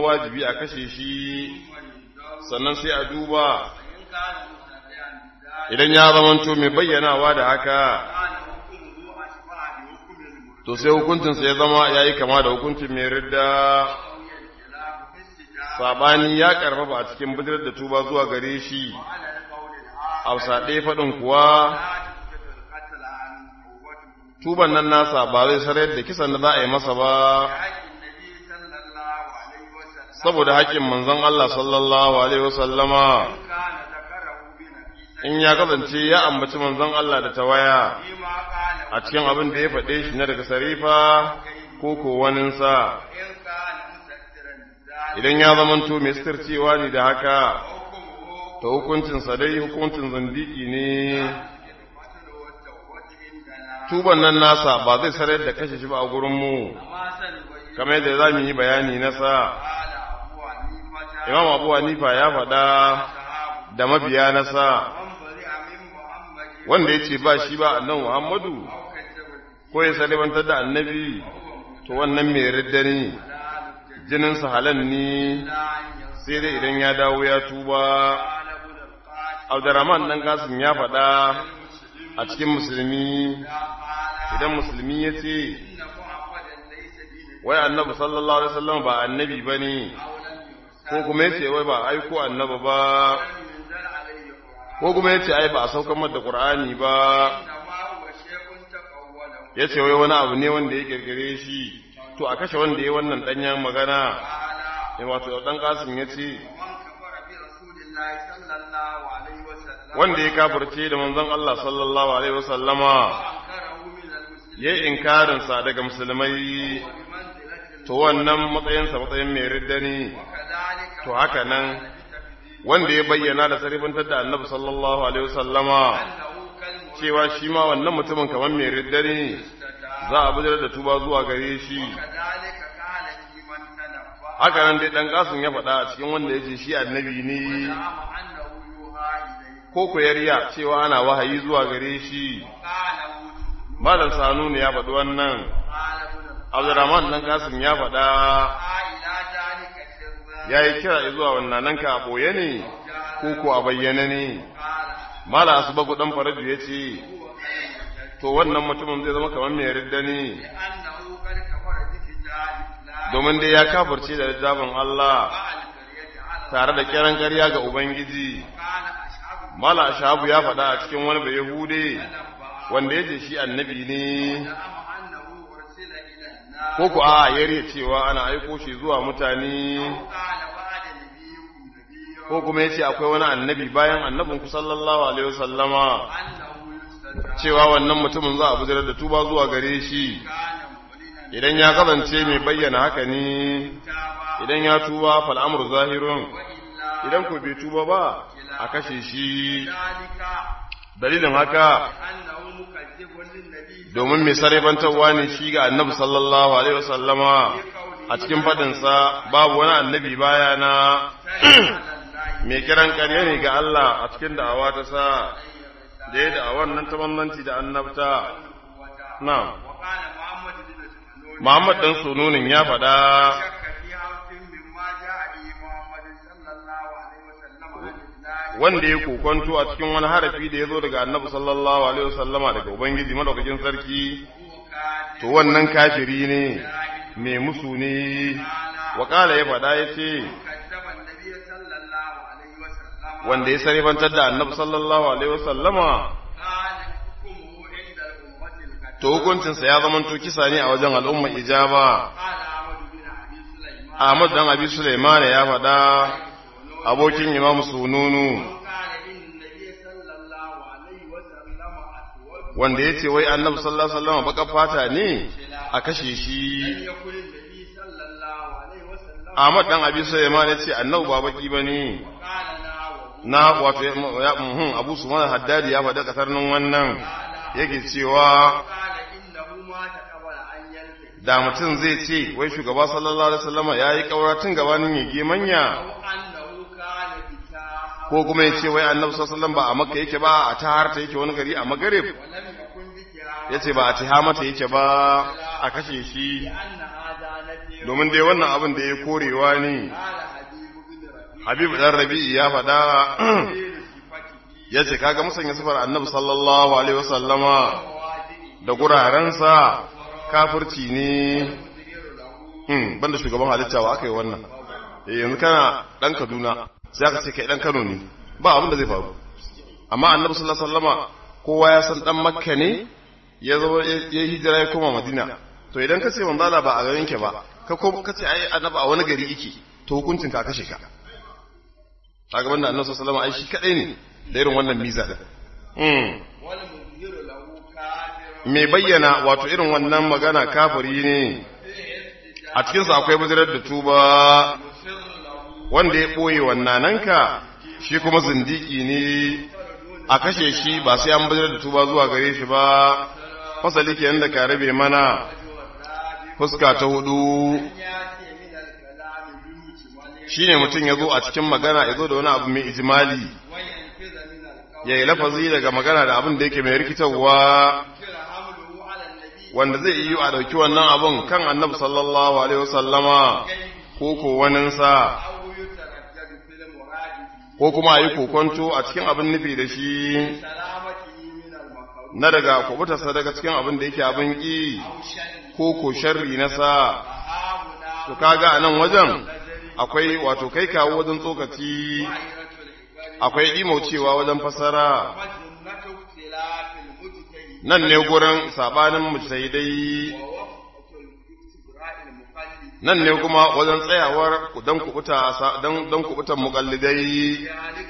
wajibi a kashe shi sannan sai a duba idan ya zamanto mai bayyanawa da haka to sai hukuncinsa ya zama ya yi kama da hukuncin mai ridda saɓani ya ƙarfafa a cikin bidirar da tuba zuwa gare shi a ɗaya faɗin kuwa tuban nan nasa ba zai sarar da kisan da za a yi masa ba saboda haƙƙin manzon Allah sallallahu alaihi wasallama in ya kasance ya ambaci manzon Allah da tawaya a cikin abin da ya faɗe shi na daga sarifa ko ko waninsa idan ya zamanto mai cewa ne da haka ta hukuncinsa dai hukuncin zandiki ne tuban nan nasa ba zai sarar da kashe shi ba a gurinmu kamar yadda za mu yi bayani nasa imam abu hanifa ya faɗa da mabiya nasa wanda ya ce ba shi ba annan muhammadu ko ya salibantar da annabi to wannan mai ridda ne jininsa halan ne sai dai idan ya dawo ya tuba abdurrahman dan kasim ya faɗa a cikin musulmi idan musulmi ya ce wai annabi sallallahu alaihi wasallam ba annabi ba ne ko kuma ya ce wai ba aiko annabi ba ko kuma ya ce ai ba a saukar da qur'ani ba ya ce wai wani abu ne wanda ya kirkire shi to a kashe wanda ya wannan danyen magana ya wato dan kasim ya ce wanda ya kafirce da manzon Allah sallallahu alaihi wasallama ya yi inkarinsa daga musulmai to wannan matsayinsa matsayin mai ridda ne to haka nan wanda ya bayyana da sarifantar da annabi sallallahu alaihi wasallama cewa shi ma wannan mutumin kamar mai ridda ne za a bijar da tuba zuwa gare shi haka nan dai dan kasun ya faɗa a cikin wanda ya ce shi annabi ne ko koyariya cewa ana wahayi zuwa gare shi malam sanu ne ya faɗi wannan abdurrahman dan kasim ya faɗa ya yi kira zuwa wannan nan ka a ɓoye ne ko ko a bayyane ne malam asubagu dan faraju ya ce to wannan mutumin zai zama kamar mai ridda ne domin dai ya kafirce da littafin Allah tare da kiran ƙarya ga Ubangiji Mala Shahabu ya faɗa a cikin wani bai Yahude wanda ya ce shi annabi ne ko ku a yare cewa ana aiko shi zuwa mutane ko kuma ya ce akwai wani annabi bayan annabin ku sallallahu alaihi wasallama cewa wannan mutumin za a bujirar da tuba zuwa gare shi idan ya kasance mai bayyana haka ne idan ya tuba fal'amur zahirun idan ku bai tuba ba a kashe shi dalilin haka domin mai sarrafantarwa ne shi ga annabi sallallahu alaihi wasallama a cikin fadinsa babu wani annabi baya na mai kiran ƙarya ne ga Allah a cikin da'awa ta sa da ya da'awar nan ta bambanci da annabta na Muhammad ɗan sununin ya faɗa wanda ya kokonto a cikin wani harafi da ya zo daga annabi sallallahu alaihi wasallama daga ubangiji madaukakin sarki to wannan kafiri ne mai musu ne wakala ya faɗa ya ce wanda ya sarifantar da annabi sallallahu alaihi wasallama to hukuncinsa ya zama to kisa ne a wajen al'umma ijaba Ahmad dan Abi Sulaiman ya faɗa abokin Imam Sununu wanda ya ce wai annabi sallallahu alaihi wasallam baka fata ne a kashe shi Ahmad dan Abi Sulaiman ya ce annabi ba baki bane na wato ya muhun Abu Sufyan Haddadi ya faɗa kasar nan wannan yake cewa da mutum zai ce wai shugaba sallallahu alaihi wasallam ya yi kauratin gabanin ya manya ko kuma ya ce wai annabi sallallahu alaihi wasallam ba a makka yake ba a taharta yake wani gari a magarib ya ce ba a tihamata yake ba a kashe shi domin dai wannan abin da ya korewa ne habibu dan rabi'i ya faɗa ya ce kaga musanya sifar annabi sallallahu alaihi wasallama da gurarensa kafirci ne banda shugaban halitta wa aka yi wannan yanzu kana ɗan kaduna sai aka ce kai ɗan kano ne ba abin da zai faru amma annabi sallallahu alaihi wasallama kowa ya san ɗan makka ne ya zo ya hijira ya koma madina to idan ka ce manzala ba a garin ke ba ka ko ka ce ai annabi a wani gari yake to hukuncin ka kashe ka kaga wannan annabi sallallahu alaihi wasallam ai shi kadai ne da irin wannan miza da mai bayyana wato irin wannan magana kafiri ne a cikinsa akwai buzirar da tuba wanda ya ɓoye wannananka shi kuma zindiki ne a kashe shi ba sai an buzirar da tuba zuwa gare shi ba fasali ke yadda ka rabe mana fuska ta hudu shi ne mutum ya zo a cikin magana ya zo da wani abu mai ijimali ya yi lafazi daga magana da abin da yake mai rikitarwa wanda zai yi a ɗauki wannan abin kan annabi sallallahu alaihi wasallama ko ko waninsa ko kuma a yi kokonto a cikin abin nufi da shi na daga kubutarsa daga cikin abin da yake abin ƙi ko ko sharri na sa to kaga a nan wajen akwai wato kai kawo wajen tsokaci akwai imaucewa wajen fasara nan ne gurin sabanin mujtahidai nan ne kuma wajen tsayawar dan kubuta dan dan kubutan muqallidai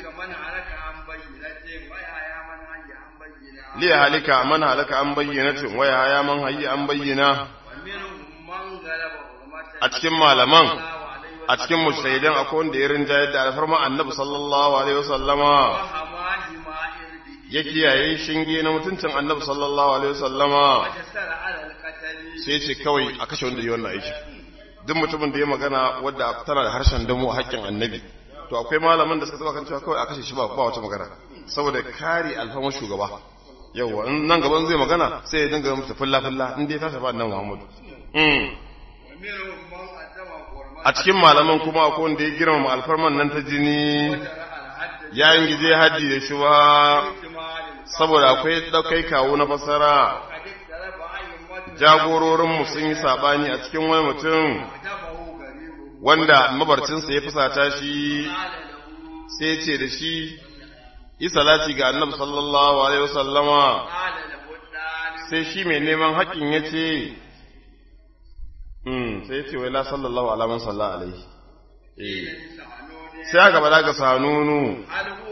li halika man halaka an bayyinatin wa ya man hayyi an bayyana a cikin malaman a cikin mujtahidan akwai wanda ya rinjayar da alfarma annabi sallallahu alaihi wasallama ya kiyaye shinge na mutuncin annabi sallallahu alaihi wasallama sai ce kawai a kashe wanda yi wannan aiki duk mutumin da ya magana wadda tana da harshen damo a haƙƙin annabi to akwai malaman da suka taba kan cewa kawai a kashe shi ba ba wata magana saboda kare alfama shugaba yawa nan gaban zai magana sai ya dinga mutu fulla fulla in dai ta shafa annabi Muhammad a cikin malaman kuma akwai wanda ya girmama alfarman nan ta jini ya yin gije haddi da shi ba saboda akwai ɗaukai kawo na fasara jagororinmu sun yi saɓani a cikin wani mutum wanda mabarcinsa ya fusata shi sai ce da shi yi salati ga annabi sallallahu alaihi wasallama sai shi mai neman haƙƙin ya ce sai ya ce wai la sallallahu alaman sallallahu alaihi sai aka bada ga sanunu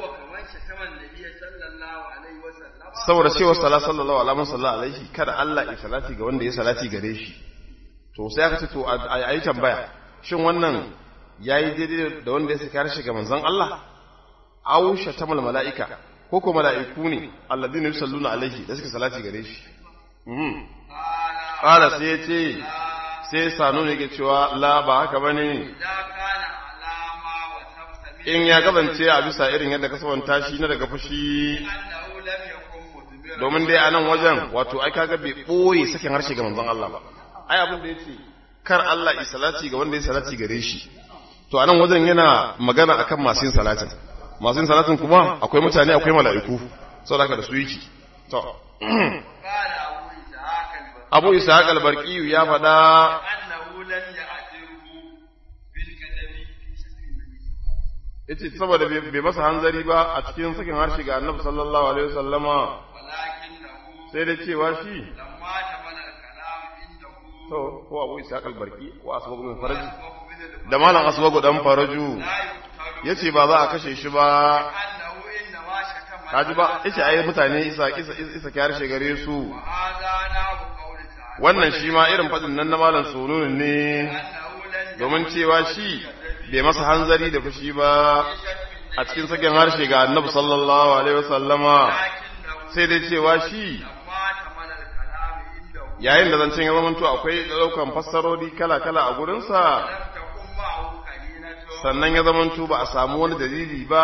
saboda cewa sala sallallahu alaihi wasallam alaihi kada Allah ya salati ga wanda ya salati gare shi to sai aka ce to a yi tambaya shin wannan yayi daidai da wanda ya saka shi ga manzon Allah aw shatamal malaika ko ko malaiku ne alladhina yusalluna alaihi da suka salati gare shi mhm qala sai ya ce sai sanu ne ke cewa la ba haka bane in ya kasance a bisa irin yadda ka sabanta shi na daga fushi domin dai a nan wajen wato ai kaga bai ɓoye sakin harshe ga manzon Allah ba ai abin da yace kar Allah yi salati ga wanda ya salati gare shi to a nan wajen yana magana akan masu yin salatin masu yin salatin kuma akwai mutane akwai mala'iku saboda haka da su yake to Abu Ishaq al-Barqi ya faɗa yace saboda bai masa hanzari ba a cikin sakin harshe ga Annabi sallallahu alaihi wasallama sai da cewa shi to ko abu isa kalbarki ko asbagu min faraji da malam asbagu dan faraju yace ba za a kashe shi ba kaji ba yace ai mutane isa isa isa kyar gare su wannan shi ma irin fadin nan na malam sunun ne domin cewa shi bai masa hanzari da fushi ba a cikin sakin harshe ga annabi sallallahu alaihi wasallama sai dai cewa shi yayin da zancen ya zamanto akwai ɗaukan fassarori kala-kala a gurinsa sannan ya zamanto ba a samu wani dalili ba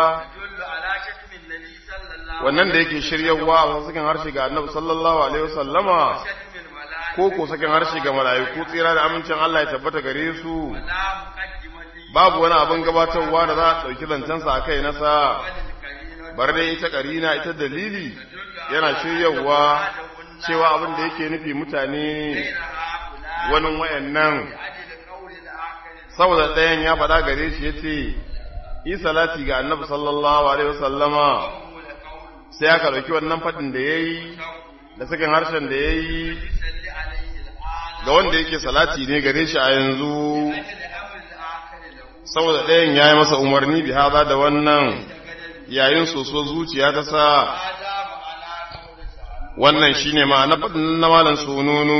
wannan da yake shiryarwa a cikin harshe ga annabi sallallahu alaihi wasallama ko ko sakin harshe ga mala'iku tsira da amincin Allah ya tabbata gare su ولا مقدمة babu wani abin gabatarwa da za a ɗauki zancensa a kai nasa وللكريمة bar dai ita karina ita dalili yana shiryawa cewa abin da yake nufi mutane غير هؤلاء wani wayannan لأجل قول الآخر saboda ɗayan ya faɗa gare shi ya ce yi salati ga annabi sallallahu alaihi wasallama وهو لقول sai aka ɗauki wannan faɗin da ya yi da sakin harshen da ya yi يصلي عليه الآن ga wanda yake salati ne gare shi a yanzu لأجل أمر الآخر له saboda ɗayan ya yi masa umarni bi haza da wannan yayin soso zuciya ta sa هذا معنى قول تعالى wannan shine ma'ana faɗin na malam sununu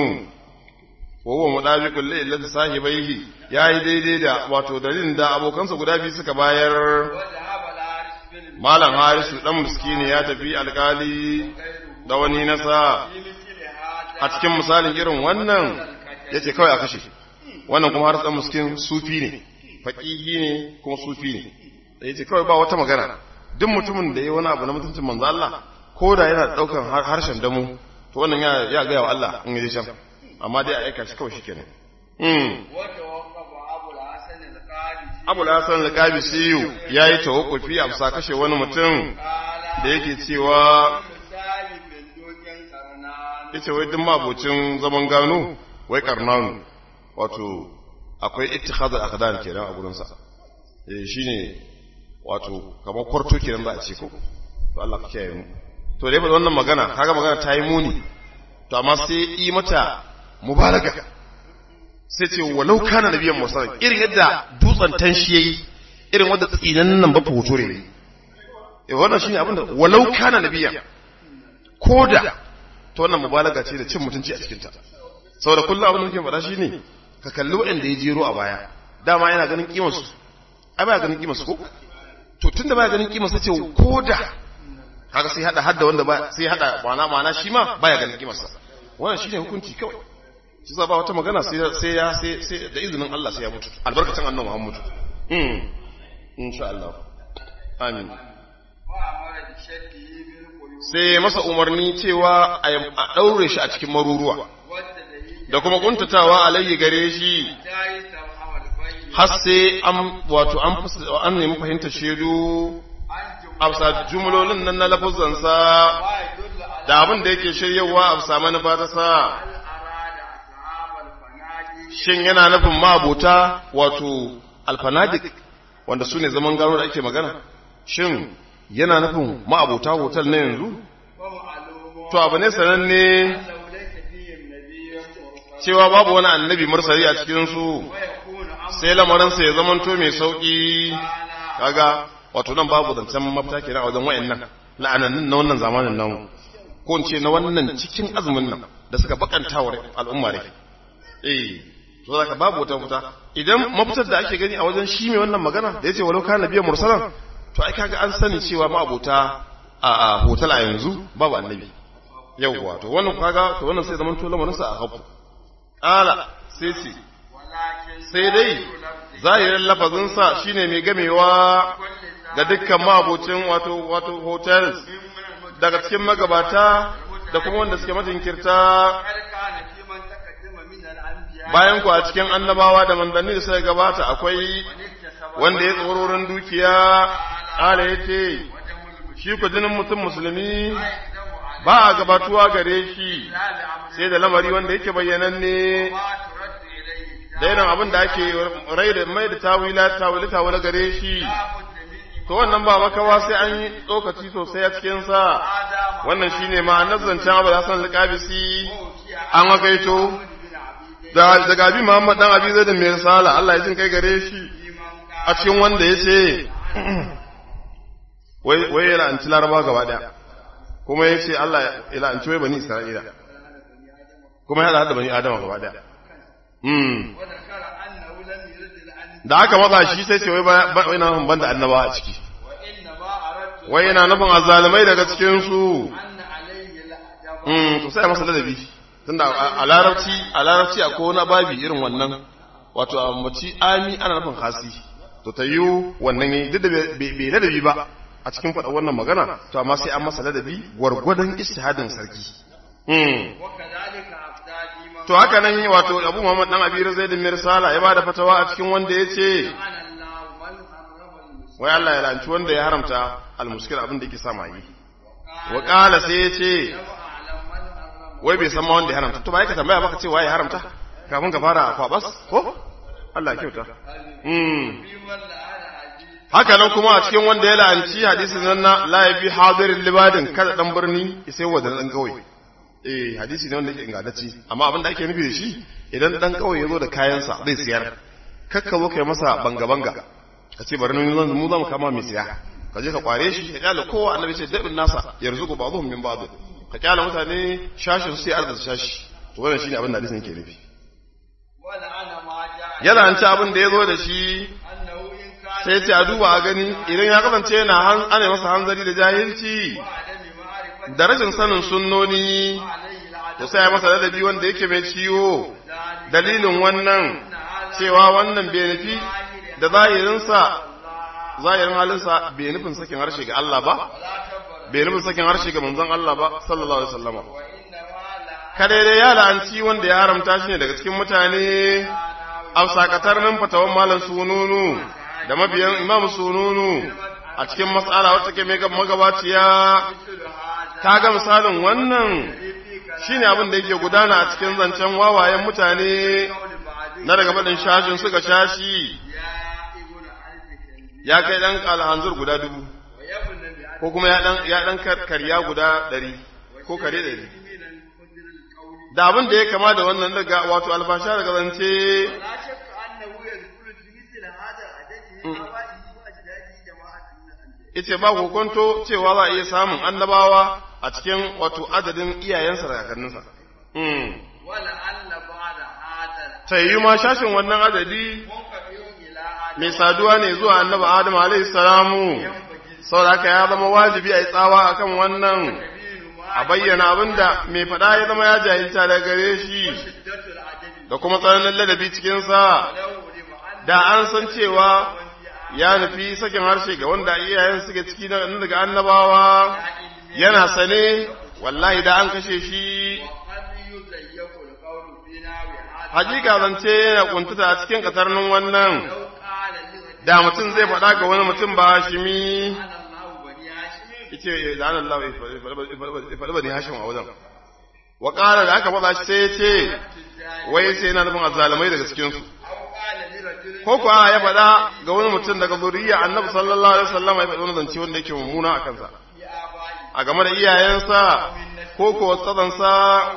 wa huwa mudabiqul li illati sahibaihi yayi daidai da wato dalilin da abokansa guda biyu suka bayar وذهب الحارث بن malam harisu dan miskini ya tafi alkali da wani nasa في مثل هذا a cikin misalin irin wannan yace kawai a kashe wannan kuma harisu dan miskin sufi ne faqihi ne kuma sufi ne yace kawai ba wata magana duk mutumin da yayi wani abu na mutuncin manzo Allah ko da yana daukan harshen damu to wannan ya ya ga wa Allah in yaje can amma dai a aika shi kawai shikenan mm وتوقف أبو الحسن القادسي Abu Hassan al-Qabisi yayi tawakkufi a bisa kashe wani mutum قال da yake cewa misali bin dokin karnan yace wai duk mabocin zaman gano wai karnanu wato akwai ittikhadul aqdan kenan a gurin sa eh shine wato kamar kwarto kenan za a ce ko to Allah ka kiyaye mu to dai ba wannan magana kaga magana ta yi muni to amma sai yi mata mubalaga sai ce walau kana nabiyan musallam irin yadda dutsen tanshi yayi irin wanda tsinan nan ba foto ne eh wannan shine abinda walau kana nabiyan koda to wannan mubalaga ce da cin mutunci a cikin ta saboda kullum abin da muke faɗa shine ka kalli waɗanda ya jero a baya dama yana ganin kimar su ai baya ganin kimar su ko to tunda baya ganin kimar su ce koda kaga sai hada hadda wanda ba sai hada ma'ana ma'ana shi ma baya ganin kimar sa wannan shine hukunci kawai shi za ba wata magana sai sai ya sai sai da izinin Allah sai ya mutu albarkacin annabi Muhammad mm insha Allah amin وأمر بشده بالقيود sai masa umarni cewa a daure shi a cikin maruruwa والتدليل da kuma kuntatawa alayyi gare shi لا يستوحم البين har sai an wato an fus- an nemi fahimtar shaidu عن a bisa jumlolin nan na lafuzansa ويدل على da abin da yake shiryawa a bisa manufa ta sa هل أراد أصحاب الفنادق shin yana nufin ma'abota wato alfanadik wanda su ne zaman gano da ake magana shin yana nufin ma'abota hotel na yanzu ومعلوم to abu ne sananne أنه ليس فيهم نبي مرسل cewa babu wani annabi mursali a cikinsu ويكون أمر sai lamarinsa ya zamanto mai sauƙi تعالى kaga wato nan babu zancen mafita kenan a wajen wayannan la'anannin na wannan zamanin namu ko in ce na wannan cikin azumin nan da suka bakanta wa al'umma ne eh to zaka babu wata mafita idan mafitar da ake gani a wajen shi mai wannan magana da yace walau kana nabiyyan mursalan to ai kaga an sani cewa ma abota a a hotel a yanzu babu annabi yawwa to wannan kaga to wannan sai zaman to lamarin sa a hafu ala sai ce ولكن sai dai zahirin lafazinsa shine mai gamewa ga dukkan mabocin wato wato hotels daga cikin magabata da kuma wanda suke majinkirta هل كان في من تقدم من الأنبياء bayan ku a cikin annabawa da manzanni da suka gabata akwai اكتسب wanda ya tsororin dukiya ala ya ce ودم shi ku jinin mutum musulmi يقدم على ba a gabatuwa gare shi لا بأمر sai da lamari wanda yake bayyananne ما ترد إليه da irin abin da ake rai da mai da tawila tawila tawila gare shi لا بد من to wannan ba makawa sai an yi tsokaci sosai a cikinsa آدم wannan shine ma'anar zancen abu da hasan alƙabisi an wakaito بن عبيد da daga abi muhammad dan abi zai da mai risala Allah ya jin kai gare shi لمن a cikin wanda ya ce wai wai ya la'anci laraba gaba daya kuma ya ce Allah ya la'anci wai bani isra'ila kuma ya da bani adama gaba daya mm وذكر أنه لم يرد الأنبياء da aka matsa shi sai ce wai ba ba- wai na nufin banda annabawa a ciki وإنما أردت wai yana nufin azzalumai daga cikin su أن عليه الأدب Mm, to sai a masa ladabi tunda a a larabci a larabci akwai wani babi irin wannan wato a mace ami ana nufin hasi to ta yi wannan yi duk da bai bai ladabi ba a cikin faɗa wannan magana to amma sai an masa ladabi gwargwadon istihadin sarki mm. وكذلك أفتى في من to haka nan wato Abu Muhammad dan Abi Zaid bin Mirsala ya bada fatawa a cikin wanda yace ana Allah man harrama al-muslim wai Allah ya lanci wanda ya haramta al-muskil abin da yake sa maye wa qala sai yace a'lam man harrama wai bai san ma wanda ya haramta to ba ka tambaya baka ce waye ya haramta kafin ka fara kwabas ko Allah ya kyauta mm fi man la'ana hadith haka nan kuma a cikin wanda ya la'anci hadisin nan na la yabi hadirin libadin kada dan birni sai wa da dan kawai eh hadisi ne wanda yake ingantacce amma abin da ake nufi da shi idan dan kawai ya zo da kayansa zai siyar kakka zo kai masa banga banga ka ce bari nan mu zamu kama mai siya ka je ka kware shi ka kyale kowa annabi ce dabin nasa yarzuqu ba'dhum min ba'd ka kyale mutane shashin su sai arziki shashi to wannan shine abin da hadisin yake nufi wa la'ana ma ja'a ya la'anci abin da ya zo da shi annahu in kana sai ce a duba a gani idan ya kasance yana han ana masa hanzari da jahilci adami ma'rifati da rashin sanin sunnoni alayhi al-adab to sai ya masa ladabi wanda yake mai ciwo ذلك dalilin wannan cewa wannan bai nufi da zahirinsa zahirin halinsa bai nufin sakin harshe ga Allah ba ولا كبر bai nufin sakin harshe ga manzon Allah ba sallallahu alaihi wasallama وإنما لا kada dai ya la'anci wanda ya haramta shi ne daga cikin mutane afsakatar nan fatawan malam sununu da mabiyan imam sununu a cikin matsala wacce ke mai magabaciya مثل هذا ta ga misalin wannan shine abin da yake gudana a cikin zancen wawayen mutane قول بعض na daga faɗin shashin suka shashi يا ابن ألف كلمة ya kai ɗan alhanzur guda dubu ويبن بأن ko kuma ya ɗan ya ɗan kar- karya guda ɗari ko kare ɗari من القدر القول da abin da ya kama da wannan daga wato albasha daga zance لا شك أنه يذكر في مثل هذا العدد من آبائه وأجداده جماعة من الأنبياء yace ba kokonto cewa za a iya samun annabawa a cikin wato adadin iyayensa da kakanninsa mm. ولعل بعد هذا ta yi ma shashin wannan adadi منقطع إلى آدم mai saduwa ne zuwa annabi adam alaihi salamu saboda haka ya zama wajibi a yi tsawa akan wannan يبين ما a bayyana abinda mai faɗa ya zama ya jahilta daga gare shi شدة العدد da kuma tsananin ladabi cikinsa لو علم أن da an san cewa ya nufi sakin harshe ga wanda iyayen suke ciki na daga annabawa yana sane wallahi da an kashe shi وقد يضيق القول في نحو هذا hakika zance yana kuntuta a cikin katarnin wannan لو قال لرجل da mutum zai faɗa ga wani mutum ba hashimi أنا الله بني هاشم yace da an Allah ya faɗi bani hashim a wajen wa ƙara da aka faɗa shi sai ya ce التجاري wai sai yana nufin azalamai daga cikinsu أو قال لرجل ko kuwa ya faɗa ga wani mutum daga zuriya annabi sallallahu alaihi wasallam ya faɗi wani zance wanda yake mummuna a kansa في آبائه a game da iyayensa ko ko tsadansa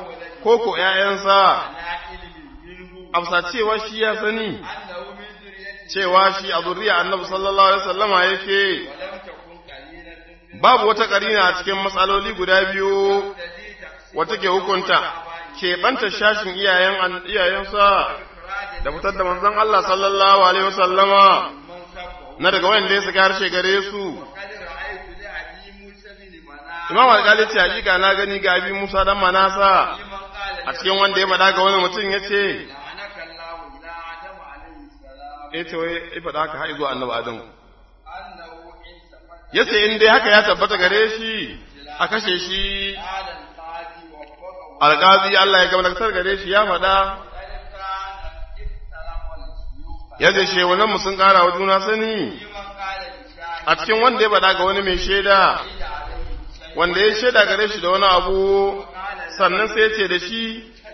ko ko ƴaƴansa على علم منه afsa cewa shi ya sani أنه من ذريته cewa shi a zuriya annabi sallallahu alaihi wasallama yake ولم تكن قليلة من babu wata karina a cikin matsaloli guda biyu الذي تقسيم wata ke hukunta keɓanta shashin iyayen an- iyayensa إخراج da fitar da manzon Allah sallallahu alaihi wasallama من سبه na daga wanda ya saka harshe gare su وقد رأيت لأبي موسى بن مناع imam alƙali ce hakika na gani ga abi Musa dan Manasa لمن قال a cikin wanda ya faɗa ga wani mutum ya ce لعنك الله إلى آدم عليه السلام ya ce wai ya faɗa haka har zuwa annabi Adamu أنه إن ثبت ya ce in dai haka ya tabbata gare shi a kashe shi قال القاضي وفقه alƙazi Allah ya gamlaktar gare shi ya faɗa وقد كان اختلف الشيوخ ya ce shewanan mu sun ƙara wa juna sani لمن قال لشاهد a cikin wanda ya faɗa ga wani mai shaida عليه شيء wanda ya shaida gare shi da wani abu sannan sai ya ce da shi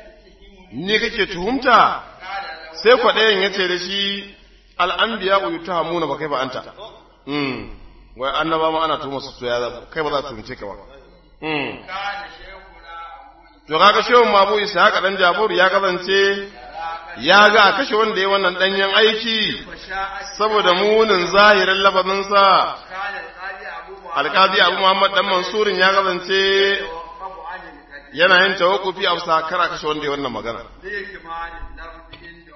ni kake tuhumta قال له sai kwaɗayan ya ce da shi al'ambiya uyu ta hamuna ba kai ba anta Mm. wai annaba ma ana tuhuma su ya za kai ba za su tuhumce ka ba Mm. كان شيخنا أبو to kaga shehun mabu isa haka dan jafaru ya kasance ya ga a kashe wanda ya wannan danyen aiki فشاء saboda munin zahirin lafazinsa كان القاضي أبو محمد alkazi abu muhammad dan mansurin ya kasance يوقف عن الكذب yana yin tawakkufi a bisa kara kashe wanda ya wannan magana لإكمال اللفظ عنده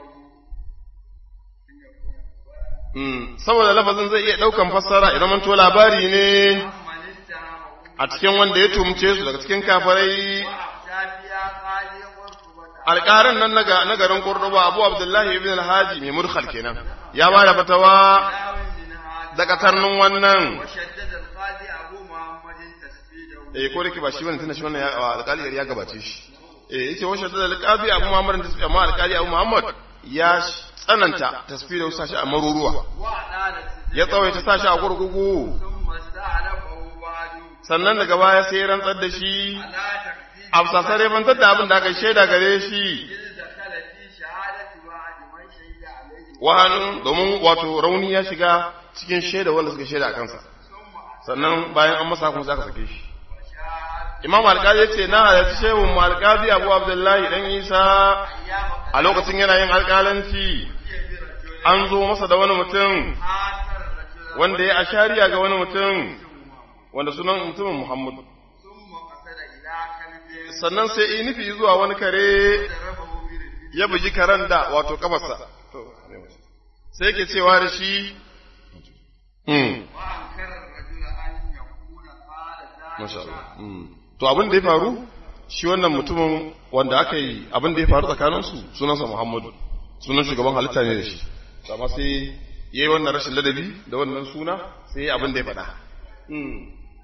Mm. saboda lafazin zai iya daukan fassara idan manto labari ne من اتهمه a cikin wanda ya tumce su daga cikin kafarai وأفتى فيها قاضي قرطبة alƙarin nan na ga- na garin Cordoba Abu Abdullahi ibn al-Haji mai murkhal kenan ya ba da fatawa داو من هذا da katarnin wannan وشدد القاضي أبو محمد تسبيده eh ko da ke ba shi bane tunda shi wannan ya alƙali ya gabace shi eh yace wa shaddada alqabi abu muhammad tasbih amma alqali abu muhammad ya tsananta tasbih sashi a maruruwa وأعلان ya tsawaita sashi a gurgugu ثم استعلمه بعد sannan daga baya sai ya rantsar da shi على تكذيب a sasare bantar da abin da aka shaida gare shi إذ دخل في شهادة بعد من شهد عليه wahanin domin wato rauni ya shiga cikin shaida wanda suka shaida a kansa ثم sannan bayan an masa kuma za ka sake shi أشاهد imam alƙali ya ce na halarci shehun mu alƙali abu abdullahi dan isa أيام a lokacin yana yin alƙalanci قضي برجل an zo masa da wani mutum آثر رجلا wanda ya ashariya ga wani mutum wanda sunan mutumin muhammad ثم قصد إلى كلب sannan sai yi nufi zuwa wani kare ضربه برجل ya bugi karen da wato kafarsa sai yake cewa da shi Hmm. وأنكر الرجل أن يكون قال Masha ذلك Allah. Mm. To abin da ya faru shi wannan mutumin wanda aka yi abin da ya faru tsakaninsu sunansa Muhammadu sunan shugaban halitta ne da shi To amma sai yayi wannan rashin ladabi da wannan suna sai yayi abin da ya faɗa. Mm.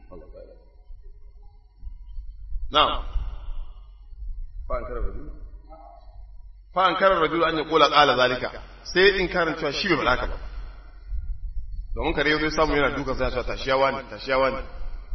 Na'am. Fa an karar rajul. Fa an karar rajul an ya kula qala zalika sai in karin cewa shi bai faɗa haka ba. Domin kare zai samu yana dukan sai ya ce tashiyawa ne tashiyawa ne.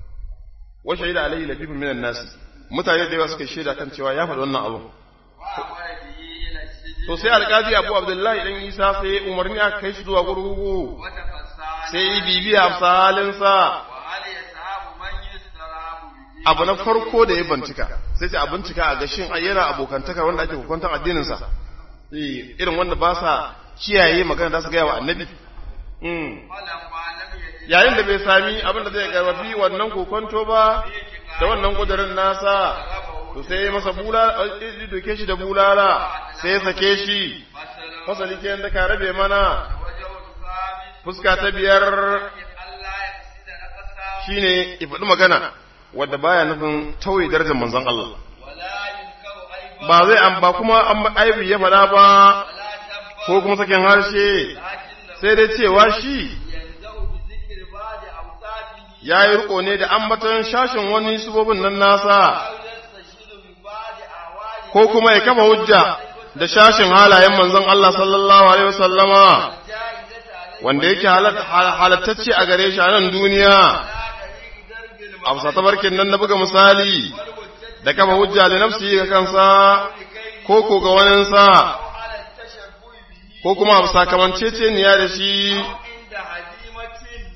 wa shaida alayhi lafifun minan nasi mutane da yawa suka shaida kan cewa ya faɗi wannan abu وأمر به إلى السجن to sai alƙazi abu abdullahi dan isa sai umarni aka kai shi zuwa gurgugu وتفسر sai yi bibiya a halinsa وهل يذهب من يستراب به abu na farko da ya bincika sai ce a bincika a gashin ayyana abokantaka wanda ake hukuntar addininsa Eh, irin wanda ba sa kiyaye magana da su gaya wa annabi Mm. فلما لم يجد yayin da bai sami abin da zai karfafi wannan kokonto ba da wannan kudurin nasa to sai ya masa bulala ya doke shi da bulala sai ya sake shi مثلا fasali ke da ka rabe mana وجه الثابت fuska ta biyar ألا يفسد نقصا shine ifadi magana wadda baya nufin tauye darajar manzon Allah ولا ينكر أيضا ba zai an ba kuma an aibi ya faɗa ba ولا تنبأ ko kuma sakin harshe لكنه sai dai cewa shi يلزم بذكر بعض أوصافه ya yi riko ne da ambaton shashin wani subobin nan nasa أو يستشهد ببعض أعواله ko kuma ya kafa hujja da shashin halayen manzon Allah sallallahu alaihi wasallama الجائزة عليه wanda yake halat- hal- halattacce a gare shi a nan duniya على طريق درب a bisa tabarkin nan na buga misali والمجتهد da kafa hujja da nafsi ga kansa لكي ko ko ga waninsa أو على التشبه به ko kuma a bisa kamanceceniya da shi أو عند هزيمة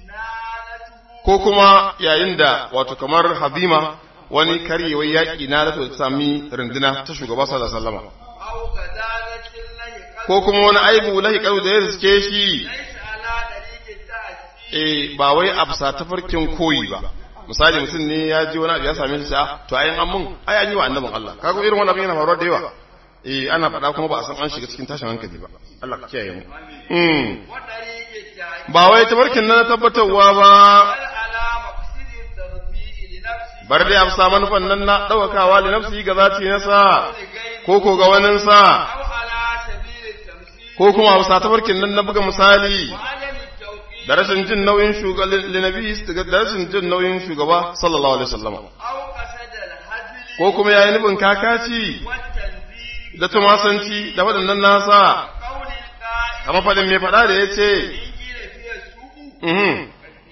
نالته ko kuma yayin da wato kamar hazima wani karyewar yaƙi na da ta sami runduna ta shugaba sallallahu alaihi wasallam أو غزالة له ko kuma wani aibu lahi karu da ya riske shi ليس على طريق التأثير eh ba wai a bisa tafarkin koyi ba misali mutum ne ya ji wani abu ya same shi a to ayin an mun ai an yi wa annabin Allah kaga irin wannan abin yana faruwa da yawa eh ana faɗa kuma ba a san an shiga cikin tashin hankali ba Allah ka kiyaye mu mm وطريق التأثير ba wai tafarkin nan na tabbatarwa ba بل على مقصد الترفيه لنفسه bar dai a bisa manufan nan na ɗaukakawa li nafsi ga zati nasa ولغيره ko ko ga waninsa أو على سبيل التمثيل ko kuma a bisa tafarkin nan na buga misali وعدم التوقيت da rashin jin nauyin shugaba linabi da rashin jin nauyin shugaba sallallahu alaihi wasallam أو قصد الهزل ko kuma yayi nufin kakaci والتنزيل da tumasanci da waɗannan nasa قول القائل kamar faɗin mai faɗa da ya ce إن قيل فيه السوء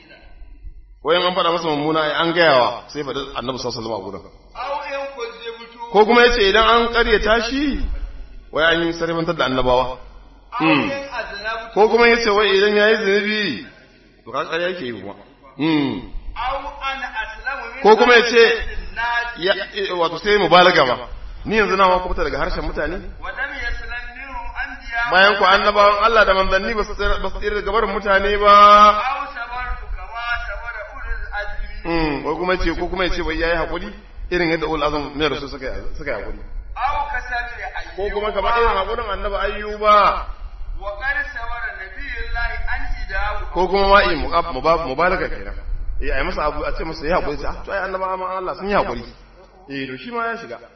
wayan an faɗa masa mummuna ai an gayawa sai faɗi annabi sallallahu alaihi wasallam a gurin أو إن كذبت ko kuma yace idan an ƙaryata shi wai an yi sarfantar da annabawa أو إن أذنبت ko kuma yace wai idan yayi zunubi to ka ƙarya yake yi kuma mm أو أنا أسلم من ko kuma yace الناس ya wato sai mubalaga ma ni yanzu na ma kubuta daga harshen mutane ولم يسلم منهم أنبياء bayan ku annabawan Allah da manzanni ba su tsira ba su tsira daga barin mutane ba أو صبرت كما صبر أولو العزم mm ko kuma yace ko kuma yace wai yayi hakuri irin yadda ul azam ne rasul suka yi suka yi hakuri أو كسبر أيوب ko kuma kamar irin hakurin annabi ayyuba وقد صبر نبي الله أن إداه ko kuma ma yi mubalaga kenan eh ai masa abu a ce masa ya hakuri ah to ai annaba ma Allah sun yi hakuri eh to shi ma ya shiga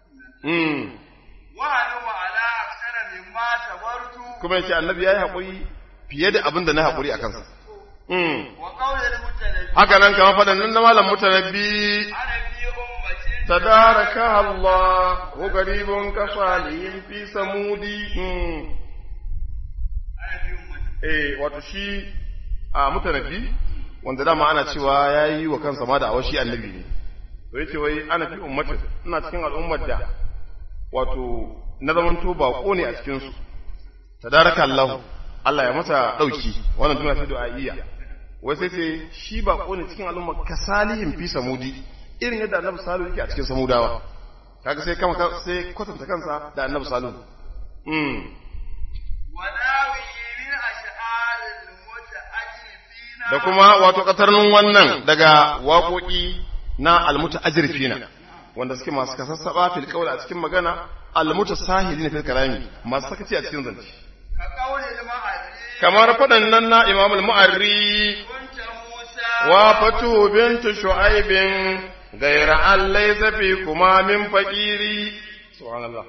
mm وهلم على أكثر مما صبرت kuma yace annabi yayi hakuri fiye da abin da na hakuri a kansa mm وقول المتنبي haka nan kamar fadan nan na malam mutanabbi أنا في أمة تداركها الله وقريب كصالح في سمود مم. eh wato shi a mutanabbi wanda dama ana cewa ya yi wa kansa ma da awashi annabi ne to yace wai ana fi ummatin ina cikin al'ummar da wato na zamanto bako ne a cikin su tadaraka Allah Allah ya masa dauki wannan tuna ce du'a'iyya wai sai ce shi bako ne cikin al'ummar kasalihin fi samudi irin yadda annabi salihu yake a cikin samudawa kaga sai kama sai kwatanta kansa da annabi salihu mm وناوي من أشعار المتأجرفين da kuma wato katarnin wannan daga waƙoƙi na almuta ajirfina wanda suke masu kasassaba fil qawl a cikin magana almuta sahilina fil kalami masu sakaci a cikin zance كقول المعري kamar faɗan nan na Imam al-Mu'arri كنت موسى wa fatu bintu shu'aibin ghayra an laysa fi kuma min faqiri subhanallah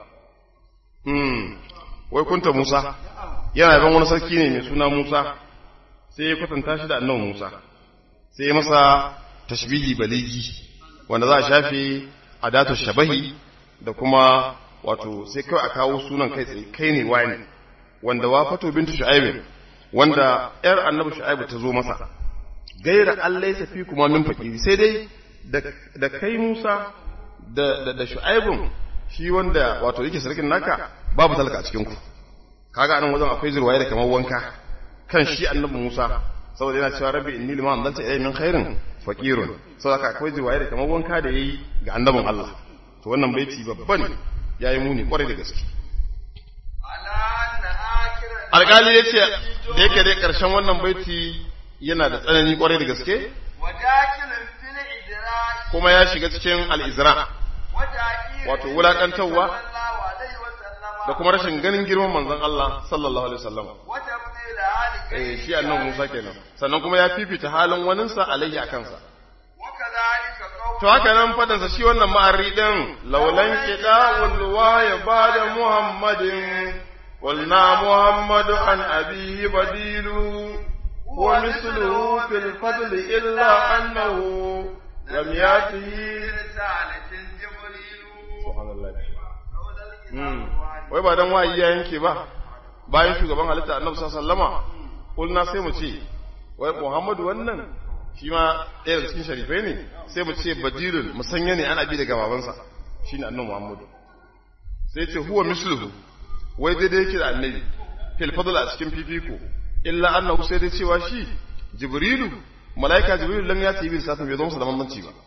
hmm wai kunta Musa yana ban wani sarki ne mai suna Musa sai ya kwatanta shi da annabi Musa sai ya masa tashbihi baligi wanda za a shafe adatu shabahi da kuma wato sai kawai a kawo sunan kai tsaye kai ne wani wanda wa fato bintu shu'aib wanda yar annabi shu'aib ta zo masa gaira Allah ya fi kuma min fakiri sai dai da kai Musa da da, da shu'aibun shi wanda wato yake sarkin naka babu talaka a cikin ku kaga anan wajen akwai zurwaye da kamar wanka kan shi annabi Musa saboda yana cewa rabbi inni lima anzalta ilayya min khairin faqirun saboda akwai zurwaye da kamar wanka da yayi ga annabin Allah to wannan baiti babban yayi muni kwarai da gaske على أن آخر alƙali ya ce da yake dai ƙarshen wannan baiti yana da tsanani kwarai da gaske وداخل في الإدراك kuma ya shiga cikin al'izra وتأكيد wato wulaƙantarwa صلى الله عليه وسلم da kuma rashin ganin girman manzon Allah sallallahu alaihi wasallam وتبديل حال eh shi annabi Musa kenan sannan kuma ya fifita halin waninsa alaihi a kansa وكذلك قول to haka nan fadansa shi wannan ma'arri din laulan kida wa ya bada muhammadin qulna muhammadu an abihi badilu wa misluhu fil fadl illa annahu lam yatihi رسالة جبريل subhanallah قول Hmm. الكتاب wai ba dan wayi ya yanke ba bayan shugaban halitta annabi sallallahu alaihi wasallama kulna sai mu ce wai muhammadu wannan shi ma ɗaya daga cikin sharifai ne sai mu ce badilul musanya ne ana bi daga babansa shine annabi muhammadu sai ce huwa misluhu wai daidai yake da annabi fil fadl a cikin fifiko illa annahu sai dai cewa shi jibrilu malaika jibrilu lam yati bi satin bai zo masa da bambanci ba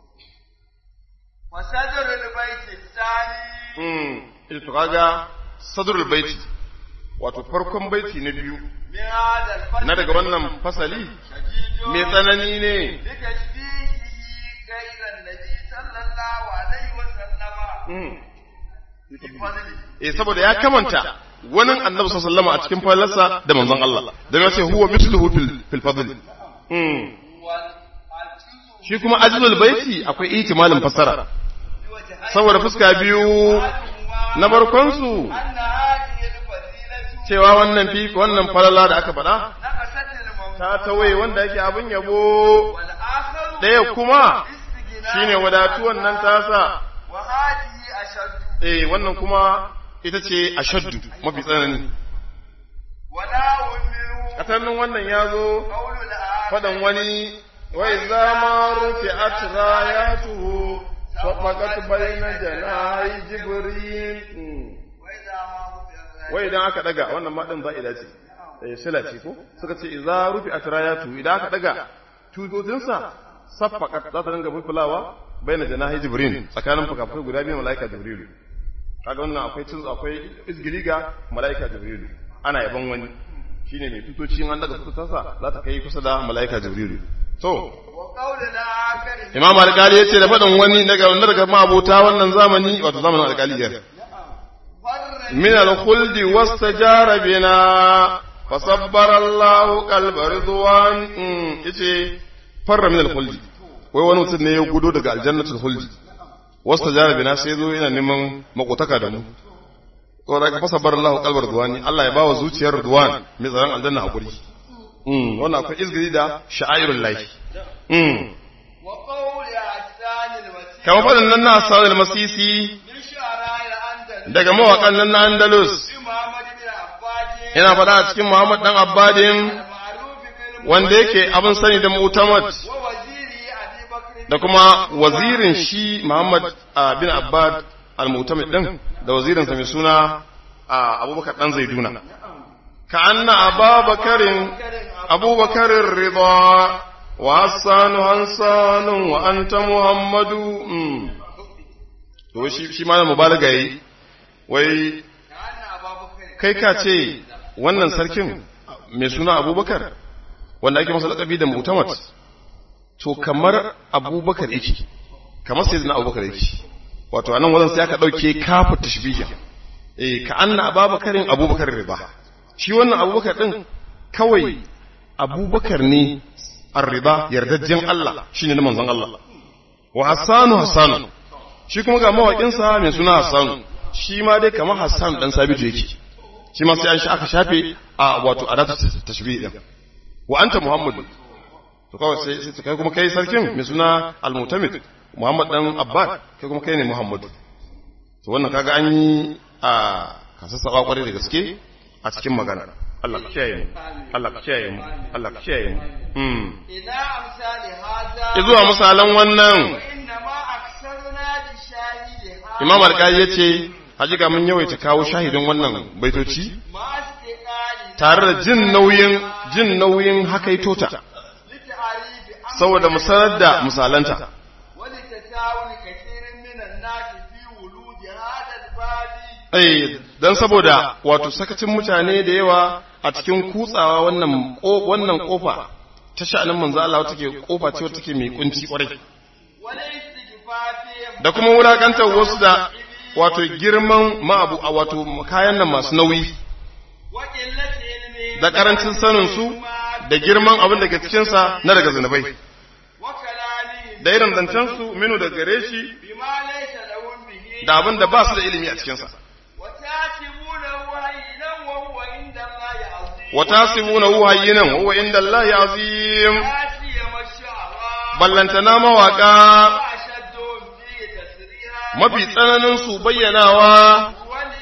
وصدر البيت الثاني mm ita kaga sadrul baiti wato farkon baiti na biyu من هذا الفصل na daga wannan fasali شديد mai tsanani ne بتشبيهه غير النبي صلى الله عليه وسلم بفضله eh saboda ya kamanta wani annabi sallallahu alaihi a cikin fallarsa da manzon Allah dan ya ce huwa misluhu fil fil fadl mm والعجز shi kuma ajlul baiti akwai ihtimalin fassara بوجهين saboda fuska biyu na barkon su أن هذه الفضيلة cewa wannan fi wannan falala da aka faɗa نقصت الموت ta tawaye wanda yake abin yabo والآخر ɗaya kuma استغناء shine wadatuwan nan tasa وهذه أشد eh wannan kuma ita ce ashaddu mafi tsanani ولا منه katannin wannan ya zo قول الآخر faɗan wani wai zama rufe atrayatuhu sabaqat bayna janahi jibril وإذا ما رفع wai idan aka daga wannan ma din za'ida ce eh sila ce ko suka ce idza rufi atrayatuhu idan aka daga tutotinsa saffaqat za ta dinga fulfulawa bayna janahi jibril tsakanin fukafukai guda biyu malaika jibril kaga wannan akwai tun akwai izgili ga malaika jibril ana yaban wani shine mai tutoci an daga tutotarsa za ta kai kusa da malaika jibril to وقول الآخر imam alkali ya ce da faɗin wani daga wanda daga ma'abota wannan zamani wato zamanin alkaliyar فر min al-khuldi wastajara bina fasabbara Allahu qalba ridwan mm, yace farra min al-khuldi wai wani mutum ne ya gudo daga aljannatul khuldi wastajara bina sai zo yana neman makotaka da mu to daga fasabbara Allahu qalba ridwan Allah ya bawa zuciyar ridwan mai tsaron aljanna hakuri mm wannan akwai izgiri da sha'airul lahi mm وقول أحسان المسيح kamar faɗin nan na Hassan al-Masisi من شعراء الأندلس daga mawaƙan nan na Andalus محمد بن عباد yana faɗa a cikin Muhammad dan Abbadin المعروف بالم wanda yake abin sani da Mu'tamad ووزيره أبي بكر da kuma wazirin shi Muhammad ah, bin Abbad al-Mu'tamid din da wazirinsa mai suna ah, Abubakar dan Zaiduna ka anna Abubakarin Abubakarin Ridha wa Hassan Hansan wa anta Muhammadu mm. to shi shi ma mubalaga yi wai كأن أبا بكر kai ka ce wannan sarkin mai suna Abubakar wanda ake masa lakabi da Mu'tamad to kamar abubakar yake kamar sai zina abubakar yake wato anan wajen sai aka ɗauke kafu tashbihin eh ka anna ababakarin abubakar riba shi wannan abubakar ɗin kawai abubakar ne arriba yardajjen Allah shine na manzon Allah wa hassanu hassanu shi kuma ga mawaƙinsa mai suna hassanu shi ma dai kamar hassan dan sabitu yake shi ma sai an shi aka shafe a wato adatu tashbih din wa anta muhammadu to kawai sai sai kai kuma kai sarkin mai suna al-mutamid Muhammad dan Abbad kai kuma kai ne Muhammad to wannan kaga an yi a kasassaba kwarai da gaske a cikin magana Allah ka kiyaye mu Allah ka kiyaye mu Allah ka kiyaye mu mm إلى أمثال هذا izuwa misalan wannan وإنما أكثرنا بشاهدها Imam Al-Qadi yace hakika mun yawaita kawo shahidin wannan baitoci ما استقالنا tare da jin nauyin jin nauyin hakaitota لتعريف أمر saboda mu sanar da misalanta ولتساؤل كثير من الناس في ولود هذا الباب Eh, don saboda wato sakacin mutane da yawa a cikin kutsawa wannan ko- wannan kofa ta sha'anin manzo Allah wata ke kofa ce wata take mai kunci kwarai والاستكفاف da kuma wulakantar wasu da wato girman ma'abu a wato kayan nan masu nauyi وقلة علم da karancin sanin su da girman abin da ke cikin sa na daga zinubai وكلامهم da irin zancen su minu da gare shi بما ليس لهم به da abin da ba su da ilimi a cikin sa وتحسبونه هينا وهو عند الله عظيم wa tasibunahu hayyinan wa huwa inda Allah azim لا سيما الشعراء ballantana mawaka وأشدهم فيه تسريها mafi tsananin su bayyanawa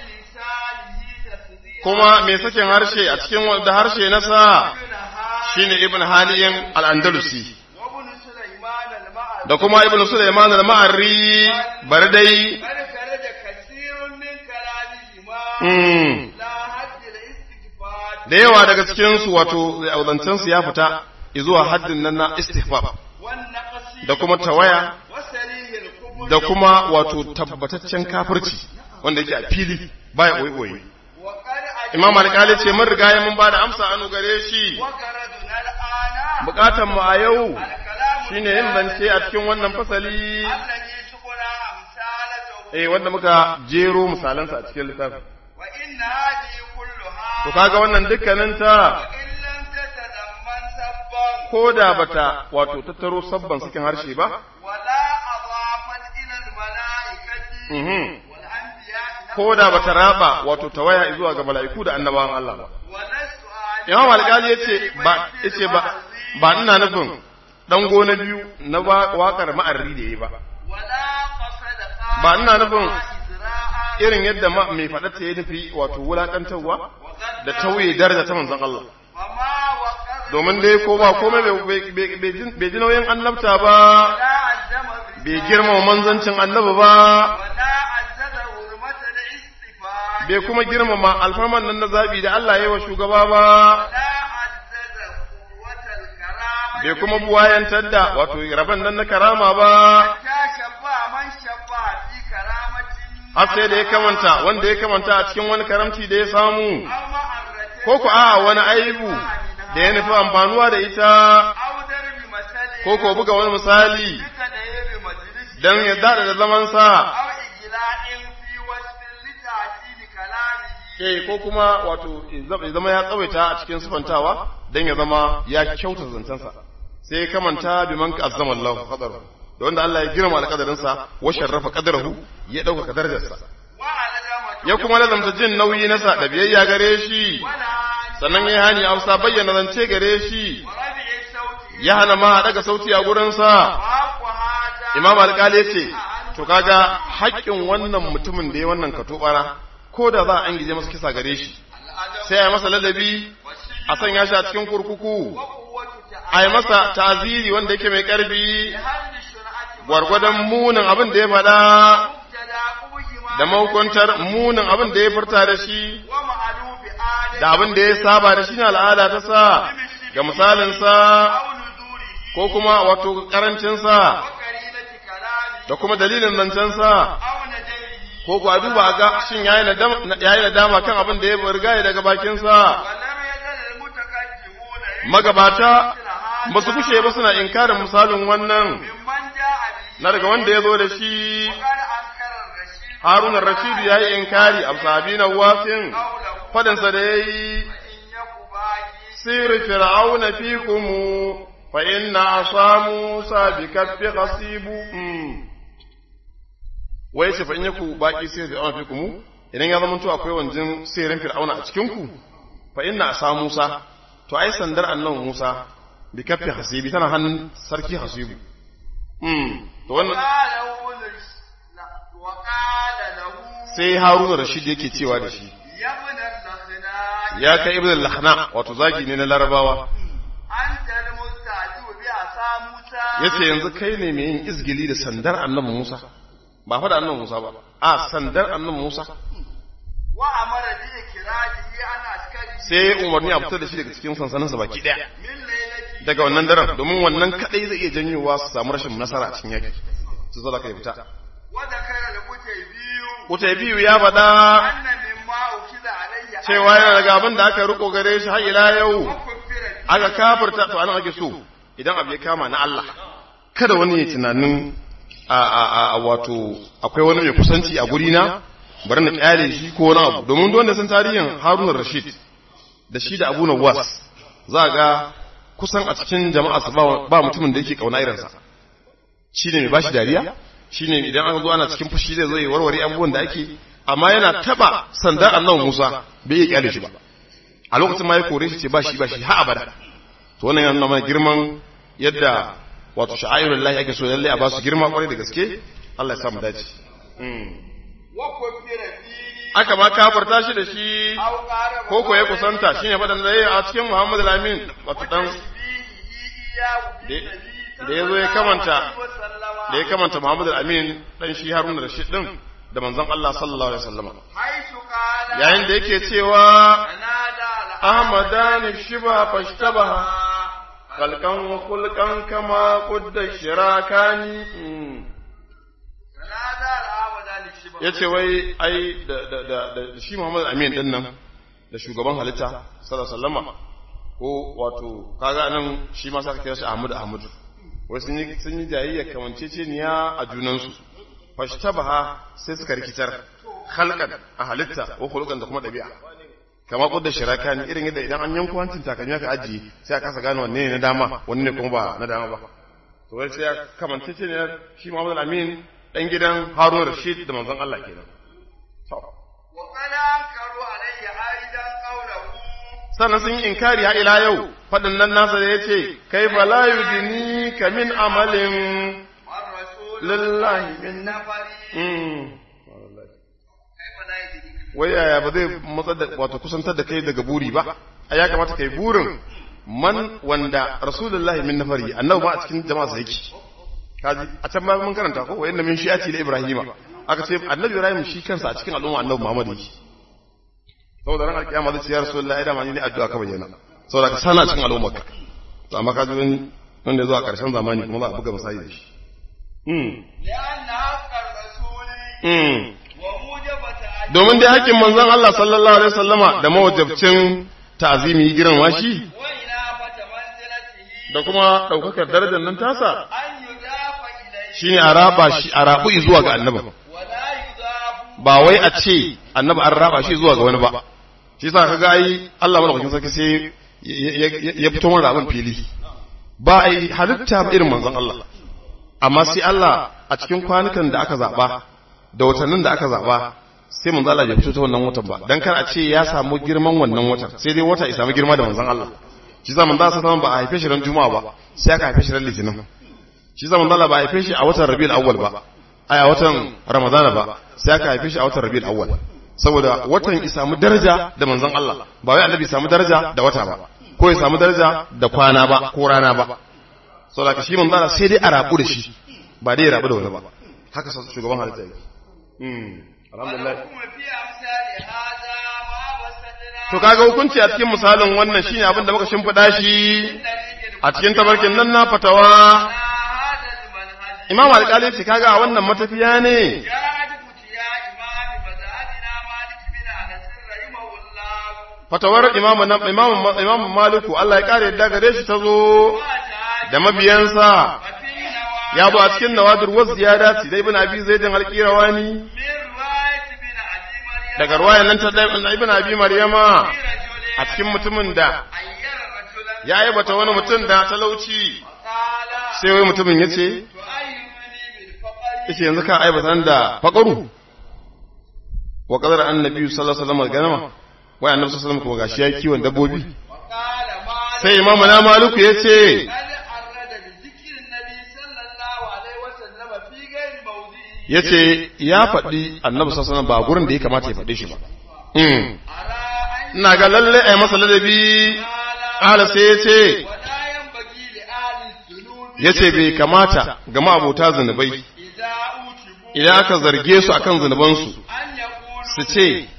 وللسانه تسريها kuma mai sakin harshe a cikin wanda harshe nasa shine ibn haliyin al-andalusi وابن سليمان المعرفي da kuma ibn sulaiman al-ma'arri bar dai قد خرج كثير من كلامهما mm, لا حد الاستكفاف da yawa daga cikin su wato zancen su ya fita zuwa haddin nan na istihbab والنقص da kuma tawaya وسريه الكفر da kuma wato tabbataccen kafirci wanda yake a fili baya koyi وقد أجمع imam alƙali ce mun riga ya mun ba da amsa anu gare shi وقردنا الآن bukatan mu a yau الكلام shine yin zance a cikin wannan fasali الذي سقنا أمثالته eh wanda muka jero misalansa a cikin littafin وإن هذه كلها to kaga wannan dukkaninta وإن لم تتضمن سبا ko da bata wato tattaro sabban sakin harshe ba ولا أضافت إلى الملائكة mhm والأنبياء ko da bata raba wato tawaya zuwa ga mala'iku da annabawan Allah ba ولست أعلم Imam Alƙali yace ba yace ba ba ina nufin dan gona biyu na wa- waƙar ma'arri da yayi ba ولا قصد ba ina nufin إزراء irin yadda ma mai faɗa ta yi nufi wato wulaƙantarwa وقد da tauye daraja ta manzon Allah فما وقر domin dai ko ba komai bai- bai bai ji- bai ji nauyin annabta ba ولا عزم bai girmama manzancin annabi ba ولا عزز حرمة الاصطفاء bai kuma girmama alfarman nan na zabi da Allah ya yi wa shugaba ba ولا عزز قوة الكرامة bai kuma buwayantar da wato rabon nan na karama ba حتى شفع من شفع في كرامة har sai da ya kamanta wanda ya kamanta a cikin wani karamci da ya samu أو معرة ko ku a wani aibu da ya nufi amfanuwa da ita أو درب مثل ko ko buga wani misali بكدير مجلس don ya daɗa da zamansa أو إجلاء في وصف لتعجيل كلامه eh ko kuma wato ya zama ya tsawaita a cikin sifantawa don ya zama ya kyauta zancensa sai ya kamanta bi man azzama Allah qadarahu da wanda Allah ya girma alƙadarinsa wa sharrafa qadarahu ya dauka darajarsa وعلى ya kuma lazamta jin nauyi nasa da biyayya gare shi ولا sannan ya hani Hausa bayyana zance gare shi ورفع الصوت ya hana ma daga sauti a gurinsa وحق هذا Imam Alƙali ya ce أن to kaga haƙƙin wannan mutumin da ya wannan katobara ko da za a an gije masa kisa gare shi sai a yi masa ladabi a sanya shi a cikin kurkuku a yi masa taziri wanda yake mai ƙarfi gwargwadon munin abin da ya faɗa da mahukuntar munin abin da ya furta da shi da abin da ya saba da shi ne al'ada ta sa ga misalinsa ko kuma wato ƙarancinsa da kuma dalilin zancensa ko ku a duba ga shin yayi nadama kan abin da ya riga daga bakinsa magabata ba su kushe ba suna inkarin misalin wannan na daga wanda ya zo da shi harun rashidu ya yi inkari a sabi na wasin fadansa da ya yi sirri fir'auna fi kumu fa inna asamu sabi kaffi hasibu wai ce fa in yaku baki sai fir'auna fi kumu idan ya zama to akwai wanjin sirrin fir'auna a cikin ku fa inna asamu musa to ai sandar annan musa bi kaffi hasibi tana hannun sarki hasibu to wannan sai haruna rashid yake cewa da shi ya kai ibn al-lahna wato zagi ne na larabawa yace yanzu kai ne mai yin izgili da sandar annabi Musa ba fa da annabi Musa ba a sandar annabi Musa wa amara bi ikrajihi ana askari sai umarni a fitar da shi daga cikin sansaninsa baki daya daga wannan daren domin wannan kadai zai iya janyowa su samu rashin nasara a cikin yaki su zo da kai fita wanda kare da kuke biyu kutai biyu ya faɗa anna mimma ukiza alayya cewa yana daga abin da aka riko gare shi har ila yau aka kafirta to anan ake so idan abu ya kama na Allah kada wani ya tunanin a a a wato akwai wani mai kusanci a guri na bari na kyale shi ko wani abu domin wanda san tarihin Harun Rashid da shi da Abu Nawas za ga kusan a cikin jama'a ba mutumin da yake kauna irinsa shi ne mai bashi dariya shi ne idan an zo ana cikin fushi zai zo ya warware abubuwan da ake amma yana taba sanda annabi Musa bai iya kyale shi ba a lokacin ma ya kore shi ce ba shi ba shi ha abada to wannan yana nuna girman yadda wato sha'airul lahi ake so lalle a ba su girma kwarai da gaske Allah ya sa mu dace wa kufira fi aka ma kafarta shi da shi aw qara ko ko ya kusanta shine fadan da yayi a cikin Muhammad al-Amin wato dan da ya zo ya kamanta da ya kamanta Muhammad al-Amin dan shi Harun Rashid din da manzon Allah sallallahu alaihi wasallam haitu qala yayin da yake cewa nada Ahmadani shiba fashtabaha kalkan wa kulkan kama qudda shirakani nada al-amadani shiba yace wai ai da da da, da shi Muhammad al-Amin din nan da shugaban halitta sallallahu alaihi wasallam ko wato kaga nan shi ma saka kira shi Ahmad Ahmad wai sun yi sun yi jayayya kamanceceniya a junansu fashtabaha sai suka rikitar khalqan a halitta ko khuluqan da kuma dabi'a kama kudda shiraka ne irin yadda idan an yanko hancin takalmi aka ajiye sai a kasa gane wanne ne na dama wanne ne kuma ba na dama ba to wai sai ya kamanceceniya shi Muhammad Amin dan gidan Harun Rashid da manzon Allah kenan to wa qala ankaru alayya aidan qawluhu sannan sun yi inkari har ila yau faɗin nan nasa da ya ce kai fa la yudini ka min amalin war rasul lillahi min nafari Mm. kai fa la yadri wai yaya ba zai matsar da wato kusantar da kai daga buri ba a ya kamata kai burin man wanda rasulullahi min nafari annabi ma a cikin jama'a sa yake kaji a can ma mun karanta ko wayanna min shi'ati da ibrahima aka ce annabi ibrahim shi kansa a cikin al'umma annabi muhammad yake saboda ran alkiyama zai ce ya rasulullahi da ma ni ne addu'a ka bayyana saboda ka sana cikin al'umma ka to amma ka ji wani wanda ya zo a ƙarshen zamani kuma za a buga misali da shi mm لأن حق الرسول mm وموجبة domin dai hakkin manzon Allah sallallahu alaihi wasallama da mawajabcin ta'zimi girma shi وإنابة منزلته da kuma daukakar darajar nan tasa أن يضاف إليه shine a raba shi a rabu zuwa ga annabi ولا يضاف ba wai a ce annabi an raba shi zuwa ga wani ba shi yasa kaga ai Allah madaukakin sarki sai ya- ya ya fito mana abin fili ba ai halitta ba irin manzon Allah amma sai Allah a cikin kwanukan da aka zaba da watannin da aka zaba sai manzon Allah ya fito ta wannan watan ba dan kar a ce ya samu girman wannan watan sai dai wata ya samu girma da manzon Allah shi zaman da sa ba a haife shi ran juma'a ba sai aka haife shi ran litinin shi zaman da ba a haife shi a watan rabiul awwal ba a watan ramadana ba sai aka haife shi a watan rabiul awwal saboda watan ya samu daraja da manzon Allah ba wai annabi samu daraja da wata ba ko ya samu daraja da kwana ba ko rana ba saboda shi manzon Allah sai dai a rabu da shi ba dai ya rabu da wani ba haka shugaban halitta yake mm alhamdulillah to kaga hukunci a cikin misalin wannan shine abin da muka shimfida shi a cikin tabarkin nan na fatawa imam alƙali ce kaga a wannan matafiya ne fatawar imamu na imamu imamu maliku Allah ya kare yadda gare shi tazo da mabiyansa ya bu a cikin nawadir wasu ziyada su dai ibn abi zaidin alqirawani daga ruwayan nan ta ibn abi maryama a cikin mutumin da ya aibata wani mutum da talauci sai wai mutumin ya ce yace yanzu ka aibata da faqaru wa qadara annabi sallallahu alaihi wasallam ganama wai annabi sallallahu alaihi wasallam kuma gashi ya kiwon dabbobi sai imamu na maluku yace yace ya faɗi annabi sallallahu alaihi ba gurin da ya kamata ya faɗe shi ba ina ga lalle ai masa ladabi ala sai yace yace bai kamata ga ma'abota zunubai idan aka zarge su akan zunubansu su ce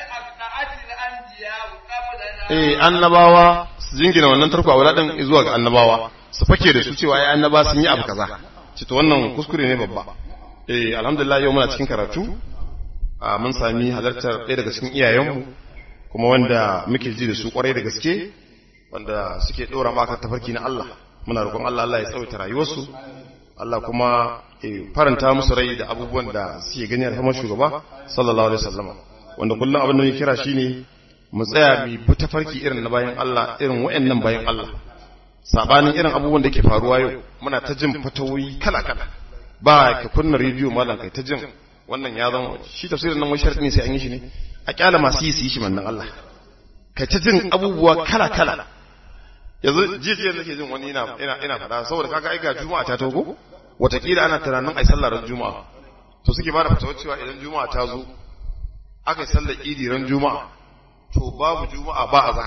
eh annabawa su jingina wannan tarko a wuladin zuwa ga annabawa su fake da su cewa ai annaba sun yi abu kaza ce to wannan kuskure ne babba eh alhamdulillah yau muna cikin karatu a mun sami halartar ɗaya daga cikin iyayenmu kuma wanda muke ji da su kwarai da gaske wanda suke ɗora maka tafarki na Allah muna roƙon Allah Allah ya tsawaita rayuwarsu Allah kuma faranta musu rai da abubuwan da suke gani alhamar shugaba sallallahu alaihi wasallam wanda kullum abin da muke kira shine mu tsaya mu bi tafarki irin na bayan Allah irin wayannan bayan Allah sabanin irin abubuwan da ke faruwa yau muna ta jin fatawoyi kala kala ba ka kunna rediyo malam kai ta jin wannan ya zama shi tafsirin nan wai sharadi ne sai an yi shi ne a kyala masu yi su yi shi mannan Allah kai ta jin abubuwa kala kala yanzu jiya nake jin wani ina ina ina fada saboda kaga ai ga juma'a ta togo watakila ana tunanin ai sallar ran juma'a to suke ba da fatawar cewa idan juma'a ta zo aka yi sallar idi ran juma'a to babu juma'a ba azhar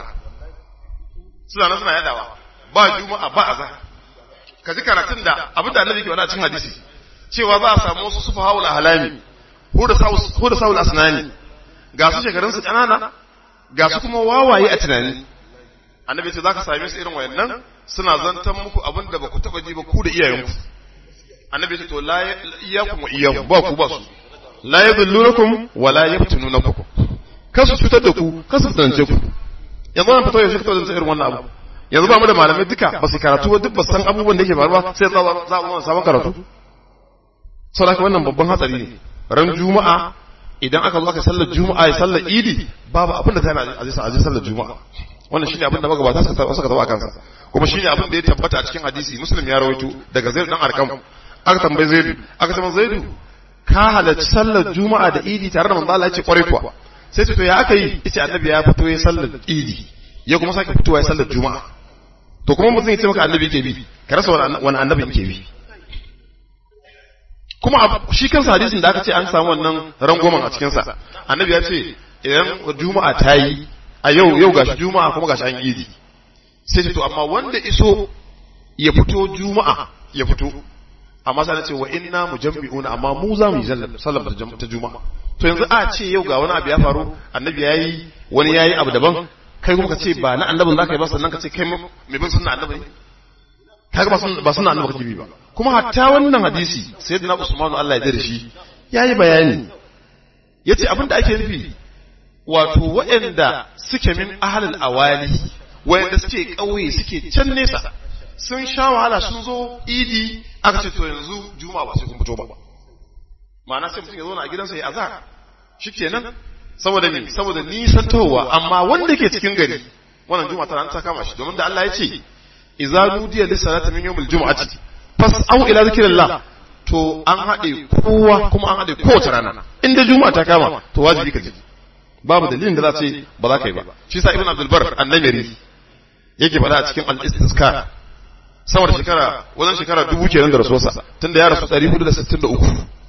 suna nan suna yadawa ba juma'a ba azhar ka ji karatun da abin da annabi ke wani a cikin hadisi cewa za a samu wasu sufa haula halami ko da saul asnani ga su shekarun su kanana ga su kuma wawaye a tunani annabi ce za ka same su irin wayannan suna zantan muku abin da ba ku taɓa ji ba ku da iyayenku annabi ce to la iyakum wa iyahum ba ku ba su la yadullunakum wa la yaftununakum kasu cutar da ku kasu tantance ku yanzu an fito yaushe fito da irin wannan abu yanzu ba mu da malamai duka ba su karatu ba duk ba san abubuwan da yake faruwa sai za za mu sabon karatu saboda wannan babban hatsari ne ran juma'a idan aka zo aka sallar juma'a ya sallar idi babu abin da tana a ji sallar juma'a wannan shine abin da magabata suka suka taba kansa kuma shine abin da ya tabbata a cikin hadisi muslim ya rawaito daga zaid dan arkam aka tambaye zaidu aka tambaye zaidu ka halarci sallar juma'a da idi tare da manzo Allah ya ce kware kuwa sai ce to ya aka yi yace annabi ya fito ya sallar idi ya kuma sake fitowa ya sallar juma'a to kuma mutum ya ce maka annabi yake bi ka rasa wani annabi yake bi kuma shi kansa hadisin da aka ce an samu wannan rangwamen a cikinsa annabi ya ce idan juma'a ta yi a yau yau gashi juma'a kuma gashi an idi sai ce to amma wanda iso ya fito juma'a ya fito amma sai ce wa inna mujammi'una amma mu za mu yi sallar ta juma'a to yanzu a ce yau ga wani abu ya faru annabi yayi wani yayi abu daban kai kuma ka ce ba na annabin zaka yi ba sannan ka ce kai mai bin sunna annabi ne kaga ba sunna ba sunna annabi kake bi ba kuma hatta wannan hadisi sayyidina Usman Allah ya dare shi yayi bayani yace abinda ake nufi wato waɗanda suke min ahlul awali waɗanda suke ƙauye suke can nesa sun sha wahala sun zo idi aka ce to yanzu juma'a ba sai kun fito ba ma'ana sai mutum ya zauna a gidansa ya azhar shikenan saboda me saboda nisan towa amma wanda ke cikin gari wannan juma'a tana ta kama shi domin da Allah ya ce idza nudiya lis salati min yawmil jum'ati fas'au ila zikrillah to an haɗe kowa kuma an haɗe kowace rana inda juma'a ta kama to wajibi ka je babu dalilin da za ce ba za ka yi ba shi sa ibn abdul bar annamiri yake faɗa a cikin al-istiskar sama da shekara wajen shekara dubu kenan da rasuwarsa tunda ya rasu 463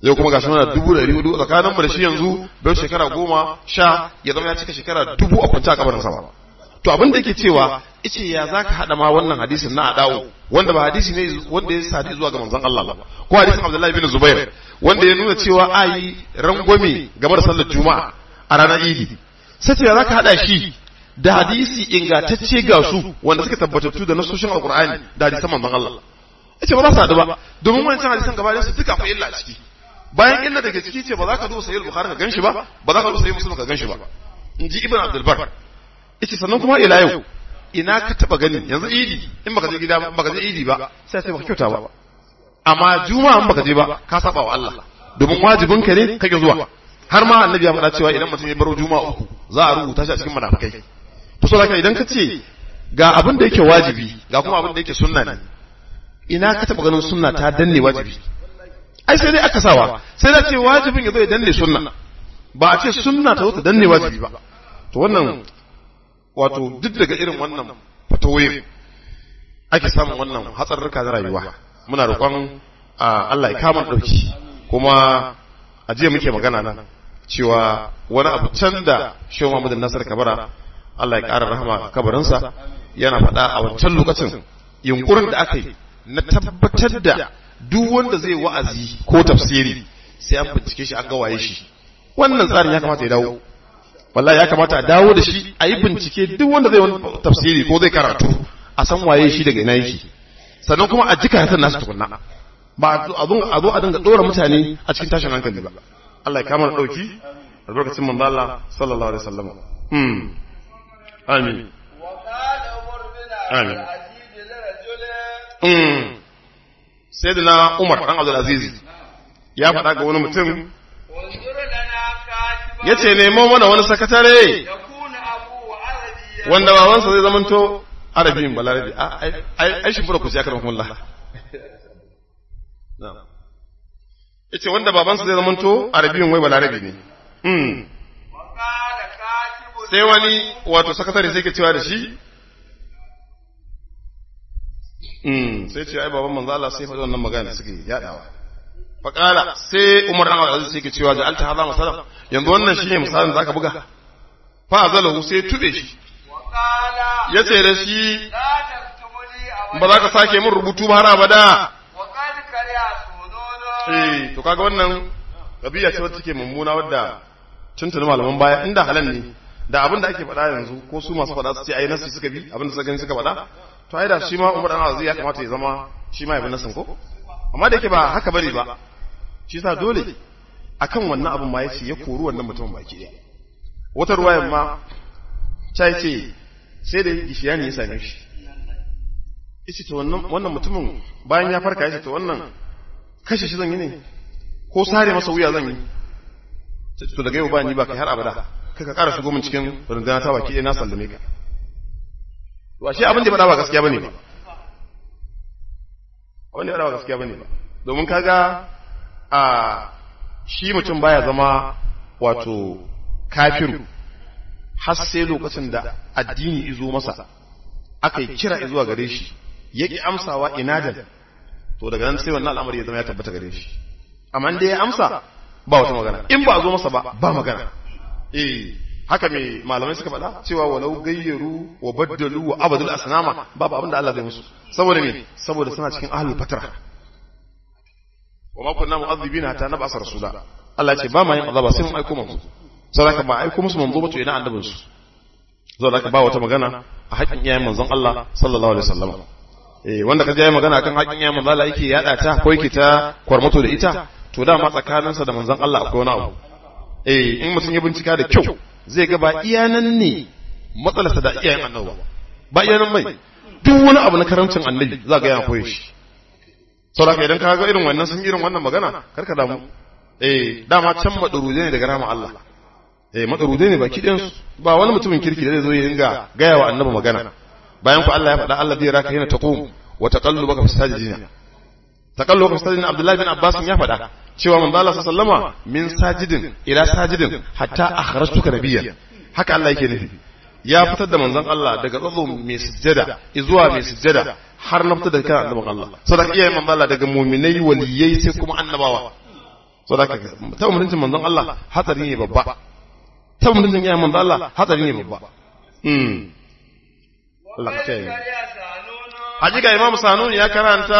yau kuma gashi muna dubu ɗari hudu tsakaninmu da shi yanzu bai shekara goma sha ya zama ya cika shekara dubu a kwance a kabarin sama to abin da yake cewa ice ya za ka haɗa ma wannan hadisin na adawo wanda ba hadisi ne wanda ya sadi zuwa ga manzon Allah ba ko hadisin Abdullahi bin Zubair wanda ya nuna cewa ayi rangwame game da sallar juma'a a ranar idi sai ce ya za ka haɗa shi da hadisi ingantacce ga su wanda suka tabbatattu da nasoshin alkur'ani da hadisan manzon Allah yace ba za su haɗu ba domin wancan hadisan gaba su duka akwai illa a ciki bayan illa da ke ciki ce ba za ka duba sahih bukhari ka ganshi ba ba za ka duba sahih muslim ka ganshi ba in ji ibn abdul bar yace sannan kuma ila yau ina ka taba gani yanzu idi in baka je gida ba baka je idi ba sai sai baka kyauta ba amma juma'a in baka je ba ka saba wa Allah domin wajibin ka ne kake zuwa har ma annabi ya faɗa cewa idan mutum ya baro juma'a uku za a rubuta shi a cikin munafikai to so idan ka ce ga abin da yake wajibi ga kuma abin da yake sunna ne ina ka taba ganin sunna ta danne wajibi ai sai dai aka sawa sai da ce wajibin ya zo ya danne sunna ba a ce sunna ta zo ta danne wajibi ba to wannan wato duk daga irin wannan fatawoyin ake samun wannan hatsarurruka na rayuwa muna roƙon Allah ya kama ɗauki kuma a jiya muke magana nan cewa wani abu can da shehu Muhammadu Nasir Kabara Allah ya ƙara rahama kabarinsa yana faɗa a wancan lokacin yunkurin da aka yi na tabbatar da duk wanda zai wa'azi ko tafsiri sai an bincike shi an ga waye shi wannan tsarin ya kamata ya dawo wallahi ya kamata a dawo da shi a yi bincike duk wanda zai wani tafsiri ko zai karatu a san waye shi daga ina yake sannan kuma a jika hatar nasu tukunna ba a zo a zo a dinga dora mutane a cikin tashin hankali ba Allah ya kama dauki albarkacin manzo Allah sallallahu alaihi wasallam hmm amin amin hmm sayyidina Umar dan Abdul Aziz ya faɗa ga wani mutum ya ce nemo mana wani sakatare wanda babansa zai zamanto arabin balarabi ai shi fura ku sai akarar kuma ya ce wanda babansa zai zamanto arabin wai balarabi ne sai wani wato sakatare sai ke cewa da shi sai ce ai baban manzo Allah sai faɗi wannan magana da suke yadawa faƙala sai umar ɗan aziz sai ke cewa da alta haza masalam yanzu wannan shine misalin zaka buga fa azalahu sai tube shi ya ce da shi ba za ka sake min rubutu ba har abada eh to kaga wannan kabiya ce wacce take mummuna wadda tuntuni malaman baya inda halan ne da abin da ake faɗa yanzu ko su masu faɗa su ce ai nasi suka bi abin da suka gani suka faɗa to ai da shi ma umar ɗan aziz ya kamata ya zama shi ma ya bi nasin ko amma da yake ba haka bane ba shi sa dole akan wannan abin ma yace ya kori wannan mutumin baki ɗaya wata ruwayan ma ta ce sai da gishiya ne ya same shi yace to wannan wannan mutumin bayan ya farka yace to wannan kashe shi zan yi ne ko sare masa wuya zan yi to daga yau ba ni ba kai har abada kai ka ƙara shigo min cikin rundunar ta baki ɗaya na sallame ka to ashe abin da ya faɗa ba gaskiya bane ba abin da ya faɗa ba gaskiya bane ba domin kaga a shi mutum baya zama wato kafiru har sai lokacin da addini izo masa aka yi kira zuwa gare shi ya ƙi amsawa inadan to daga nan sai wannan al'amari ya zama ya tabbata gare shi amma dai ya amsa ba wata magana in ba a zo masa ba ba magana eh haka me malamai suka faɗa cewa walau gayyaru wa baddalu wa abadul asnama babu abin da Allah zai musu saboda me saboda suna cikin ahlul fatra wa ma kunna mu'adhibina hatta nab'asa rasula Allah ce ba ma yin azaba sai mun aiko manzo saboda ba aiko musu manzo ba to ina annabin su saboda ba wata magana a haƙin iyayen manzon Allah sallallahu alaihi wasallam eh wanda kaje yayin magana kan haƙin iyayen manzon Allah yake yada ta ko yake ta kwarmato da ita to dama tsakaninsa da manzon Allah akwai wani abu eh in mutum ya bincika da kyau zai ga ba iyanan ne matsalarsa da iyayen annabi ba ba iyanan mai duk wani abu na karamcin annabi za ga yana koyi shi saboda idan ka ga irin wannan sun irin wannan magana karka damu eh dama can madarude ne daga rama Allah eh madarude ne baki ɗayan ba wani mutumin kirki da zai zo ya dinga gaya wa annabi magana bayan ku Allah ya faɗa Allah zai raka yana taqum wa taqallubaka fi sajidina taqallubaka fi sajidina Abdullah bin Abbas ya faɗa cewa manzo Allah sallama min sajidin ila sajidin hatta akhrajtuka nabiyyan haka Allah yake nufi ya fitar da manzon Allah daga tsatso mai sujjada zuwa mai sujjada har na fitar da kan annabin Allah sadaka iyayen manzon Allah daga mu'minai waliyai sai kuma annabawa so da ta mutuncin manzon Allah hatsari ne babba ta mutuncin iyayen manzon Allah hatsari ne babba mm Allah ya kiyaye hakika Imam Sanuni ya karanta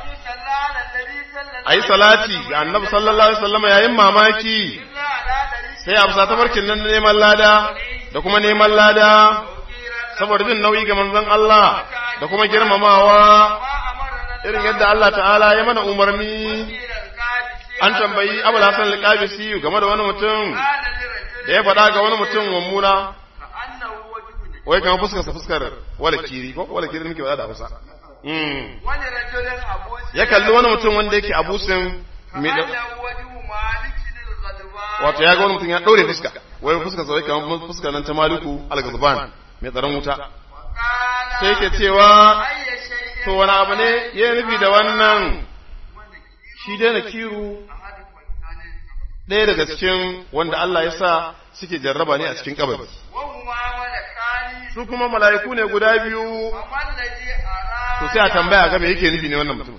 ayi salati ga Annabi sallallahu alaihi wasallam yayin mamaki sai a bisa tafarkin nan neman lada da kuma neman lada saboda jin nauyi ga manzon Allah da kuma girmamawa irin yadda Allah ta'ala ya mana umarni an tambayi Abu Hassan al-Qabisi game da wani mutum da ya faɗa ga wani mutum mummuna wai kamar fuskar sa fuskar wala kiri ko wala kiri muke faɗa da Hausa ya kalli wani mutum wanda yake abusin mai wato ya ga wani mutum ya ɗaure fuska wai fuskar sa wai kamar fuskar nan ta Maliku al-Ghazban mai tsaron wuta sai ke cewa to wani abu ne ya nufi da wannan shi dai na kiru ɗaya daga cikin wanda Allah ya sa suke jarraba ne a cikin kabari su kuma mala'iku ne guda biyu to sai a tambaya ga me yake nufi ne wannan mutum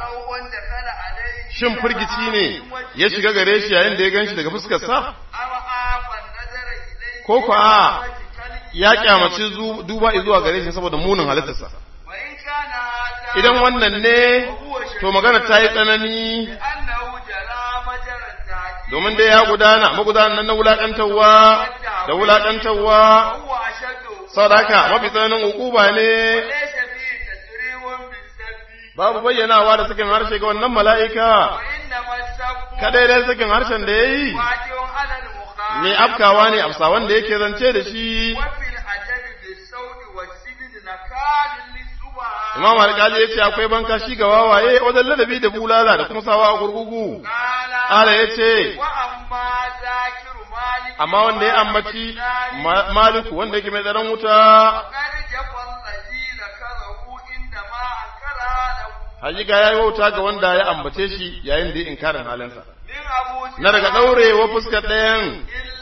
shin firgici ne ya shiga gare shi yayin da ya gan shi daga fuskarsa ko kuwa ya kyamaci duba zuwa gare shi saboda munin halittarsa idan wannan ne to magana ta yi tsanani domin dai ya gudana magudanan na wulaƙantarwa da wulaƙantarwa sadaka mafi tsananin hukuba ne babu bayyanawa da sakin harshe ga wannan mala'ika kadai dai sakin harshen da ya yi ne afkawa ne afsa wanda yake zance da shi Imam Alƙali ya ce akwai banka shi ga wawaye wajen ladabi da bulala da kuma sawa a gurgugu. Ala ya ce, Amma wanda ya ambaci Maliku wanda yake mai tsaron wuta, Hakika ya yi wauta ga wanda ya ambace shi yayin da ya inkarin halinsa. Na daga ɗaurewa fuskar ɗayan,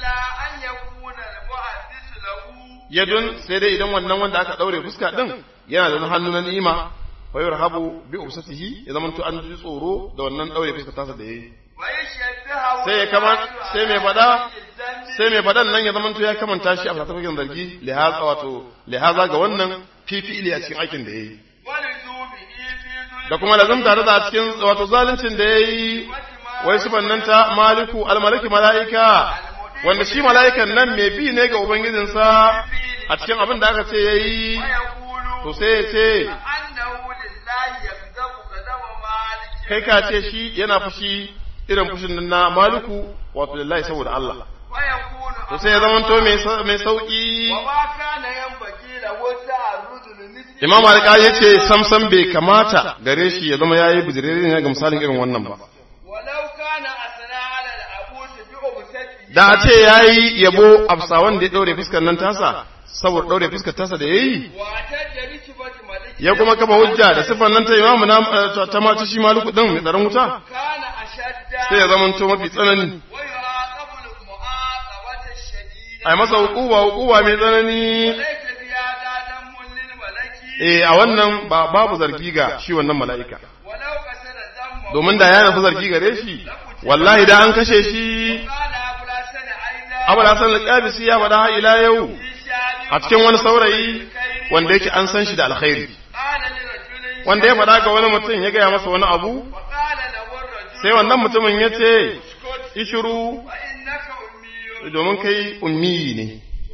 yadun sai dai idan wannan wanda aka ɗaure fuska ɗin yana da hannu na ni'ima fa yurhabu bi ubsatihi ya zama to an ji tsoro da wannan daure fuskar tasa da yayi sai ya kama sai mai fada sai mai fadan nan ya zama to ya kamanta shi a fatafakin zargi lihaza wato lihaza ga wannan fifili a cikin aikin da yayi da kuma lazumta da a cikin wato zaluncin da yayi wai sifan nan ta maliku almaliki mala'ika wanda shi mala'ikan nan mai bi ne ga ubangijinsa a cikin abin da aka ce yayi to sai ya ce kai ka ce shi yana fushi irin fushin nan na maliku wato lillahi saboda Allah to sai ya zama to mai sauki Imam Alƙali ya ce samsam bai kamata gare shi ya zama yayi bijirere ne ga misalin irin wannan ba da a ce yayi yabo afsa wanda ya daure fuskar nan tasa saboda daure fuskar tasa da yayi ya kuma kafa hujja da sifan nan ta imamu na ta ma shi maluku din mai tsaron wuta sai ya zama to mafi tsanani ai masa hukuba hukuba mai tsanani eh a wannan ba babu zargi ga shi wannan mala'ika domin da ya nufi zargi gare shi wallahi da an kashe shi abu da hasan al-qabisi ya faɗa har ila yau a cikin wani saurayi wanda yake an san shi da alkhairi wanda ya faɗa ga wani mutum ya gaya masa wani abu sai wannan mutumin ya ce ishiru domin kai ummi ne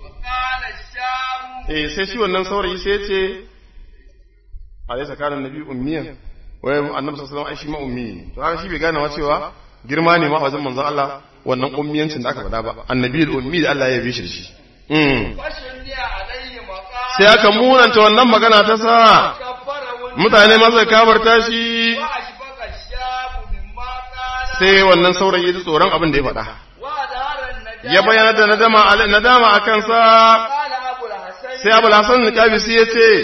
eh sai shi wannan saurayi sai ce a zai tsakanin nabi ummiyan wai annabi sallallahu alaihi wasallam ai shi ma ummi ne to haka shi bai gane wa cewa girma ne ma a wajen manzon Allah wannan ummiyancin da aka faɗa ba annabi ummi da Allah ya yabe shi da shi sai aka munanta wannan magana ta sa mutane masa kabarta shi sai wannan saurayi da tsoron abin da ya faɗa ya bayyana da nadama a kansa sai abu hasan niqabisi ya ce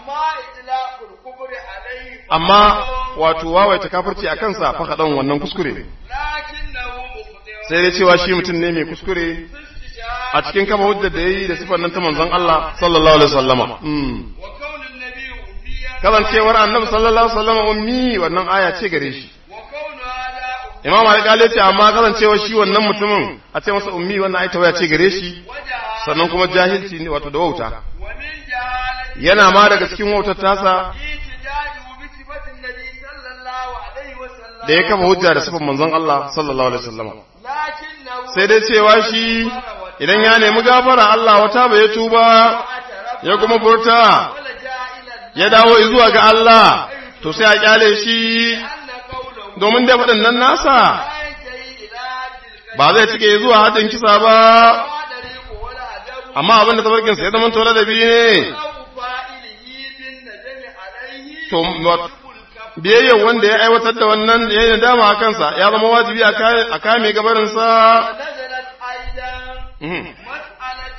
amma wato wawaita kafirci a kansa fa kaɗan wannan kuskure ne sai dai cewa shi mutum ne mai kuskure a cikin kama hujjar da ya yi da sifar nan ta manzon Allah sallallahu alaihi wasallama kasancewar annabi sallallahu alaihi wasallama ummi wannan aya ce gare shi imam alƙali ce amma kasancewa shi wannan mutumin a ce masa ummi wannan ai tawaya ce gare shi وجهالة sannan kuma jahilci ne wato da wauta ومن جهالة yana ma daga cikin wautar tasa احتجاجه بصفة النبي صلى الله عليه وسلم da ya kafa hujja da sifan manzon Allah sallallahu alaihi wasallam لكنه sai dai cewa shi idan ya nemi gafara Allah wata bai tuba اعترف ya kuma furta ولجا إلى الله ya dawo zuwa ga Allah to sai a kyale shi أن قوله domin dai waɗannan nasa لا ينتهي إلى حد الكذب ba zai cike zuwa haddin kisa ba ولا طريق ولا أدب amma abin da tabarkin sa ya zama tola da biyu ne أو فاعله بالندم عليه to wa- الكف biyayyar wanda ya aiwatar da wannan ya yi nadama a kansa ya zama wajibi a kame- a kame gabarinsa ونزلت أيضا Mhm. مسألة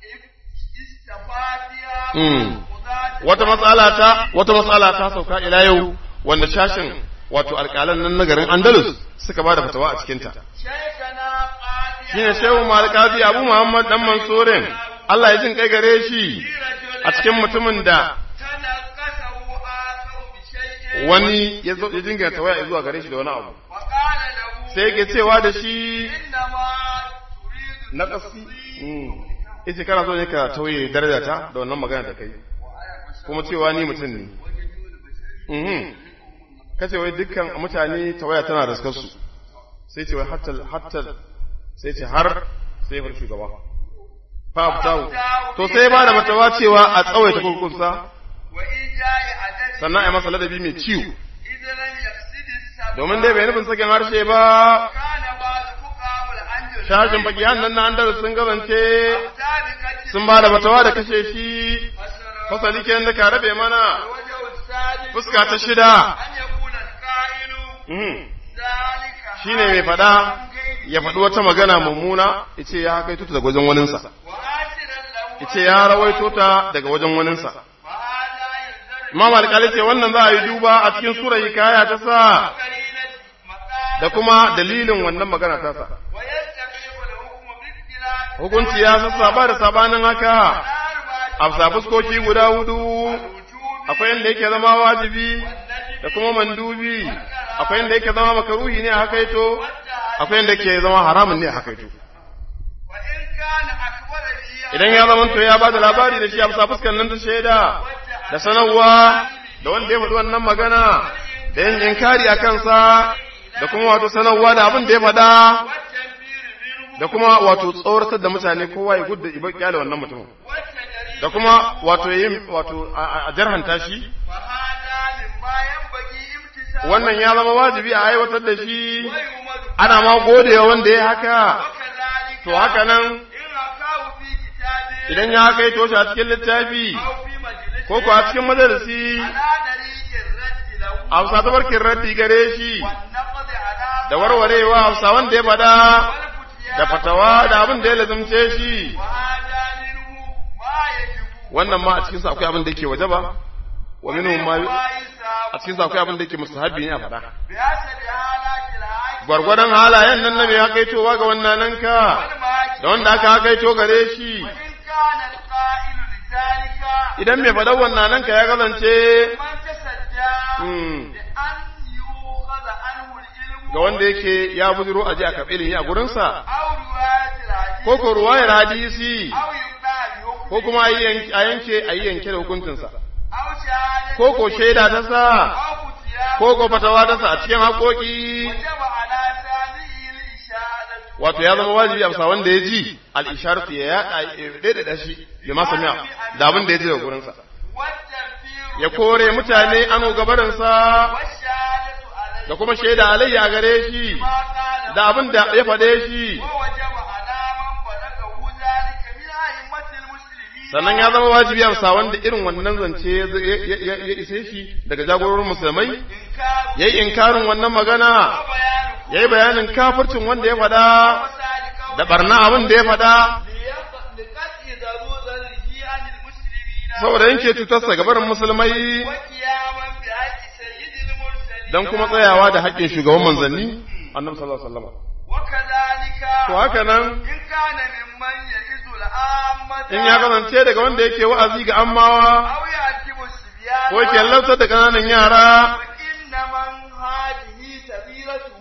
استفادها Mm. وذات wata matsala ta wata matsala ta sauka ila yau wanda shashin wato alƙalan nan na garin Andalus suka ba da fatawa a cikinta شيخنا قاضي shine shehu malikazi abu muhammad dan mansurin Allah ya jin kai gare shi a cikin mutumin da تنقصه آخر بشيء wani ya zo ya dinga tawaya zuwa gare shi da wani abu وقال له sai yake cewa da shi إنما تريد na ƙasi yace kana so ne ka tauye daraja ta da wannan magana da kai kuma cewa ni mutum ne mhm kace wai dukkan mutane tawaya tana da su sai ce wai hatta hatta sai ce har sai bar shugaba fa abtahu to sai ba da matawa cewa a tsawaita kurkunsa وإن جاء عدد sannan a yi masa ladabi mai ciwo إذا لم يقصد السبب domin dai bai nufin sakin harshe ba كان بعض فقهاء الأندلس shashin fakihan nan na andalus sun gazance سابقة sun ba da matawa da kashe shi فسر fasali kenan da ka rabe mana الوجه السادس fuska ta shida أن يكون القائل mhm, ذلك shine mai fada ya faɗi wata magana mummuna yace ya kai tuta daga wajen waninsa وآسرا له yace ya rawaito ta daga wajen waninsa فهذا ينذر Imam alƙali ce wannan za a yi duba a cikin sura hikaya ta sa قرينة مقال da kuma dalilin wannan magana ta sa ويستقيم الحكم باختلاف hukunci ya sassaba da sabanin haka أربعة a fuskoki guda hudu وجوب akwai yadda yake zama wajibi da kuma mandubi akwai yadda yake zama makaruhi ne a hakaito akwai yadda yake zama haramun ne a hakaito وإن كان أكبر فيها idan ya zama to ya ba da labari da shi a bisa fuskar nan ta shaida da sanarwa da wanda ya faɗi wannan magana da yin inkari a kansa da kuma wato sanarwa da abin da ya faɗa والتنفير منه da kuma wato tsoratar da mutane kowa ya gudda ibar kyale wannan mutumin والتجريد da kuma wato yin wato a- a jarhanta shi فهذا مما ينبغي امتثاله wannan ya zama wajibi a aiwatar da shi ويمد ana ma godewa wanda ya haka وكذلك to haka nan إن أقاه في كتابه idan ya haka to shi a cikin littafi أو في مجلس ko ko a cikin majalisi على طريق الرد له a bisa tabarkin raddi gare shi والنقد على da warwarewa a bisa wanda ya fada والفتيان da fatawa da abin da ya lazumce shi وهذا منه ما يجب wannan ma a cikin sa akwai abin da yake wajaba wa minhum ma ويساب a cikin sa akwai abin da yake mustahabi ne a fada بحسب حالات العاجز gwargwadon halayen nan na mai hakaitowa ga wannan nan ka والماجز da wanda aka hakaito gare shi وإن كان القائل لذلك idan mai faɗan wannan nan ka ya kasance من تصدى mm, بأن يؤخذ عنه العلم ga wanda yake ya buzuro aje a karɓi ilimi a gurinsa أو رواية الحديث ko ko ruwayar hadisi أو يقطع بحكم ko kuma a yi yanke a yanke a yi yanke da hukuncinsa أو شهادة ko ko shaida ta sa أو فتيان ko ko fatawa ta sa a cikin haƙoƙi وجب على سامعه الإشارة wato ya zama wajibi a bisa wanda ya ji al-isharatu ya yaɗa ya daidaita shi ya ma sami'a da abin da ya ji daga gurinsa والتنفير ya kore mutane ano gabarinsa والشهادة عليه da kuma shaida alayya gare shi ما قال da abin da ya faɗe shi ووجب على من بلغه ذلك من أئمة المسلمين sannan ya zama wajibi a bisa wanda irin wannan zance ya ya- ya- ya ise shi daga jagororin musulmai إنكار ya yi inkarin wannan magana وبيان ya yi bayanin kafircin wanda ya faɗa وسالك da barna abin da ya faɗa لقطع ضرورته عن المسلمين saboda yanke cutarsa ga barin musulmai وقياما بحق سيد المرسلين don kuma tsayawa da haƙƙin shugaban manzanni annabi sallallahu alaihi wasallam وكذلك to haka nan إن كان ممن يئذ العامة in ya kasance daga wanda yake wa'azi ga ammawa أو يعتب الصبيان ko yake lantar da ƙananan yara فإن من هذه سبيلته domin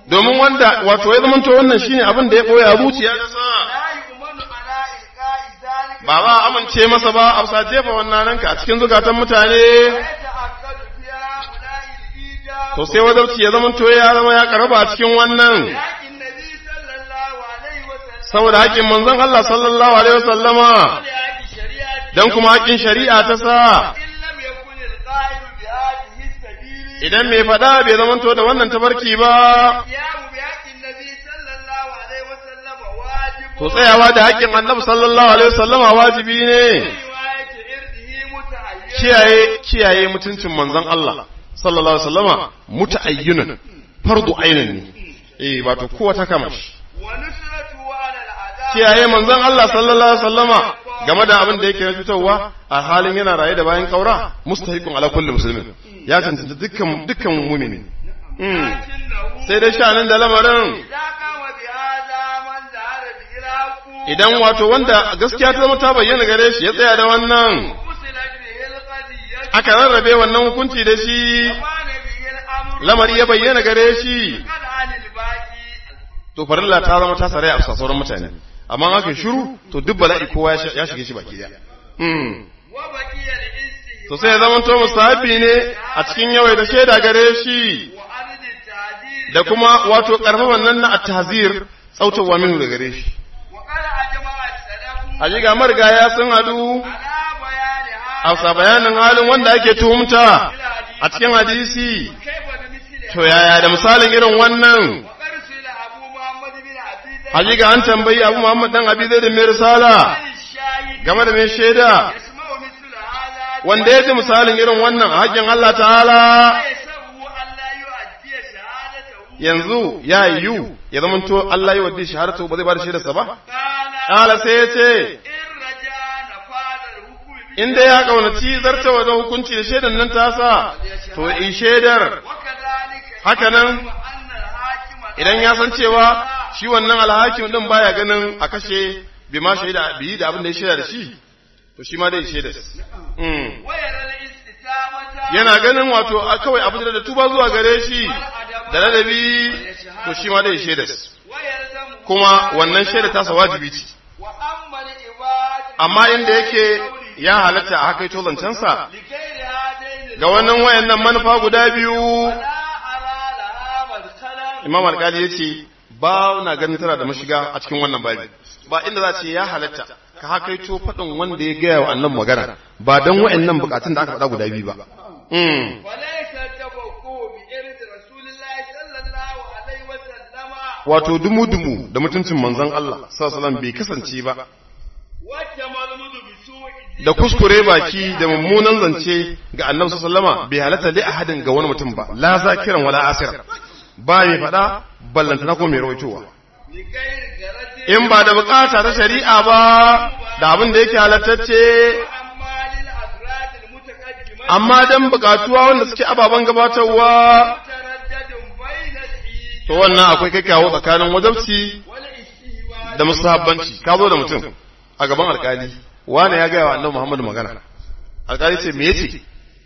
wanda wato ya zamanto wannan shine abin da ya boye a zuciya ta sa لا يؤمن على إلقاء ذلك ba ba amince masa ba a bisa jefa wannan ranka a cikin zukatan mutane ويتأكد في هؤلاء الإيجاب to sai wazarci ya zamanto ya zama ya karaba a cikin wannan لكن النبي صلى الله عليه وسلم saboda haƙƙin manzon Allah sallallahu alaihi wasallama ولهذه الشريعة dan kuma haƙƙin shari'a ta sa إن لم يكن القائل بهذه السبيل idan mai faɗa bai zamanto da wannan tabarki ba القيام بحق النبي صلى الله عليه وسلم واجب to tsayawa da haƙƙin annabi sallallahu alaihi wasallama wajibi ne رواية إرده متعين kiyaye kiyaye mutuncin manzon Allah sallallahu alaihi wasallama muta'ayyinun fardu ainin ne eh wato kowa ta kama shi ونصرته على الأعداء kiyaye manzon Allah sallallahu alaihi wasallama game da abin da yake na fitowa a halin yana raye da bayan kaura mustahiqun ala kulli muslimin ya tantance dukkan dukkan mu'mini mm. لكنه sai dai shanin da lamarin إذا قام بهذا من ظهر به الحق idan wato wanda gaskiya ta zama ta bayyana gare shi ya tsaya da wannan فصلت به القضية aka rarrabe wannan hukunci da shi وكان به الأمر lamari ya bayyana gare shi قد عن الباقي to farilla ta zama ta sarai a bisa sauran mutane amma aka shiru to duk bala'i kowa ya ya shige shi baki daya mm. وبقي الاستهواء to sai ya zama to musahabi ne a cikin yawai da shaida gare shi وعدد التعديل da kuma wato karfafan nan na at-tahzir tsautawa minhu da gare shi وقد أجمع السلف a ga marigaya sun hadu على بيان a هذا sa bayanin halin wanda ake tuhumta a cikin hadisi كيف بمثل to yaya da misalin irin wannan وقد سئل أبو محمد بن عبد الله hajiga an tambayi abu muhammad dan abi zai da mai risala عن الشاهد game da mai shaida يسمع مثل هذا wanda ya ji misalin irin wannan a haƙƙin Allah ta'ala ويسره أن لا يؤدي شهادته yanzu ya yiwu ya zama to Allah ya wadda shahadatu ba zai ba da shaidarsa ba قال ƙala sai ya ce إن رجع نفاذ الحكم به inda ya kaunaci zartawa da hukunci da shaidan nan tasa to in shaidar وكذلك haka nan أن الحاكم idan ya san cewa shi wannan alhakim din baya ganin a kashe bi ma shaida bi da abin da ya shaida da shi to shi ma dai shaida mm. ويرى الاستتامة yana ganin wato a kawai abu da tuba zuwa gare shi da ladabi to shi ma dai shaida ويلزم kuma wannan shaida tasa wajibi ce وأما العباد amma inda yake ya halatta a haka to zancensa لغير هذين ga wannan wayannan manufa guda biyu لا أرى لها مدخلا imam alkali ya ce ba na ganin tana da mashiga a cikin wannan babi ba inda za ce ya halatta ka hakaito faɗin wanda ya gaya wa annan magana ba don wayannan bukatun da aka faɗa guda biyu ba Mm. وليس التفقه بإرث رسول الله صلى الله عليه وسلم wato dumu-dumu da mutuncin manzon Allah sallallahu bai kasance ba والتمرد بسوء da kuskure baki da mummunan zance ga annabi sallama bai halatta li ahadin ga wani mutum ba la zakiran wala asir ba mai faɗa ballantana ko mai rawaitowa لغير جرد in ba da bukata ta shari'a ba da abin da yake halattacce أما للأفراد المتقدمة amma dan bukatuwa wanda suke ababen gabatarwa متردد بين الإيجاب to wannan akwai kai kawo tsakanin wajabci والاستهواء da musahabbanci ka zo da mutum a gaban alkali wani ya gaya wa annabi Muhammadu magana alkali ce me yace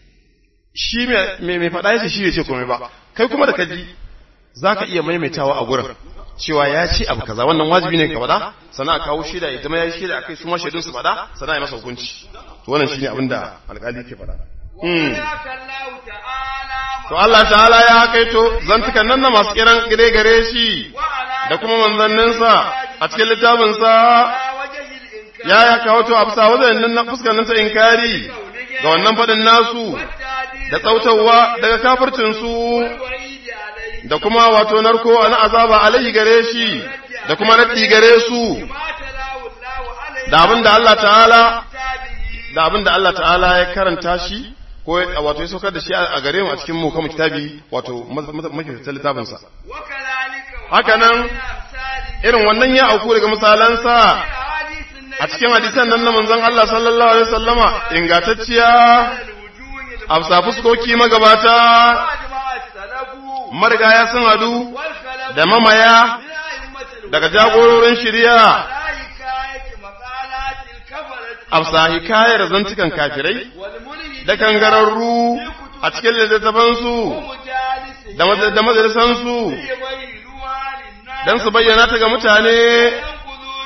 shi me me faɗa yace shi bai ce komai ba kai kuma da kaji zaka iya maimaitawa a gurin cewa ya ce abu kaza wannan wajibi ne ka faɗa sannan a kawo shaida ya zama ya yi shaida akai su ma shaidun su faɗa sannan ya masa hukunci to wannan shine abin da alkali ke faɗa Hmm. وذاك الله تعالى to Allah ta'ala ya kaito zantukan nan na masu kiran gire gare shi وعلى da kuma manzanninsa a cikin littafinsa وجه الإنكار ya ya kawo to a bisa wajen na fuskar nan ta inkari ga wannan faɗin nasu والتعديل da tsautawa daga kafircinsu والوعيد عليه da kuma wato narko na azaba alaihi gare shi da kuma raddi gare su ما تلاه الله عليه da abin da Allah ta'ala كتابه da abin da Allah ta'ala ya karanta shi ko ya- wato ya saukar da shi a gare mu a cikin mu kuma kitabi wato mafi littafinsa وكذلك haka nan من أمثاله irin wannan ya auku daga misalansa أحاديث النبي a cikin hadisan nan na manzon Allah sallallahu alaihi wasallama ingantacciya الوجوه a bisa fuskoki magabata وأجمع السلف marigaya sun hadu والخلف da mamaya من أئمة الهدى daga jagororin shirya على حكاية مقالات الكفرة a bisa hikayar zantukan kafirai والملحدين da kangararru a cikin littattafansu ومجالسهم da mad- da majalisansu في غير روان dan su bayyana ta ga mutane ينقضوا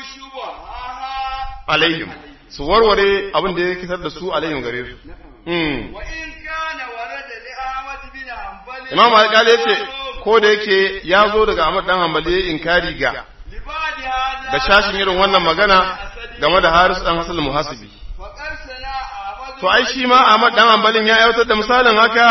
شبهها alaihim su warware abin da ya kitar da su alaihim gare su Hmm. وإن كان ورد لأحمد بن حنبل imam alƙali ya ce ko da yake ya zo daga ahmad dan hanbali ya inkari ga لبعد هذا ga shashin irin wannan magana game da haris dan hasan muhasibi فقد سنا أحمد to ai shi ma ahmad dan hanbalin ya aiwatar da misalin haka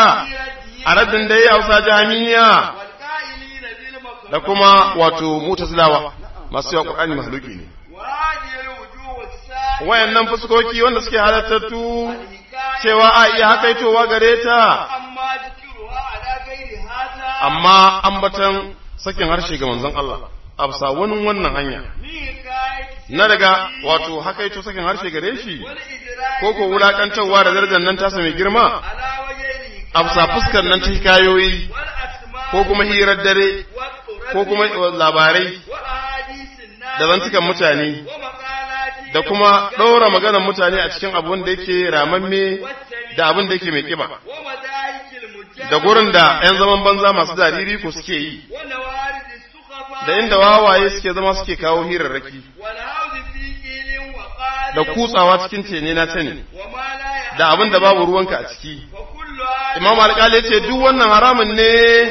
a raddin da ya hausa jami'a والقائلين بالمكروه da kuma wato mutazilawa masu yawa qur'ani mahluki ne وهذه الوجوه السائلة wayannan fuskoki wanda suke halattattu الحكاية cewa a iya hakaitowa gare ta أما ذكرها على غير هذا amma ambatan sakin harshe ga manzon Allah a bisa wani wannan hanya من حكاية na daga wato hakaito sakin harshe gare shi والإدراك ko ko wulakantarwa da darajar nan tasa mai girma على وجه الحكاية a bisa fuskar nan ta hikayoyi والأسماء ko kuma hirar dare والطرق ko kuma labarai وأحاديث الناس da zantukan mutane ومقالات da kuma ɗaura maganar mutane a cikin abin da yake ramamme da abin da yake mai kiba ومدارك المجاهد da gurin da 'yan zaman banza masu jariri ko suke yi ونوارد السخفاء da inda wawaye suke zama suke kawo hirarraki والهوز في قيل وقال da kutsawa cikin tene na sani وما لا يعلم da abin da babu ruwanka a ciki وكل هذا imam alƙali ce duk wannan haramun ne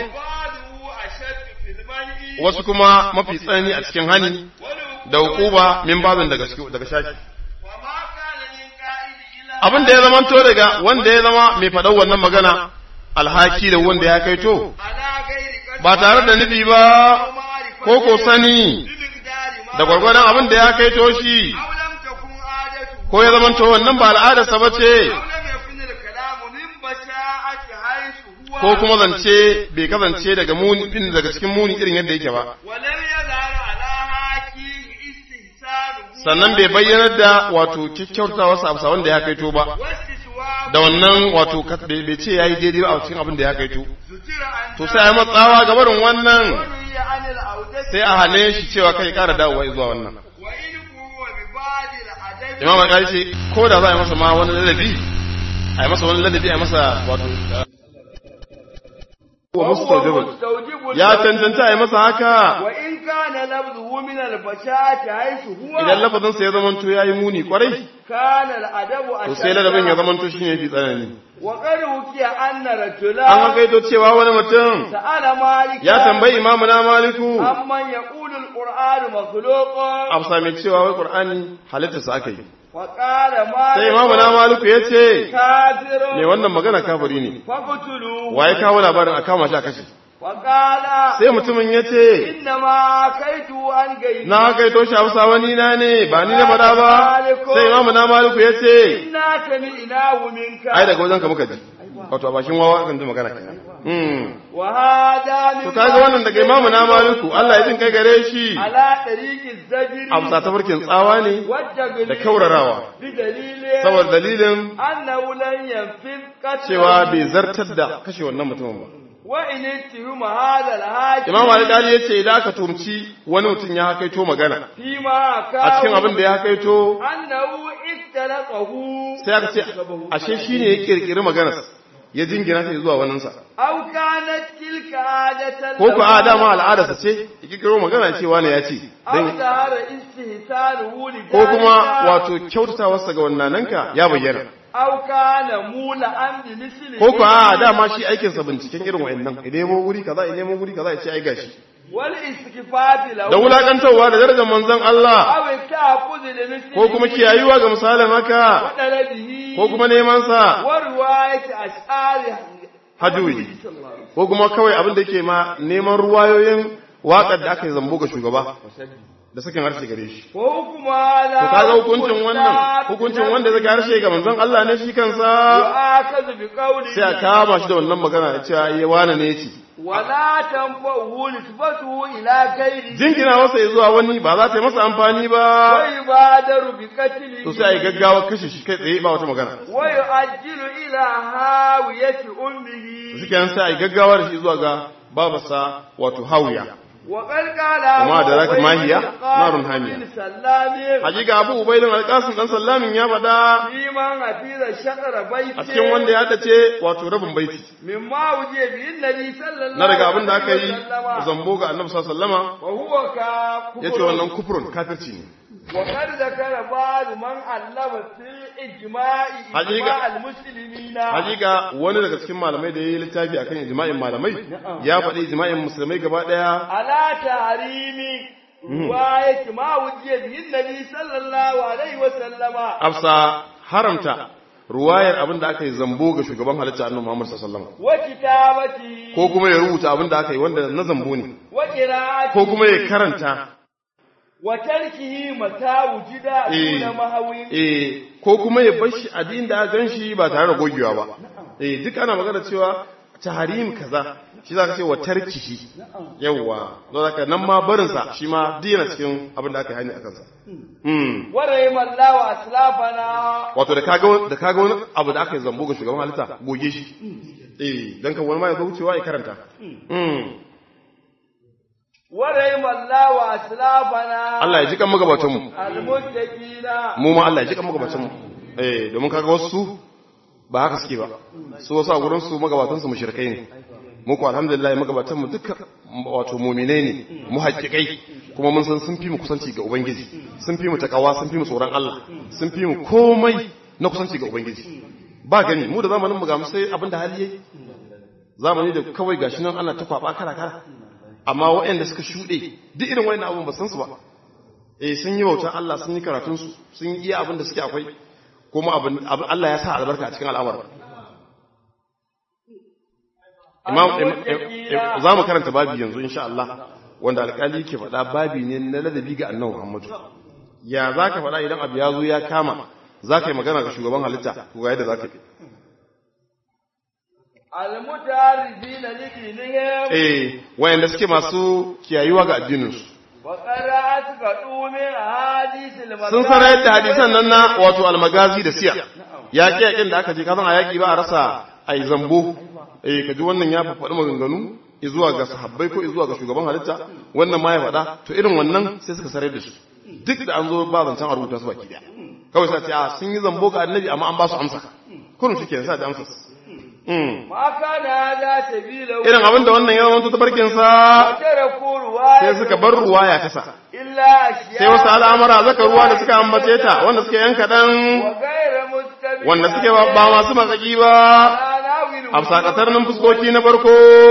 بعضه أشد في المنع wasu kuma mafi tsanani a cikin hani والوقوع da hukuba min babin daga daga shaki وما كان من قائد إلى abin da ya zamanto daga wanda ya zama mai faɗar wannan magana alhaki da wanda ya kaito على غير قدر ba tare da nufi ba معرفة ko ko sani بمقدار ما da gwargwadon abin da ya kaito shi أو لم تكن عادته ko ya zamanto wannan ba al'adarsa ba ce أو لم يكن الكلام من بشاعة حيث هو ko kuma zance bai kasance daga muni din daga cikin muni irin yadda yake ba ولم يظهر على حاكيه استهسانه sannan bai bayyanar da wato kyakkyautawa sa amsa wanda ya kaito ba واستسواه da wannan wato kat- bai bai ce yayi daidai ba a cikin abin da ya kaito ستر عن to sai a yi matsawa ga barin wannan ونهي عن العودة sai a hane shi cewa kai ƙara dawowa zuwa wannan وإن هو ببعض الأدب imam alƙali ce ko da za a yi masa ma wani ladabi a yi masa wani ladabi a yi masa wato wa mustajabal مستوجب ya cancanta a yi masa haka وإن كان لفظه من البشاعة حيث هو idan lafazinsa ya zamanto ya yi muni kwarai كان الأدب to sai ladabin ya أشد zamanto shi ne fi tsanani وقد حكي أن an رجلا hakaito cewa wani mutum سأل مالك ya tambayi imamu na maliku عمن يقول القرآن مخلوق a bisa mai cewa wai qur'ani halittarsa aka yi وقال sai imamu na مالك maliku ya ce كافر mai wannan magana kafiri ne فاقتلوه waye kawo labarin a kama shi a kashe وقال sai mutumin ya ce إنما كيت عن غيري na hakaito shi a bisa wani na ne ba ni na faɗa ba sai imamu na maliku ya ce إنا سمعناه منك ai daga wajen ka muka ji wato a bashin wawa kan ji magana kenan hmm وهذا من to kaga wannan daga imamu na maliku Allah ya jin kai gare shi على طريق الزجر a bisa tafarkin tsawa ne والتغليل da kaurarawa بدليل saboda dalilin أنه لن ينفذ قتله cewa bai zartar da kashe wannan mutumin ba وإن اتهم هذا الحاكم imam alƙali ya ce idan aka tumci wani mutum ya hakaito magana فيما a cikin كان abin da ya hakaito أنه اختلقه sai aka ce ashe shi ne ya kirkiri maganar ya jingina ta zuwa waninsa أو كانت تلك عادة ko ku a له dama al'adarsa ce ya kirkiro magana cewa ne ya ce أو dan ظهر استهتاره لذلك ko kuma wato kyautatawarsa ga wannananka ya bayyana أو كان مولعا بمثله ko ku a dama shi aikinsa binciken irin wa'annan ya nemo wuri kaza ya nemo wuri kaza ya ce ai gashi والاستكفاف له da wulakantarwa da darajar manzon Allah أو التحفظ لمثله ko kuma kiyayuwa ga misalin haka وطلبه ko kuma neman sa ورواية أشعار hajjuyi صلى الله عليه ko kuma kawai abin da yake ma neman ruwayoyin waƙar da aka yi zambo ga shugaba da sakin harshe gare shi وسلم وحكم هذا to kaga hukuncin wannan hukuncin wanda zai harshe ga manzon Allah ne shi kansa يؤاخذ بقوله sai a kama shi da wannan magana da cewa ya wani ne ce ولا تنفعه نسبته إلى غيره jingina masa ya zuwa wani ba za ta yi masa amfani ba ويبادر بقتله to sai a yi gaggawa kashe shi kai tsaye ba wata magana ويؤجل إلى هاوية أمه suke nan sai a yi gaggawa da shi zuwa ga babarsa wato hawiya وقد قال وما أبو أدراك ما عبيد هي؟ القاسم نار حامية. بن سلام hakika abu ubaidin alƙasim dan sallamin ya faɗa في من حفظ شطر بيته a cikin wanda ya dace wato rabin baiti مما وجه به النبي صلى الله na daga abin da aka عليه yi وسلم zambo ga annabi sallallahu alaihi wasallama وهو كفر yace wannan kufrun kafirci ne وقد ذكر بعض من علم في الإجماع حقيقة. إجماع المسلمين hakika wani daga cikin malamai da yayi littafi akan ijma'in malamai ya faɗi ijma'in musulmai gaba daya على تحريم رواية ما وجه به النبي صلى الله عليه وسلم afsa haramta ruwayar abin da aka yi zambo ga shugaban halitta annabi Muhammad sallallahu alaihi وكتابته ko kuma ya rubuta abin da aka yi wanda na zambo ne وقراءته ko kuma ya karanta وتركه متى وجد إيه. دون مهو eh ko kuma ya bar shi a din da aka gan shi ba tare da gogewa ba eh duk ana magana cewa tahrim kaza shi zaka ce wa tarkihi yawa don haka nan ma barin sa shi ma dina cikin abin da aka yi hani akan sa mm ورحم الله أسلافنا wato da kaga wani- da kaga wani abu da aka yi zambo ga shugaban halitta goge shi eh dan kan wani ma ya zo wucewa ya karanta mm ورحم الله أسلافنا Allah ya ji kan magabatan mu المتقين mu ma Allah ya ji kan magabatan mu eh domin kaga wasu ba haka suke ba su wasu a gurin su magabatan su mushrikai ne mu ko alhamdulillah magabatan mu duka wato mu'minai ne mu haƙiƙai kuma mun san sun fi mu kusanci ga ubangiji sun fi mu takawa sun fi mu tsoron Allah sun fi mu komai na kusanci ga ubangiji ba gani mu da zamanin mu ga mu sai abinda hali yayi zamani da kawai gashi nan ana ta kwaba kara kara amma waɗanda suka shuɗe duk irin wayannan abun ba san su ba eh sun yi bautar Allah sun yi karatun su sun yi iya abin da suke akwai kuma abin abin- Allah ya sa albarka a cikin al'amarin Imam za mu karanta babi yanzu insha Allah wanda alƙali ke faɗa babi ne na ladabi ga annabi Muhammadu ya za ka faɗa idan abu ya zo ya kama za ka yi magana ga shugaban halitta ko ga yadda za ka yi المتعرفين لدينهم eh wayanda suke masu kiyayuwa ga addininsu وقرأت قدوم حديث المكان sun sanar da hadisan nan na wato almagazi da siya yaƙi yaƙin da aka je kasan a yaƙi ba a rasa a yi zambo eh ka ji wannan ya faɗi maganganu zuwa ga sahabbai ko zuwa ga shugaban halitta wannan ma ya faɗa to irin wannan sai suka sanar da su duk da an zo ba zancen a rubuta su baki daya kawai sai a ce a sun yi zambo ga annabi amma an ba su amsa kurun shi ke sa da amsa Mm. ما كان هذا سبيله irin abin da wannan ya zama tabarkinsa وتركوا رواية sai suka bar ruwa ya kasa إلا أشياء sai wasu al'amura zaka ruwa da suka ambace ta wanda suke yan kaɗan وغير مستبين wanda suke ba ba masu matsaki ba a sakatar nan fuskoki na farko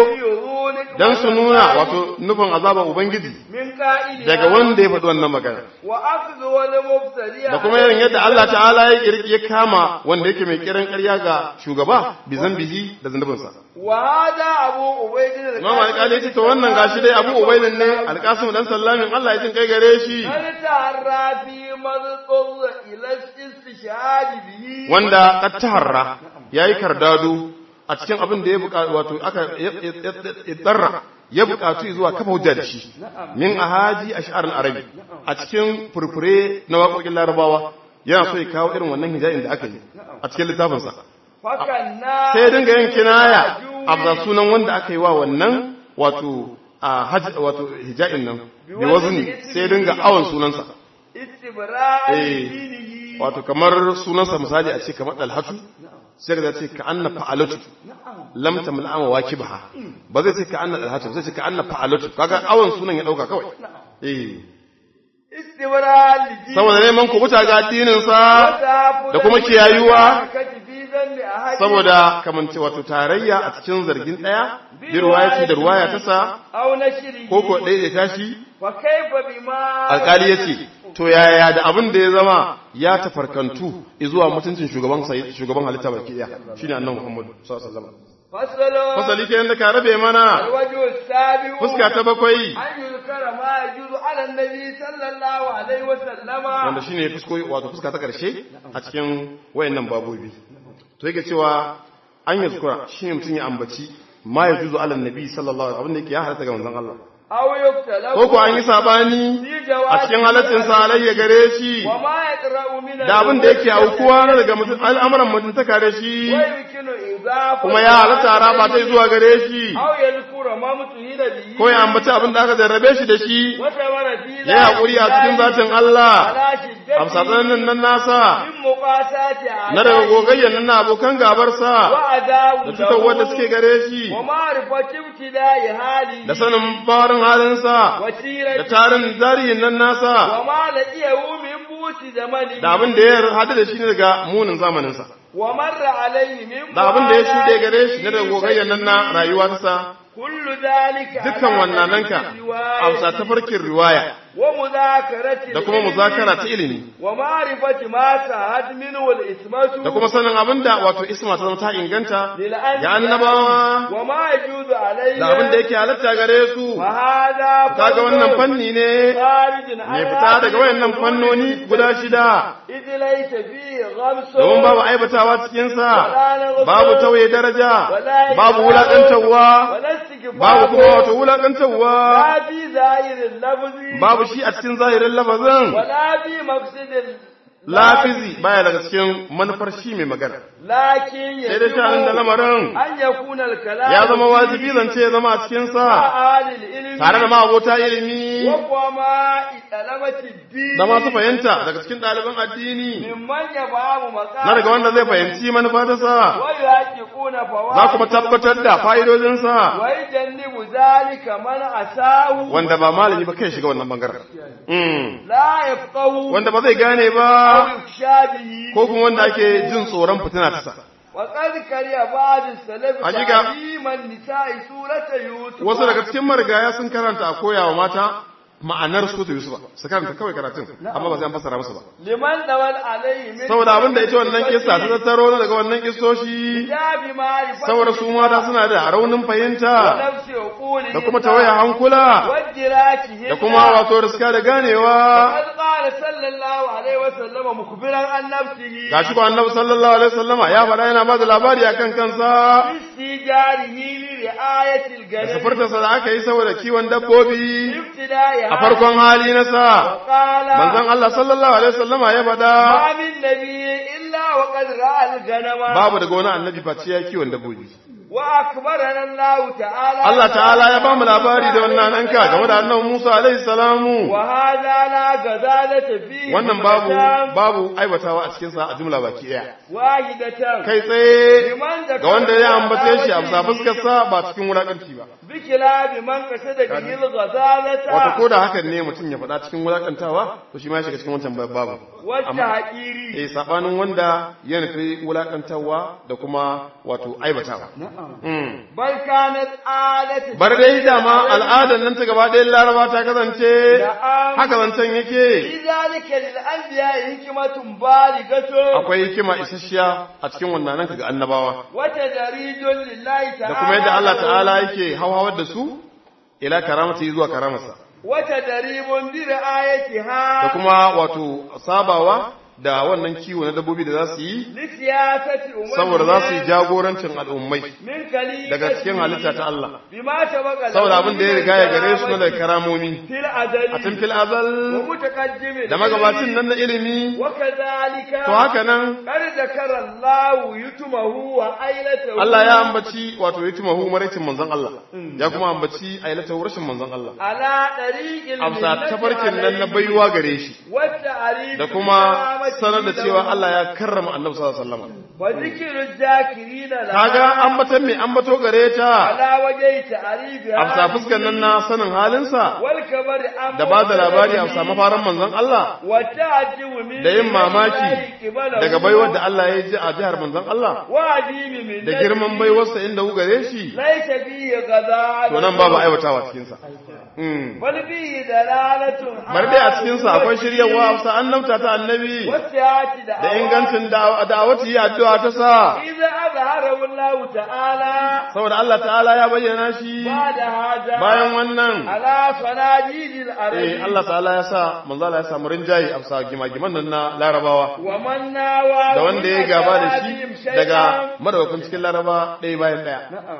don su nuna wato nufin azaban ubangiji من قائل daga wanda ya faɗi wannan magana وأخذ والمبتدئ da kuma irin yadda Allah ta'ala ya kirki ya kama wanda yake mai kiran ƙarya ga shugaba bi zambihi da zunubinsa وهذا أبو عبيد Imam Alƙali ya ce to wannan gashi dai Abu Ubaidin ne Alƙasim dan Sallamin Allah ya jin kai gare shi هل تعرى في مضطر إلى الاستشهاد به wanda qad taharra yayi kardado a cikin abin da ya buƙata wato aka tsarra ya buƙatu zuwa kafa hujja da shi min ahaji ash'ar al-arabi a cikin furfure na waƙoƙin larabawa yana so ya kawo irin wannan hijabin da aka yi a cikin littafinsa فكنا sai dinga yin kinaya a sunan wanda aka yi wa wannan wato a hajj wato hijabin nan bi wazni sai dinga awon sunansa استبراء Eh. دينه wato kamar sunansa misali a ce kamar dalhatu sai ka ce ka anna fa'alatu lam tamla ama wakibaha ba zai ce ka anna dalhatu zai ce ka anna fa'alatu kaga awon sunan ya dauka kawai eh استبراء لدينه saboda neman kubuta ga addinin sa وتعبد da kuma kiyayuwa في ذنب أحد saboda kamance wato tarayya a cikin zargin daya bi ruwayati da ruwaya ta sa أو نشره ko ko ɗaya da tashi وكيف بما alkali ya ce to yaya da abin da ya zama ya tafarkantu zuwa mutuncin shugaban sai- shugaban halitta baki daya shine annabi Muhammad sallallahu alaihi wasallam فصل fasali kenan da ka rabe mana الوجه السابع fuska ta bakwai أن يذكر ما يجوز على النبي صلى الله عليه وسلم wanda shine fusko wato fuska ta karshe a cikin wayannan babobi to yake cewa an yazkura shine mutun ya ambaci ma yajuzu ala nabi sallallahu alaihi wasallam abin da yake ya halatta ga manzon Allah aw yuktalahu ko ko an yi sabani a cikin halaccin sa alayya gare shi wa ma yaqra'u min da abin da yake aukuwa na daga mutum al'amuran mutuntaka da shi wa yumkinu idafa kuma ya halatta raba ta zuwa gare shi aw yadhkura ma mutuhila bihi ko ya ambaci abin da aka jarrabe shi da shi wa tawara fi ya yi haƙuri a cikin zatin Allah ala shiddati amsa tsananin nan nasa min muqasati na daga gogayyan nan na abokan gabarsa wa adawu da cutarwar da suke gare shi wa ma'rifati ibtida'i hali da sanin barin halinsa wa da sirati tarin tarihin nan nasa wa ma laqiyahu min buti zamani da abin da ya hadu da shi ne daga munin zamaninsa wa marra alayhi min da abin da ya shuɗe gare shi na daga gogayyan nan na rayuwa ta kullu dhalika dukkan wannan nanka amsa ta farkin riwaya wa muzakarati da kuma muzakara ta ilimi wa ma'rifati ma sa'ad minhu al-ismatu da kuma sanin abin da wato isma ta zama ta inganta lil ya annabawa wa ma yajuzu alayhi da abin da yake halatta gare su wa hadha kaga wannan fanni ne kharijin mai fita daga wayannan fannoni guda shida idh laysa fihi ghamsu domin babu aibatawa cikinsa babu tauye daraja babu wulaƙantarwa babu kuma wato wulaƙantarwa la fi zahirin lafzi babu shi a cikin zahirin lafazin wala fi maqsidil lafizi baya daga cikin manufar shi mai magana lakin sai dai shanin da lamarin an yakuna al-kalam ya zama wajibi zance ya zama a cikinsa alil ilmi tare da ma'abota ilimi wa kuma talabati din da masu fahimta daga cikin ɗaliban addini mimman yabamu maqam na daga wanda zai fahimci manufa ta sa wa yaqiquna fawaid za kuma tabbatar da fa'idodinsa wa yajannibu zalika man asahu wanda ba malami ba kai shiga wannan bangaren Mm. la yafqahu wanda ba zai gane ba aw yukshabihi ko kuma wanda ake jin tsoron fitina ta sa wa qad kariya ba'd as-salaf Hakika. ta'liman nisa'i surata yusuf wasu daga cikin marigaya sun karanta a koyawa mata ma'anar su ta Yusufa su karanta kawai karatun amma ba sai an fassara musu ba liman dawal alayhi min saboda abin da ita wannan kissa ta tattaro na daga wannan kissoshi jabi ma'rifati saboda su mata suna da raunin fahimta nafsi uquli da kuma tawaya hankula wajiratihi da kuma wato riska da ganewa قد قال صلى الله عليه وسلم مخبرا عن نفسه gashi ko annabi sallallahu alaihi wasallama ya faɗa yana ba da labari akan kansa استجاره لرعاية الجنة safartarsa da aka yi saboda kiwon dabbobi ابتداء a farkon hali na sa وقال manzon Allah sallallahu alaihi wasallama ya faɗa ما من نبي إلا وقد رأى الغنم babu daga wani annabi face ya kiwon dabbobi وأخبرنا الله تعالى Allah ta'ala ya bamu labari da wannan anka game da annabi Musa alaihi salamu وهذا لا غزالة فيه wannan babu مكان babu aibatawa a cikin sa a jumla baki daya واحدة kai tsaye لمن ذكر ga wanda ya ambace shi a غزالته bisa fuskar sa ba cikin wulakanci ba بكلاب من قصد به الغزالة wato ko da hakan ne mutum ya faɗa cikin wulakantawa to shi ma ya shiga cikin wancan babu amma والتحقير eh sabanin wanda ya nufi wulakantawa da kuma wato aibatawa Mm. bal kanat adatu bar dai dama al'adar nan ta gaba ɗayan laraba ta kasance Na'am. haka zancen yake fi zalika lil anbiya hikmatun baligatu akwai hikima isasshiya a cikin wannan nan ga annabawa wa tadrijun lillahi ta'ala da kuma yadda Allah ta'ala yake hauhawar da su ila karamati zuwa karamarsa wa tadribun bi ra'ayatiha da kuma wato sabawa da wannan kiwo na dabbobi da za su yi li siyasati ummi saboda za su yi jagorancin al'ummai min kali daga cikin halitta ta Allah bima tabaqa saboda abin da ya riga ya gare su na daga karamomi fil azali a tun fil azal wa mutaqaddimin da magabacin nan na ilimi wa kadhalika to haka nan qad zakara Allah yutumahu wa ailatahu Allah ya ambaci wato yatimahu maraicin manzon Allah ya kuma ambaci ailatahu rashin manzon Allah ala dariqil amsa tafarkin nan na baiwa gare shi da kuma sanar da cewa Allah ya karrama annabi sallallahu alaihi wasallam wa zikru zakirina la kaga ambatan me ambato gare ta ala wajhi ta'ribi amsa fuskan nan na sanin halinsa wal kabari am da ba da labari amsa mafaran manzon Allah wa ta'jibu min da yin mamaki daga baiwar da Allah ya ji a jihar manzon Allah wa adimi min da girman baiwarsa inda hu gare shi laita fihi ghadaa to nan babu aiwatawa cikin sa mm bal fihi dalalatun bar dai a cikin sa akwai shiryawa amsa annabta ta annabi wasiyati da da ingancin da'awati yi addu'a ta sa idza azharahu Allah ta'ala saboda Allah ta'ala ya bayyana shi ba'da hada bayan wannan ala sanadidil arabi eh Allah ta'ala ya sa manzo Allah ya samu rinjayi a sa gimagiman nan na larabawa wa man nawa da wanda ya gaba da shi daga madawakan cikin laraba ɗaya bayan ɗaya na'am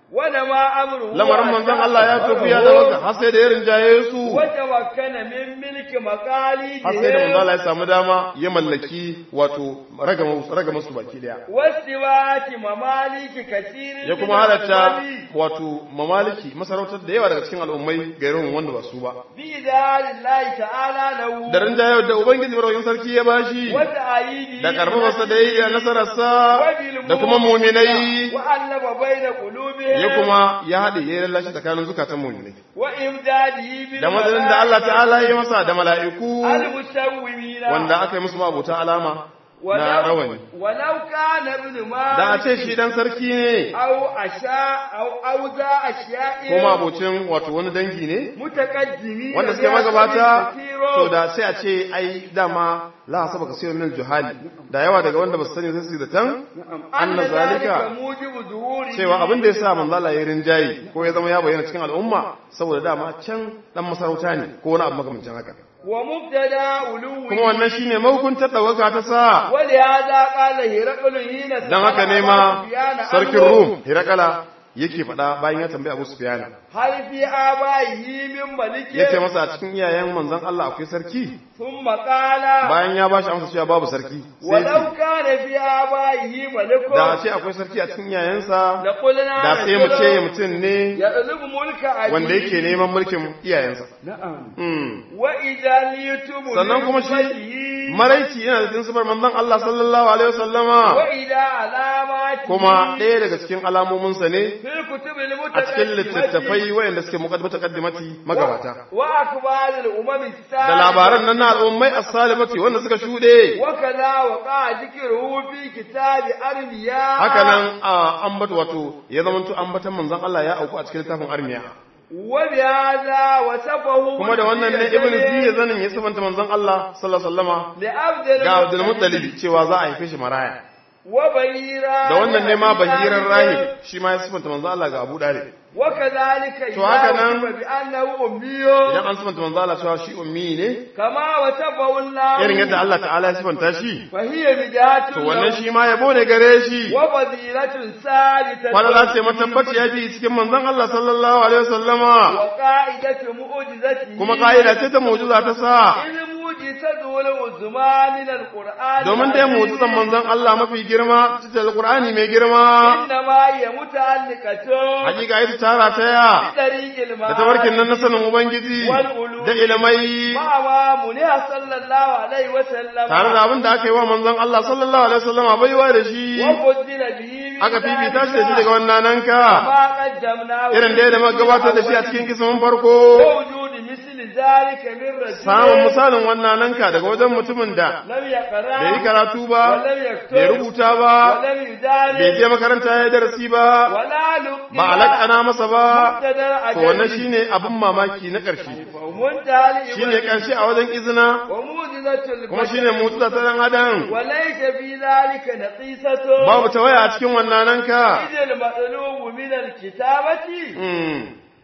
wanda ma amru lamarin manzon Allah ya tafiya da waka har sai da ya rinjaye su wata wakana min milki makali har sai da manzon Allah ya samu dama ya mallaki wato ragama ragama su baki daya wasiwati mamaliki kasirin ya kuma halatta wato mamaliki masarautar da yawa daga cikin al'ummai ga irin wanda ba su ba bi dalillahi ta'ala lahu da rinjaye da ubangiji barwayin sarki ya bashi wata ayidi da karfafarsa da yi da nasararsa da kuma muminai wa allaba baina qulubihim ya kuma ya haɗe ya yi lallashi tsakanin zukatan muminai wa imdadihi bil da madadin da Allah ta'ala ya masa da mala'iku al-musawwimina wanda aka yi musu mabuta alama na rawani walau kana ibn ma da a ce shi dan sarki ne aw asha aw aw za ashiya'i ko mabocin wato wani dangi ne mutaqaddimi wanda suke magabata to da sai a ce ai dama la hasaba kasirun min juhali da yawa daga wanda ba su sani sai su da tan anna zalika mujibu zuhuri cewa abin da ya sa manzo Allah ya rinjayi ko ya zama ya bayyana cikin al'umma saboda dama can dan masarauta ne ko wani abu makamancin haka wa mubtada uluwi kuma wannan shine mahukuntar dawaka ta sa wali hada qala hiraqul hina dan haka ne ma sarkin Rum Hirakala yake faɗa bayan ya tambayi Abu Sufyan hal fi abaihi min maliki yace masa a cikin iyayen manzon Allah akwai sarki thumma qala bayan ya bashi amsa cewa babu sarki sai walau kana fi abaihi malikun da ce akwai sarki a cikin iyayensa da qulna da sai mu ce mutum ne ya ɗalibu mulka abi wanda yake neman mulkin iyayensa na'am Mm. wa idan yutubu sannan kuma shi maraici yana da cikin sifar manzon Allah sallallahu alaihi wasallama wa ila alamati kuma ɗaya daga cikin alamominsa ne fil kutubil a cikin littattafai wayanda suke muqaddimati magabata wa akbaril umami da labaran nan na al'ummai as-salimati wanda suka shuɗe wa kaza wa qa dhikruhu fi kitabi armiya haka nan a ambata wato ya zamanto ambatan manzon Allah ya auku a cikin littafin armiya wa bi hadha wa safahu kuma da wannan ne ibnu ziyya zanin ya sabanta manzon Allah sallallahu alaihi wasallama li abdul ga Abdul Muttalib cewa za a haife shi maraya wa bayira da wannan ne ma bahiran rahib shi ma ya sabanta manzon Allah ga Abu Dalib wa kadhalika To haka nan- bi annahu ummiyo idan an sabanta manzon Allah cewa shi ummi ne kama wa safahu Allah irin yadda Allah ta'ala ya sabanta shi fa hiya bidatu to wannan shi ma yabo ne gare shi wa fadilatun salitatun wanda za ta yi matabbaci ya bi cikin manzon Allah sallallahu alaihi wasallama wa qa'idatu mu'jizati kuma ka'ida ce ta mu'jiza ta sa ilmu mu'jizatu wal uzma min al-qur'an domin dai mu'jizan manzon Allah mafi girma cikin alqur'ani mai girma inna ma hiya muta'alliqatun hakika ita tara ta ya tariqil da tabarkin nan na sanin ubangiji da ilimai ma ma muniya sallallahu alaihi wa sallam tare da abin da aka yi wa manzon Allah sallallahu alaihi wasallama baiwa da shi wa qaddila bihi aka fifita shi da shi daga wannan nanka ma qaddamna irin da ya gabatar da shi a cikin kisan farko wujud misli zalika min rajul samun misalin wannan nanka daga wajen mutumin da lam yaqra bai yi karatu ba ولم يكتب bai rubuta ba ولم يدارس bai je makaranta ya yi darasi ba ولا لقي ba alaƙana masa ba مبتدا to wannan shine abin mamaki na ƙarshe ومنتهى shine ƙarshe a wajen izina وموجزة kuma البشر shine mutuza ta dan adam وليس في ذلك نقيصة babu tawaya a cikin wannan nanka إذ المطلوب من الكتابة Mm.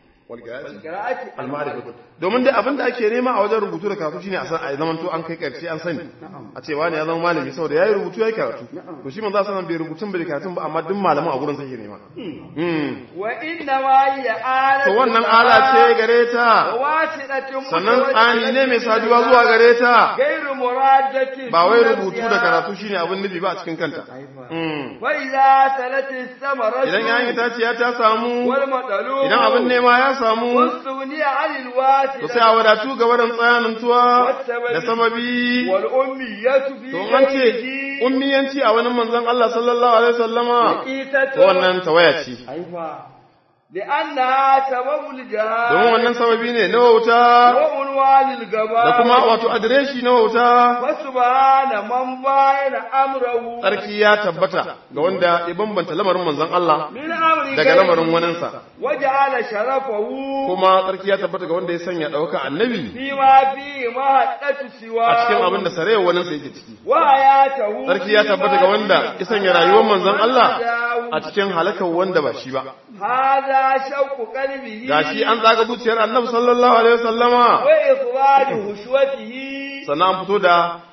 قراءة almarifatu domin dai abin da ake nema a wajen rubutu da karatu shine a san a zaman to an kai karshe an sani a ce wani ya zama malami saboda yayi rubutu yayi karatu to shi manzo sallallahu bai rubutun bai karatun ba amma duk malaman a gurin sai ke nema mm وإنما هي آلة to wannan ala ce gare ta واسطة sannan tsani ne mai saduwa zuwa gare ta غير مرادة ba wai rubutu da karatu shine abin nufi ba a cikin kanta mm وإذا سلت الثمرة idan yayin itaciya ta samu والمطلوب idan abin nema ya samu واستغني عن الواسطة to sai a wadatu ga barin tsayanantuwa da sababi والأمية في to an ce ummiyanci a wani manzon Allah sallallahu alaihi wasallama قيتة to wannan tawaya ce أيوة لأنها سبب الجهاد domin wannan sababi ne na wauta وعنوان الجبار da kuma wato adireshi na wauta فسبحان من باين أمره tsarki ya tabbata ga wanda ya bambanta lamarin manzon Allah من أمر daga غيره lamarin waninsa وجعل شرفه kuma tsarki ya tabbata ga wanda ya sanya ɗauka annabi فيما فيه مهدة سواه a cikin abin da sarewa waninsa yake ciki وحياته tsarki ya tabbata ga wanda ya sanya rayuwar manzon Allah a cikin halakar wanda ba shi ba هذا شوق قلبه gashi an tsaga zuciyar annabi sallallahu alaihi wasallama وإخراج هشوته sannan an fito da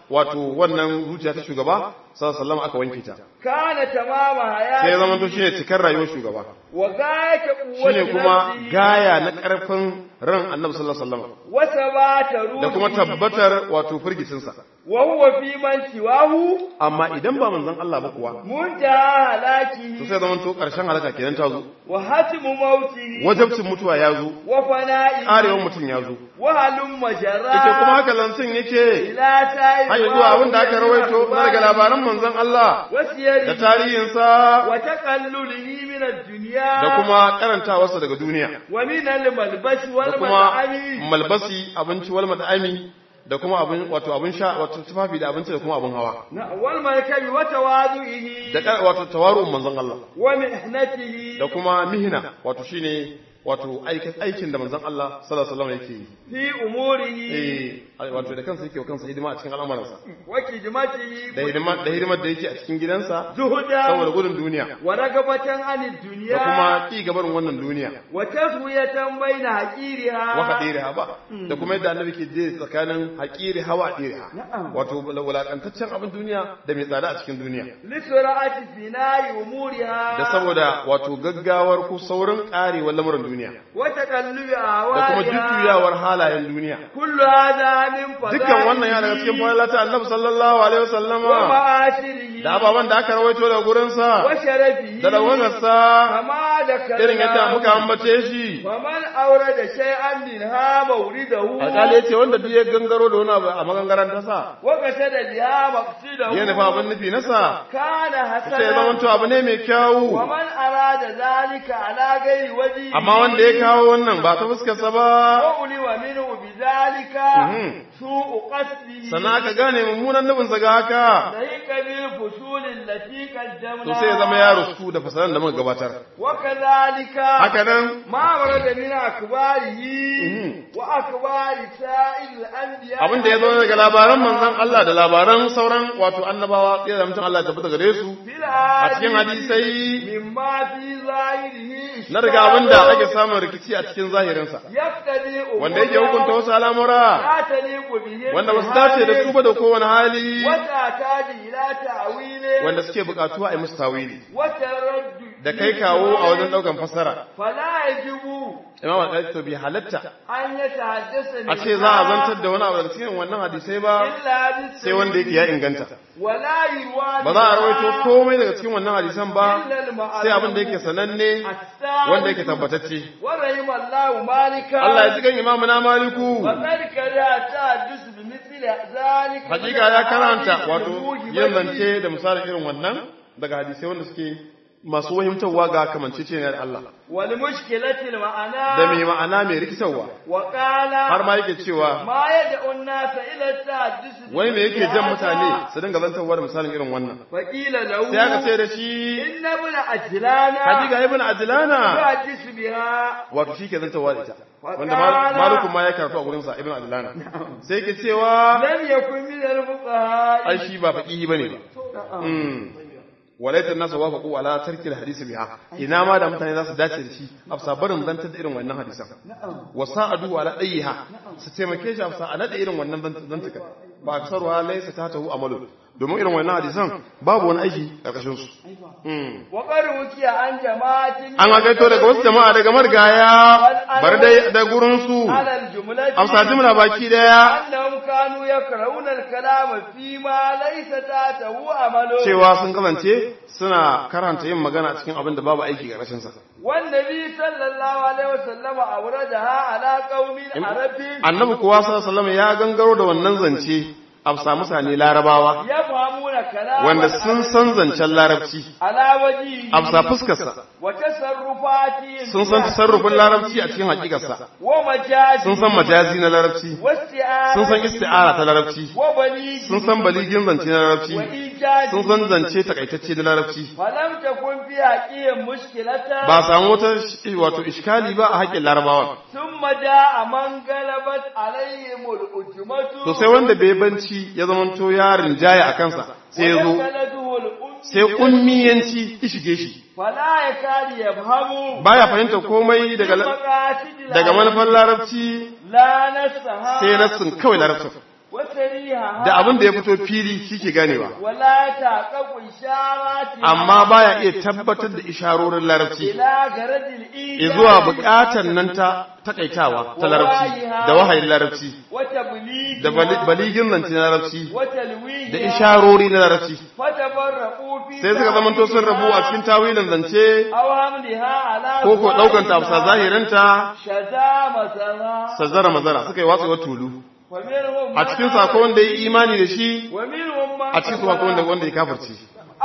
wato wannan zuciya ta shugaba sallallahu alaihi wasallam aka wanke ta kana tamama sai ya hayati zama to shine cikar rayuwar shugaba wa gayata shine quwwati kuma nafsihi gaya na karfin ran annabi sallallahu alaihi wasallam wa sabata da kuma ruhi tabbatar wato firgicinsa wa huwa fi man siwahu amma idan ba manzon Allah ba kuwa muntaha to halakihi sai zaman to karshen halaka kenan ta zo wa hatimu mautihi wajabcin mutuwa ya zo wa fana'i karewar mutum ya zo wa halum majara yake kuma haka lancin yake ila sa'i har zuwa abin da aka rawaito na daga labaran manzon Allah wasiyari da tarihinsa wa taqallulihi min ad-dunya da kuma karantawarsa daga duniya wa min al-malbas wal da kuma mat'ami malbasi abinci wal mat'ami da kuma abin wato abin sha wato tufafi da abinci da kuma abin hawa na wal malkabi wa tawadu'ihi da ka- wato tawaru'un manzon Allah wa mihnatihi da kuma mihna wato shine wato aikin aikin da manzon Allah sallallahu alaihi wasallam yake yi fi umurihi eh wato da kansa yake wa kansa hidima a cikin al'amuransa wa kidmatihi da hidima da hidimar da yake a cikin gidansa zuhuda saboda gudun duniya wa ragabatan anid dunya da kuma ki gaban wannan duniya wa taswiyatan baina haqiriha wa hadiriha ba da kuma yadda annabi ke je tsakanin haƙiri hawa hadiriha Na'am. wato wulakantaccen abin duniya da mai tsada a cikin duniya li sur'ati fina'i umuriha da saboda wato gaggawar ko saurin karewar lamuran duniya wa taqallubi da kuma awaliha jujjuyawar halayen duniya kullu hadha min fadailihi dukkan wannan ya daga cikin fadilata annabi sallallahu alaihi wa wasallama ma'ashirihi da ababen da aka rawaito daga gurinsa wa sharafihi da dawagarsa kama da kalla irin yadda muka ambace shi faman aurada shay'an minha mawridahu alƙali ya ce wanda duk ya gangaro da wani abu a magangaran tasa wa qasada biha maqsidahu ya nufa abin nufi nasa kana sai ya zama hasana to abu ne mai kyawu wa man arada zalika ala ghairi waji amma wanda ya kawo wannan ba ta fuskarsa ba wa uliwa minhu bidhalika Mhm. su'u qasdihi sannan aka gane mummunan nufinsa ga haka dayka bil fusul allati qaddamna to sai ya zama ya rusku da fasalan da muka gabatar wa kadhalika haka nan ma warada min akbarihi Mhm. wa akbari sa'il anbiya abin da ya zo daga labaran manzon Allah da labaran sauran wato annabawa sai da mutum Allah ya tabbata gare su fil a cikin hadisai mimma fi zahirihi na daga abin da ake samun rikici a cikin zahirinsa yaftadi wanda yake hukunta wasu al'amura la taliqu bihi wanda ba su dace da su ba da kowane hali wata taji ila ta'wili wanda suke bukatuwa a yi musu tawili wata raddu da kai kawo a wajen daukan fassara fala yajibu imam al-qadi to bi halatta an yatahaddasa a ce za a zantar da wani abu daga cikin wannan hadisai ba illa bis sai wanda yake ya inganta wala yurwa ba za a rawaito komai daga cikin wannan hadisan ba illa al-ma'ruf sai abin da yake sananne wanda yake tabbatacce wa rahimallahu malika Allah ya ji kan imamu na maliku وقد كره تحدث بمثل ذلك hakika ya karanta wato yin zance da misalin irin wannan daga hadisai wanda suke masu wahimtarwa ga kamanceceniyar Allah والمشكلة المعنى da mai ma'ana mai rikitarwa وقال har ma yake cewa ما يدعو الناس إلى التحدث wai me yake jan بهذا؟ mutane su dinga zantarwa da misalin irin wannan فقيل له sai aka ce da shi إن ابن أجلان hakika ibn adlana يحدث بها wato shi ke zantarwa da ita wanda mal- malikun ma ya karatu a gurinsa ibn adlana sai yake cewa لم يكن من الفقهاء ai shi ba faqihi bane ba Mm. walaitan nasu wafaqu ala tarki alhadisi biha ina ma da mutane za su dace da shi afsa barin zantar da irin wannan hadisan wa sa'adu ala dayha su taimake shi afsa a nada irin wannan zantuka ba aksarwa laysa ta tahu amalu domin irin wannan hadisan babu wani aiki karkashin su Mm. وقد وكي عن جماعة an hakaito daga wasu jama'a daga margaya bar dai da gurin su على الجملة amsa jimla baki daya أنهم كانوا يكرهون الكلام فيما ليس تاته عمله cewa sun kasance suna karanta yin magana a cikin abin da babu aiki karkashin sa والنبي صلى الله عليه وسلم أوردها على قوم عرب annabi kuwa sallallahu alaihi wasallam ya gangaro da wannan zance a samu mutane larabawa يفهمون كلام wanda sun san zancen larabci على وجهه a bisa fuskarsa وتصرفاته sun san tasarrufin larabci a cikin hakikarsa ومجازه sun san majazi na larabci واستعارة sun san isti'ara ta larabci وبليغ sun san baligin zance na larabci وإيجاز sun san zance takaitacce na larabci فلم تكن في حقهم مشكلة ba a samu wata sh- wato iskali ba a haƙƙin larabawa ثم جاء من غلبت عليهم الأجمة to sai wanda bai banci ya zamanto ya rinjaya a kansa sai ya zo ودخلته الأم sai ummiyanci ya shige shi فلا يكاد يفهم baya fahimta komai daga la- مقاصد daga العرب manufar larabci لا نسها sai nassin kawai larabcin وسريها da abin da ya fito fili shi ke ganewa ولا تحقق إشارات amma baya iya tabbatar da isharorin larabci إلى غرض الإيجاد zuwa buƙatar nan ta takaitawa ta larabci da wahayin larabci وتبليغ da bali- baligin zance na larabci وتلويه da isharori na larabci فتفرقوا في sai suka zamanto sun rabu a cikin tawilin zance أو حملها على ko ko ɗaukan ta bisa zahirinta شذا مثلا sazzara mazara suka yi watsewar tulu ومنهم a cikin sako wanda ya yi imani da shi ومنهم من a cikin sako wanda wanda ya kafirci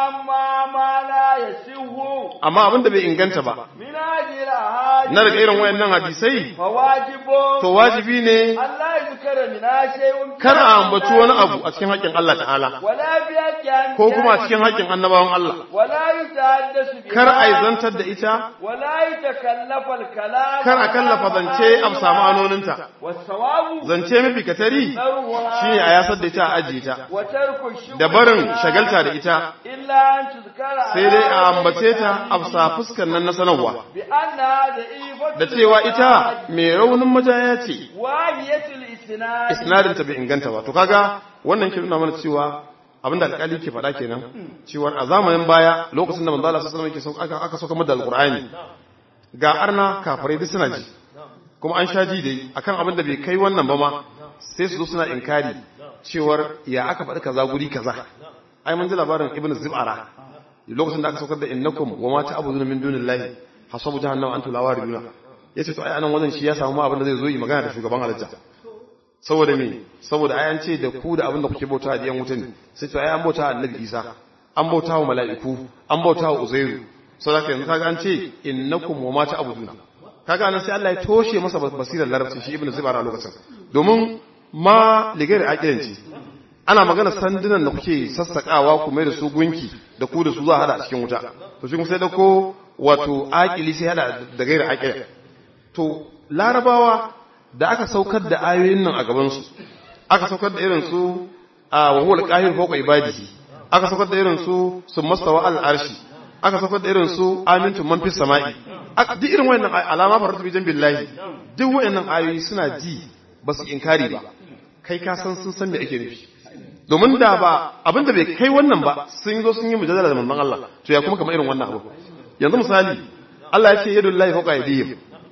أما ما لا يسوه amma abin da bai inganta ba من أجل أحاديث na daga irin wayannan hadisai فواجب to wajibi ne أن لا يذكر منها شيء kar a ambaci wani abu a cikin haƙƙin Allah ta'ala ولا بيد ko kuma a cikin haƙƙin annabawan Allah ولا يتحدث بها kar a yi zantar da ita ولا يتكلف الكلام kar a kallafa zance a samu anoninta والصواب zance mafi katari ذروها shine a yasar da ita a ajiye ta وترك الشغل da barin بها shagalta da ita إلا أن تذكر sai dai a ambace ta a bisa fuskar nan na sanarwa بأنها ضعيفة da cewa ita mai raunin majaya ce واهية الإسناد isnadin ta bai inganta ba to kaga wannan ke nuna mana cewa abinda alƙali ke faɗa kenan cewa a zamanin baya lokacin da manzo Allah sallallahu alaihi wasallam aka aka sauka da alqur'ani ga arna kafirai duk suna ji kuma an sha ji dai akan abin da bai kai wannan ba ma sai su zo suna inkari cewar ya aka faɗi kaza guri kaza ai mun ji labarin ibnu zib'ara lokacin da aka saukar da innakum wa ma ta'buduna min dunillahi hasabu jahannama antum la wariduna yace to ai anan wajen shi ya samu ma abin da zai zo yi magana da shugaban halitta saboda me saboda ai an ce da ku da abin da kuke bauta da yan wuta ne sai to ai an bauta annabi Isa an bauta wa mala'iku an bauta wa Uzairu saboda yanzu kaga an ce innakum wa ma ta'buduna kaga anan sai Allah ya toshe masa basirar larabci shi ibnu zibara lokacin domin ma ligari aqilanci ana magana sandunan da kuke sassakawa ku mai da su gunki da ku da su za a hada a cikin wuta to shi kuma sai dauko wato aqili sai hada da gairi aqila to larabawa da aka saukar da ayoyin nan a gaban su aka saukar da irin su a wa huwa al-qahir fawqa ibadihi aka saukar da irin su summastawa al-arshi aka saukar da irin su amintu man fis sama'i duk irin wayannan alama faratu bi jambillahi duk wayannan ayoyi suna ji ba su inkari ba kai ka san sun san me ake nufi domin da ba abinda bai kai wannan ba sun zo sun yi mujadala da manzon Allah to ya kuma kamar irin wannan abu yanzu misali Allah ya ce yadullahi fawqa aydihim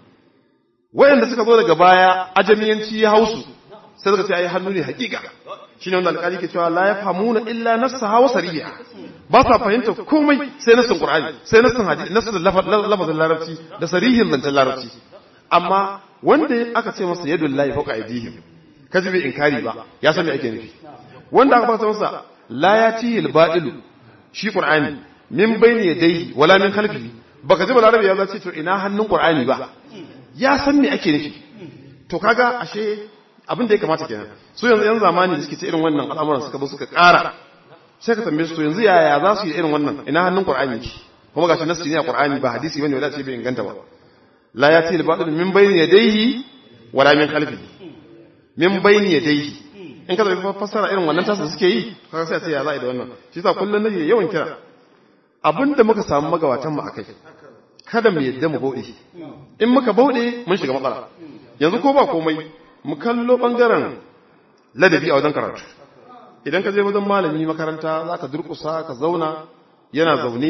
wayanda suka zo daga baya ajamiyanci ya hausu sai suka ce ai hannu ne hakika shine wanda alƙali ke cewa la yafhamuna illa nassaha wa sariha ba sa fahimta komai sai nassin qur'ani sai nassin hadisi nassin lafazin larabci da sarihin zancen larabci amma wanda aka ce masa yadullahi fawqa aydihim kaji bai inkari ba ya san me ake nufi wanda aka fasa masa la yatihi al-ba'ilu shi qur'ani min bayni yadayhi wala min khalfihi baka ji balarabi ya zace to ina hannun qur'ani ba ya san me ake nufi to kaga ashe abin da ya kamata kenan su yanzu yan zamani da suke ce irin wannan al'amuran suka zo suka ƙara sai ka tambaye su to yanzu yaya za su yi irin wannan ina hannun qur'ani ki kuma gashi nasu ne a qur'ani ba hadisi bane wanda ce bai inganta ba la yatihi al-ba'ilu min bayni yadayhi wala min khalfihi min bayni yadayhi in ka zabi fassara irin wannan tasa suke yi kaga sai a ce ya za'i da wannan shi yasa kullun nake yawan kira abinda muka samu magabatan mu akai kada mu yadda mu bauɗe in muka bauɗe mun shiga matsala yanzu ko ba komai mu kallo bangaren ladabi a wajen karatu idan ka je wajen malami makaranta zaka durƙusa ka zauna yana zaune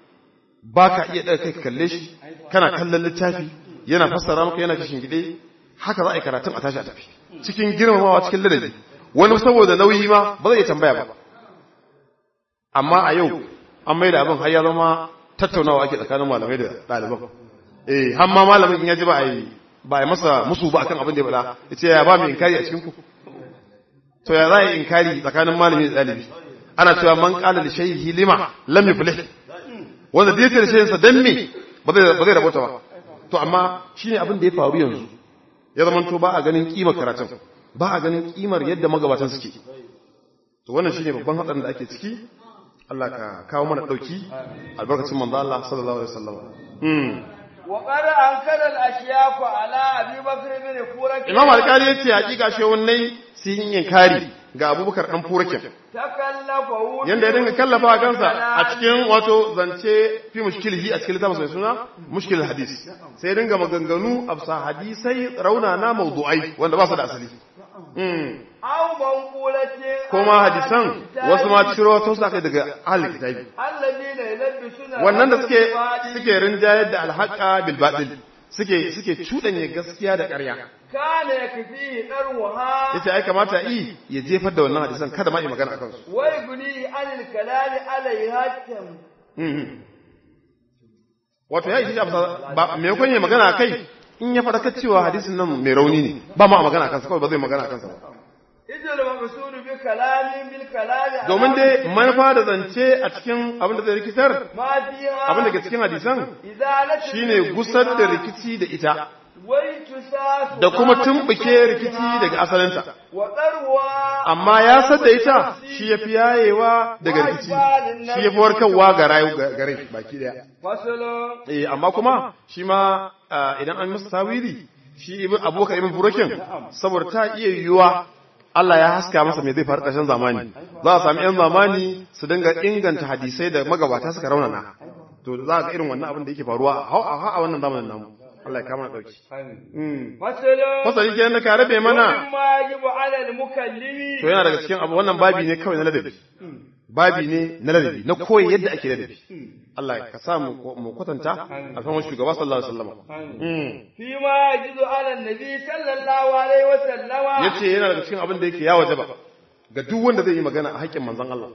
ba ka iya ɗaga kai ka kalle shi kana kallon littafi yana fassara maka yana kishin gide haka za a yi karatun a tashi a tafi cikin girmamawa cikin ladabi wani saboda nauyi ma ba zai iya tambaya ba amma a yau an mai da abin har ya zama tattaunawa ake tsakanin malamai da ɗaliban eh har ma malamin in ya ji ba a yi ba a masa musu ba akan abin da ya faɗa ya ce ya ba mai inkari a cikin ku to ya za a yi inkari tsakanin malami da ɗalibi ana cewa man ƙala da shaihi lima lam yuflih wanda da yake da shayin dan me ba zai ba zai rabota ba to amma shine abin da ya faru yanzu ya zama to ba a ganin kimar karatun ba a ganin kimar yadda magabatan suke to wannan shine babban hatsarin da ake ciki Allah ka kawo mana dauki albarkacin manzo Allah sallallahu alaihi wasallam hmm wa qad ankara al-ashyaq ala abi bakr bin furak Imam Al-Qari yace hakika shehunai sun yi inkari ga Abubakar dan Furakin takallafa yanda ya dinga kallafa a kansa a cikin wato zance fi mushkilihi a cikin littafin mai suna mushkilul hadis sai ya dinga maganganu a bisa hadisai raunana mawdu'ai wanda ba su da asali mm aw manqulatin kuma hadisan wasu ma ciro to su aka daga ahlul kitabi alladina yalabbisuna wannan da suke suke rinjayar da alhaqa bil batil suke suke cudanye gaskiya da ƙarya kana yakfi darwaha yace ai kamata yi ya jefar da wannan hadisan kada ma yi magana akan su wai guni anil kalali alaiha tam Mhm. wato ya yi ba me yakon yi magana kai in ya faɗa cewa hadisin nan mai rauni ne ba ma a magana kansa kawai ba zai magana kansa ba idil maqsudu bi kalami bil kalali domin dai manufa da zance a cikin abin da zai rikitar ma fiha abin da ke cikin hadisan izalatu shine gusar da rikici da ita wai tusasu da kuma tumbuke rikici daga asalinta wa darwa amma ya sadda ita shi ya fi yayewa daga rikici shi ya fi warkarwa ga rayu ga rai baki daya fasalo eh amma kuma shi ma ah, idan an masa tawili shi ibn abokan ibn burokin saboda ta iya yiwuwa Allah ya haska masa me zai faru ƙarshen zamani za a sami yan zamani su dinga inganta hadisai da magabata suka raunana to za ga irin wannan abin da yake faruwa a a- a wannan zamanin namu Allah ya kama na dauki mm fasalo fasali kenan da ka rabe mana ma yajibu ala al mukallimi to yana daga cikin abu wannan babi ne kawai na ladabi babi ne na ladabi na koyi yadda ake ladabi Allah ka sa mu mu kwatanta a kan wani shugaba sallallahu alaihi wasallam mm fi ma yajibu ala nabi sallallahu alaihi wa sallama yace yana daga cikin abin da yake ya wajaba ga duk wanda zai yi magana a haƙƙin manzon Allah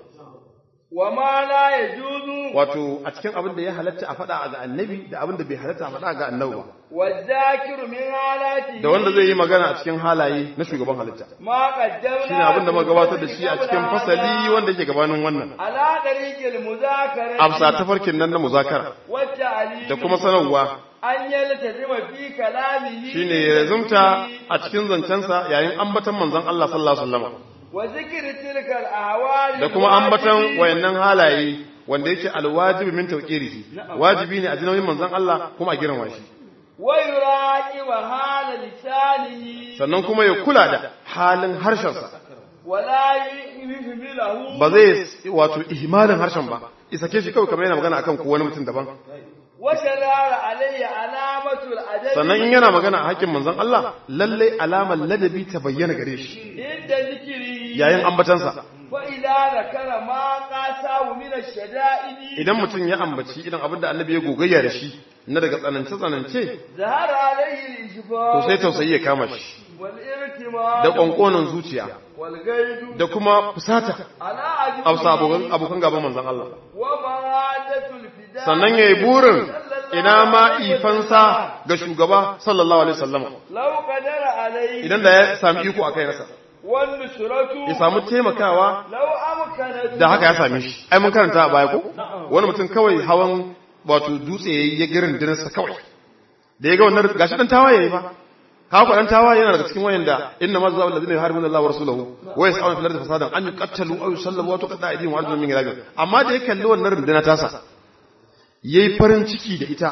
wa ma la yajuzu wato a cikin abin da ya halatta a faɗa ga annabi da abin da bai halatta a faɗa ga annabi ba wa zakiru min halati da wanda zai yi magana a cikin halaye na shugaban halitta ma qaddamna shine abin da muka gabatar da shi a cikin fasali wanda yake gabanin wannan ala tariqil muzakara afsa tafarkin nan na muzakara wa ta'lim da kuma sanarwa an yaltazima fi kalamihi shine ya zumta a cikin zancensa yayin ambatan manzon Allah sallallahu alaihi wasallam wa zikri tilka al ahwali da kuma ambatan wayannan halaye wanda yake alwajibi min tawqirihi wajibi ne a jinin manzon Allah kuma a girma shi wa yuraqi wa hala lisanihi sannan kuma ya kula da halin harshensa wa la yuhmilahu ba zai wato ihmalin harshen ba isake shi kawai kamar yana magana akan ko wani mutum daban wa sharara alayya alamatul adabi sannan in yana magana a hakkin manzon Allah lalle alamar ladabi ta bayyana gare shi inda zikiri yayin ambatansa fa idza zakara ma qasahu min ash-shada'idi idan mutum ya ambaci idan abin da annabi ya gogayya da shi na daga tsanance tsanance zahara alayhi al-ishfa to sai tausayi ya kama shi wal irtima da ƙwanƙonin zuciya wal gaidu da kuma fusata ala ajli a abokan abokan gaban manzon Allah wa maradatul fida sannan yayi burin ina ma ifansa ga shugaba sallallahu alaihi wasallam law qadara alayhi idan da ya sami iko akai nasa wan nusratu ya samu taimakawa law amkanat da haka ya same shi ai mun karanta a baya ko wani mutum kawai hawan wato dutse yayi ya girin dinarsa kawai da ya ga wannan gashi dan tawaye yayi fa ka ku dan tawaye yana daga cikin wayanda inna ma zawu allazina yuharibuna Allah wa rasulahu wa yas'aluna fil ardi fasadan an yuqattalu aw yusallabu wa tuqatta aydihim wa arjuluhum min khilaf amma da ya kalli wannan runduna tasa yayi farin ciki da ita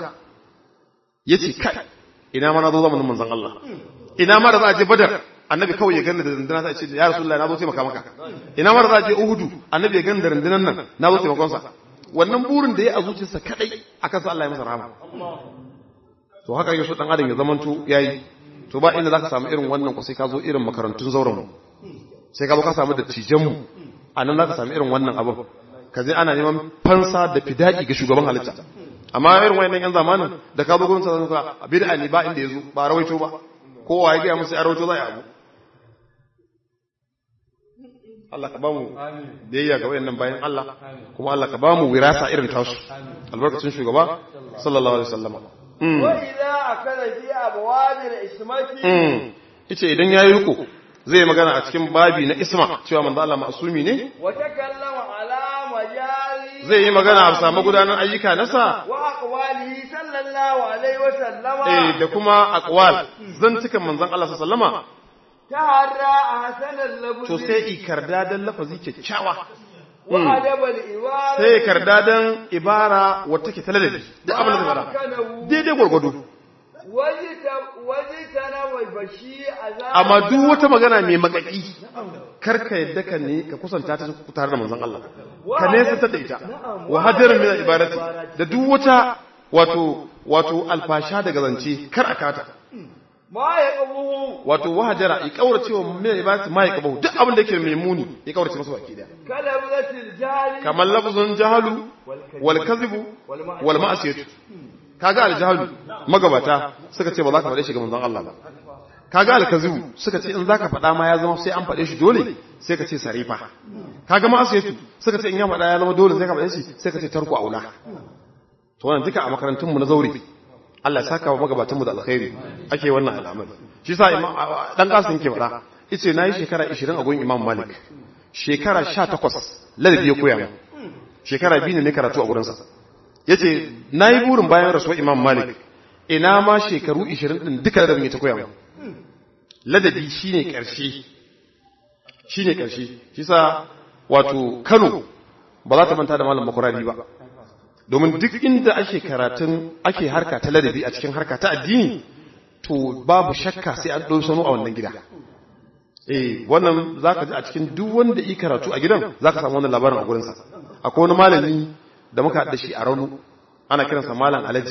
yace kai ina ma na zo zamanin manzon Allah ina ma da za a je badar annabi kawai ya ganni da runduna sai ce ya rasulullahi na zo taimaka maka ina ma da za a je uhudu annabi ya ganni da rundunan nan na zo taimakon sa wannan burin da ya a zuciyarsa kadai akan sa Allah ya masa rahama to haka yake so dan adam ya zamanto yayi to ba inda zaka samu irin wannan ko sai ka zo irin makarantun zauren mu sai ka zo ka samu dattijan mu anan zaka samu irin wannan abin ka je ana neman fansa da fidaki ga shugaban halitta amma irin wayannan yan zamanin da ka zo gurin sa zaka bid'a ne ba inda yazo ba rawaito ba kowa ya ga musu ya rawaito zai abu Allah ka bamu biyayya ga wayannan bayan Allah kuma Allah ka bamu wirasa irin tasu albarkacin shugaba sallallahu alaihi wasallam mm wa idza akala fi abwabil ismati mm yace idan yayi riko zai magana a cikin babi na isma cewa manzo Allah ma'sumi ne wa takallama ala majali zai yi magana a samu gudanar ayyuka nasa wa aqwalihi sallallahu alaihi wa sallama eh da kuma aqwal zantukan manzon Allah sallallahu alaihi wasallama taharra ahsanal labzi to sai ikarda dan lafazi kyakkyawa wa adabal iwara sai karda dan ibara wata ke talalabi da abin da zai fara daidai gwargwado wajitana wai bashi azab amma duk wata magana mai makaki karka yadda ka ne ka kusanta ta tare da manzon Allah ka ne ta da ita wa hajarin min ibadati da duk wata wato wato alfasha daga zance kar a kata ما يقبه wato wahajara ya kaurace wa mai ibadati ma ya kabahu duk abin da yake mai muni ya kaurace masa baki daya كلمة الجهل kamar lafzun jahalu wal kadhibu wal ma'siyatu kaga al jahalu magabata suka ce ba za ka faɗe shi ga manzon Allah ba kaga al kadhibu suka ce in zaka faɗa ma ya zama sai an faɗe shi dole sai ka ce sarifa kaga ma'siyatu suka ce in ya faɗa ya zama dole sai ka faɗe shi sai ka ce tarku aula to wannan duka a makarantun mu na zauri Allah ya saka wa magabatan mu da alkhairi ake wannan al'amari shi sa imam dan kasin ke faɗa yace nayi shekara 20 a gurin Imam Malik shekara 18 ladabi ya koya mu shekara biyu ne ne karatu a gurinsa yace nayi burin bayan rasuwar Imam Malik ina ma shekaru 20 din duka ladabin ya ta koya mu ladabi shine karshe shine karshe shi sa wato Kano ba za ta manta da malam makurari ba domin duk inda ake karatun ake harka ta ladabi a cikin harka ta addini to babu shakka sai an ɗau sanu a wannan gida eh wannan zaka ji a cikin duk wanda yi karatu a gidan zaka samu wannan labarin a gurinsa akwai wani malami da muka haɗa shi a raunu ana kiransa malam alaji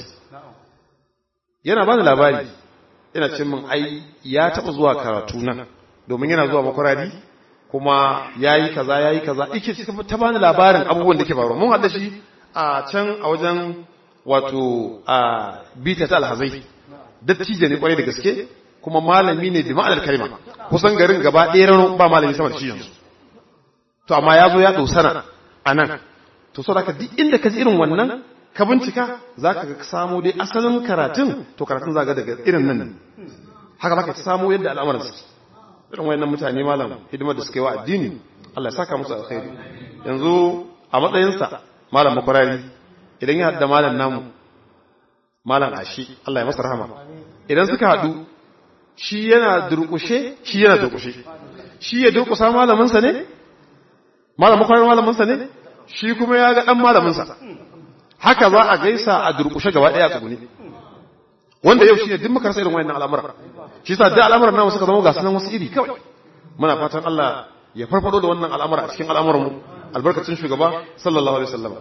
yana bani labari yana ce min ai ya taɓa zuwa karatu nan domin yana zuwa makwarari kuma yayi kaza yayi kaza yake ta bani labarin abubuwan da ke faruwa mun haɗa shi a can a wajen wato a bita ta alhazai dattijo ne kwarai da gaske kuma malami ne bi ma'anar kalma kusan garin gaba ɗaya rano ba malami sama da shi yanzu to amma ya zo ya ɗosana a nan to so ka duk inda ka ji irin wannan ka bincika za ka ga samo dai asalin karatun to karatun za ga daga irin nan haka za ka samo yadda al'amuran suke irin wayannan mutane malam hidimar da suka yi wa addini Allah ya saka musu alkhairi yanzu a matsayinsa malam makwarari idan ya haɗa malam namu malam ashi Allah ya masa rahama idan suka haɗu shi yana durƙushe shi yana durƙushe shi ya durƙusa malaminsa ne malam makwarari malaminsa ne shi kuma ya ga ɗan malaminsa haka za a gaisa a durƙushe gaba ɗaya a tsuguni wanda yau shi ne duk makarsa irin wayannan al'amura shi sa duk al'amuran namu suka zama ga sunan wasu iri kawai muna fatan Allah ya farfado da wannan al'amura a cikin al'amuranmu albarkacin shugaba sallallahu alaihi wasallam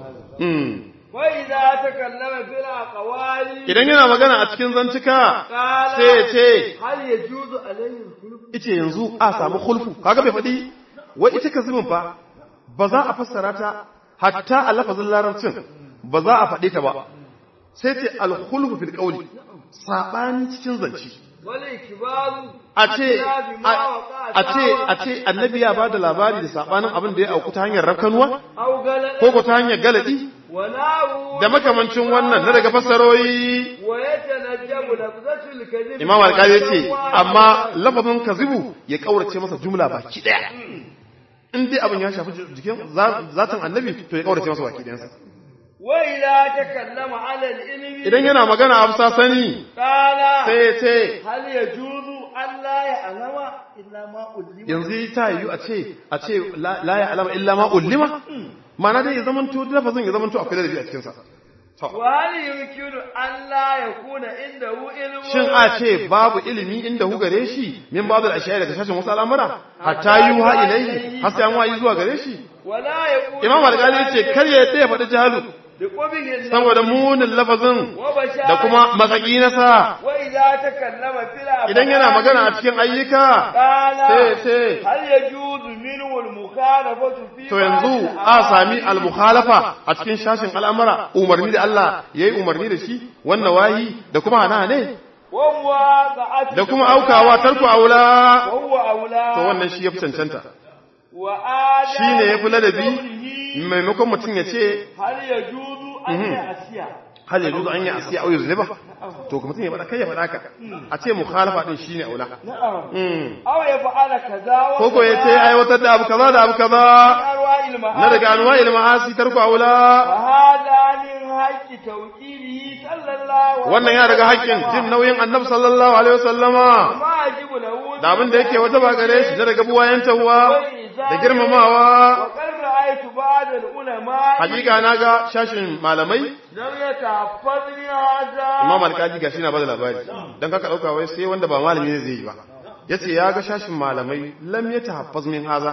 وإذا تكلم في الأقوال idan yana magana a cikin zantuka قال sai ya ce هل يجوز عليه الخلف ice yanzu a samu khulfu kaga bai faɗi wai ita kazimin fa ba za a fassara ta hatta a lafazin larabcin ba za a faɗi ta ba sai ce al-khulfu fil qawli sabani cikin zance والإكبار a ce بما وقع a ce a ce annabi ya bada labari da sabanin abin da ya auku ta hanyar rafkanuwa أو غلط ko ko ta hanyar galadi وناو da makamancin wannan na daga fassaroyi ويتنجم لفظة الكذب imam alƙali ya ce amma lafazin kazibu ya kaurace masa jumla baki daya in dai abin ya shafi jikin zatin annabi to ya kaurace masa baki dayansa وإذا تكلم على العلم idan yana magana a bisa sani قال sai ya ce هل يجوز أن لا يعلم إلا ما علم yanzu ta yiwu a ce a ce la la ya alama illa ma ullima ma'ana dai ya zamanto lafazin ya zamanto akwai ladabi a cikinsa to وهل يمكن أن لا يكون عنده علم shin a ce babu ilimi inda hu gare shi min babu al-ashiyai daga shashin wasu al'amura hatta yuha ilayhi har sai an wayi zuwa gare shi ولا يكون imam alƙali ya ce kar ya yadda ya faɗi jahalu بقبه النفس saboda munin lafazin وبشارة da kuma matsaki na sa وإذا تكلم في الأفعال idan yana magana a cikin ayyuka قال sai sai هل يجوز منه المخالفة في to yanzu بعض a sami الأحاديث؟ al-mukhalafa a cikin shashin al'amara umarni da Allah yayi umarni da shi wannan wahi da kuma hana ne ومواقعة da kuma aukawa tarku aula وهو أولى to wannan shi yafi cancanta وآداب shine yafi ladabi قوله maimakon mutum ya ce هل يجوز أن يعصي hal yajuzu an yi asiya au yuzliba to kuma mutum ya faɗa kai ya faɗa ka a ce mukhalafa din shine aula نعم Mm. أو يفعل كذا ko ko ya ce aiwatar da abu kaza da abu kaza أرواح المعاصي na daga anwa ilma'asi tarku aula وهذا من حق توكيله صلى الله عليه wannan ya daga haƙƙin jin nauyin annabi sallallahu alaihi wasallama ما يجب له da abin da yake wata ba gare shi na daga buwayen tawwa da girmamawa وقد رأيت بعض العلماء hakika na ga shashin malamai لم يتحفظني هذا imam alkaji gashi na bada labari dan kaka dauka wai sai wanda ba malami ne zai yi ba yace ya ga shashin malamai lam yatahaffaz min haza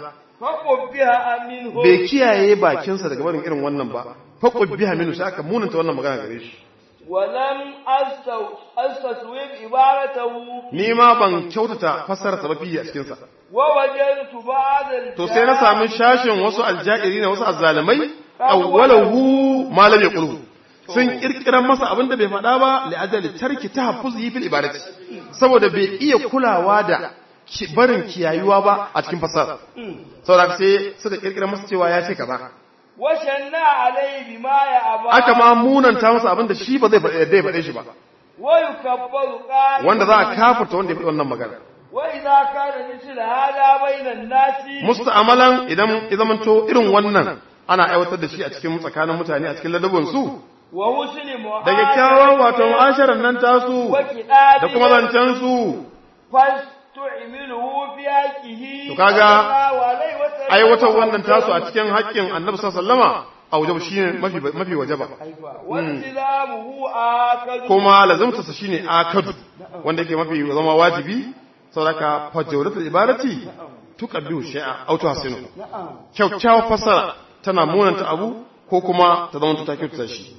فقبها منه bai kiyaye bakinsa daga barin irin wannan ba faqud biha minhu sai aka munanta wannan magana gare shi ولم أستو- أستسوب عبارته ni ma ban kyautata fassara sababi a cikin sa ووجدت بعض to sai na sami shashin wasu aljairi na wasu azzalimai awwalahu ma lam yaqulu sun kirkiran masa abin da bai faɗa ba li ajali tarki tahaffuzi fil ibadati saboda bai iya kulawa da ki- barin kiyayuwa ba a cikin fasara saboda sai suka kirkiran masa cewa ya ce kaza وشنع عليه بما يأبى aka ma munanta masa abin da shi ba zai faɗe yadda ya faɗe shi ba ويكبر قال wanda za a kafurta wanda ya faɗi wannan magana وإذا كان مثل هذا بين الناس musta'amalan idan ya zamanto irin wannan ana aiwatar da shi a cikin tsakanin mutane a cikin ladabin su وحسن da kyakkyawan wato mu'asharar nan tasu da kuma zancen su فاستعمله في حقه To kaga, صلى الله عليه وسلم aiwatar wannan tasu a cikin haƙƙin annabi sallama a wajen shi ne mafi mafi wajaba والتزامه آكد kuma lazimtarsa shine akadu wanda yake mafi zama wajibi saboda fajawratul ibarati tuqabbihu shay'a aw tuhsinu kyakkyawar fasara tana munanta abu ko kuma ta zama ta kyautata shi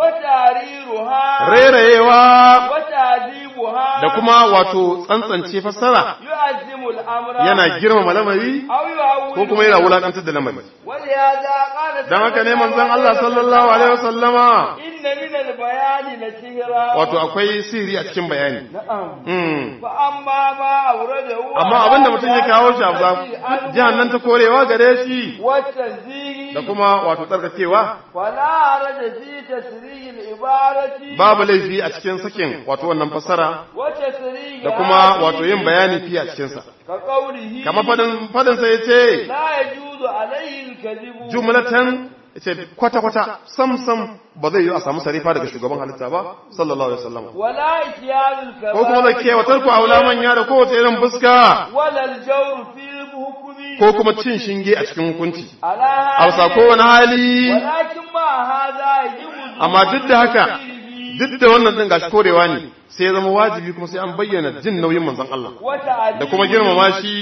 وتعريرها rairayewa وتعذيبها da kuma wato tsantsance fassara يعزم الأمر yana girmama lamari أو يهول ko kuma yana wulakantar da lamari ولهذا قال dan haka ne صلى الله manzon Allah عليه sallallahu alaihi wasallama إن من البيان لسهرا wato akwai sirri a cikin bayani نعم mm. فأما ما أورده amma abinda mutum ya kawo shi a jihannan ta korewa gare shi والتنزيه da kuma wato tsarkakewa فلا حرج في تسريح العبارة babu laifi a cikin sakin wato wannan fassara وتسريح da kuma wato yin bayani fi a cikinsa كقوله kamar fadin fadin sai yace لا يجوز عليه الكذب jumlatan yace kwata kwata sam sam ba zai yi a samu sarifa daga shugaban halitta ba sallallahu alaihi wasallam ولا إتيان ko kuma da ke watar ku aula manya da kowace irin fuska ولا الجور في الحكم ko kuma cin shinge a cikin hukunci على a هذا wasa kowane hali ولكن مع هذا يجب amma duk da haka duk da wannan din gashi korewa ne sai ya zama wajibi kuma sai an bayyana jin nauyin manzon Allah da kuma girmama shi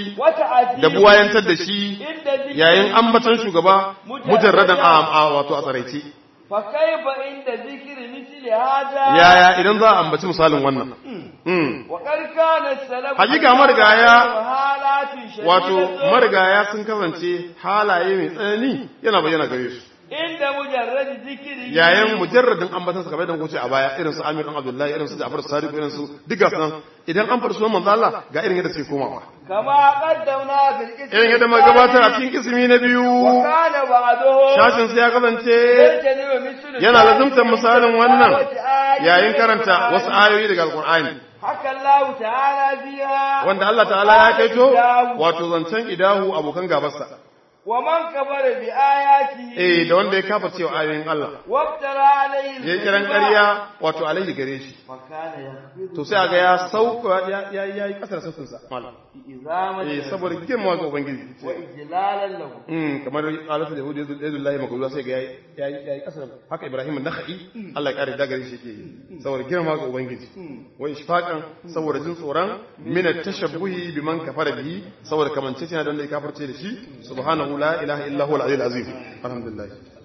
da buwayantar da shi yayin ambaton shugaba mujarradan a a- wato a tsaraice فكيف عند ذكر مثل هذا yaya idan za a ambaci misalin wannan Mm. وقد كان السلف Hakika marigaya- حالات شديدة wato marigaya sun kasance halaye mai tsanani yana bayyana gare su عند مجرد ذكره yayin mujarradin ambatan sa kamar da kuce a baya irin su Amir dan Abdullahi irin su Ja'far Sadiq irin su duka san idan an farsu sunan manzo Allah ga irin yadda suke komawa كما قدمنا في الاسم irin yadda muka gabatar a cikin kismi na biyu وكان بعضهم shashin sai ya kasance يجتنب مثل yana lazumtar misalin wannan آية yayin karanta wasu ayoyi daga alkur'ani حكى الله تعالى فيها wanda Allah ta'ala ya kaito wato zancen idahu abokan gabarsa ومن كفر بآياته eh da wanda ya kafa cewa ayoyin Allah وافترى عليه ya yi kiran ƙarya wato alaihi gare shi وكان يخفض to sai aga ya sauka ya ya ya yi kasar sautin sa malam إزامة eh saboda girma ga ubangiji وإجلالا له mm kamar alatu da yahudi yadullahi makuza sai ga ya ya yi kasar haka ibrahim an-nakhai Allah ya kare da gare shi yake yi saboda girma ga ubangiji wa ishfaqan saboda jin tsoron min at-tashabbuhi biman kafara bihi saboda kamancecena da wanda ya kafirce da shi subhanahu la ilaha illa huwa al-aliyyul azim alhamdulillah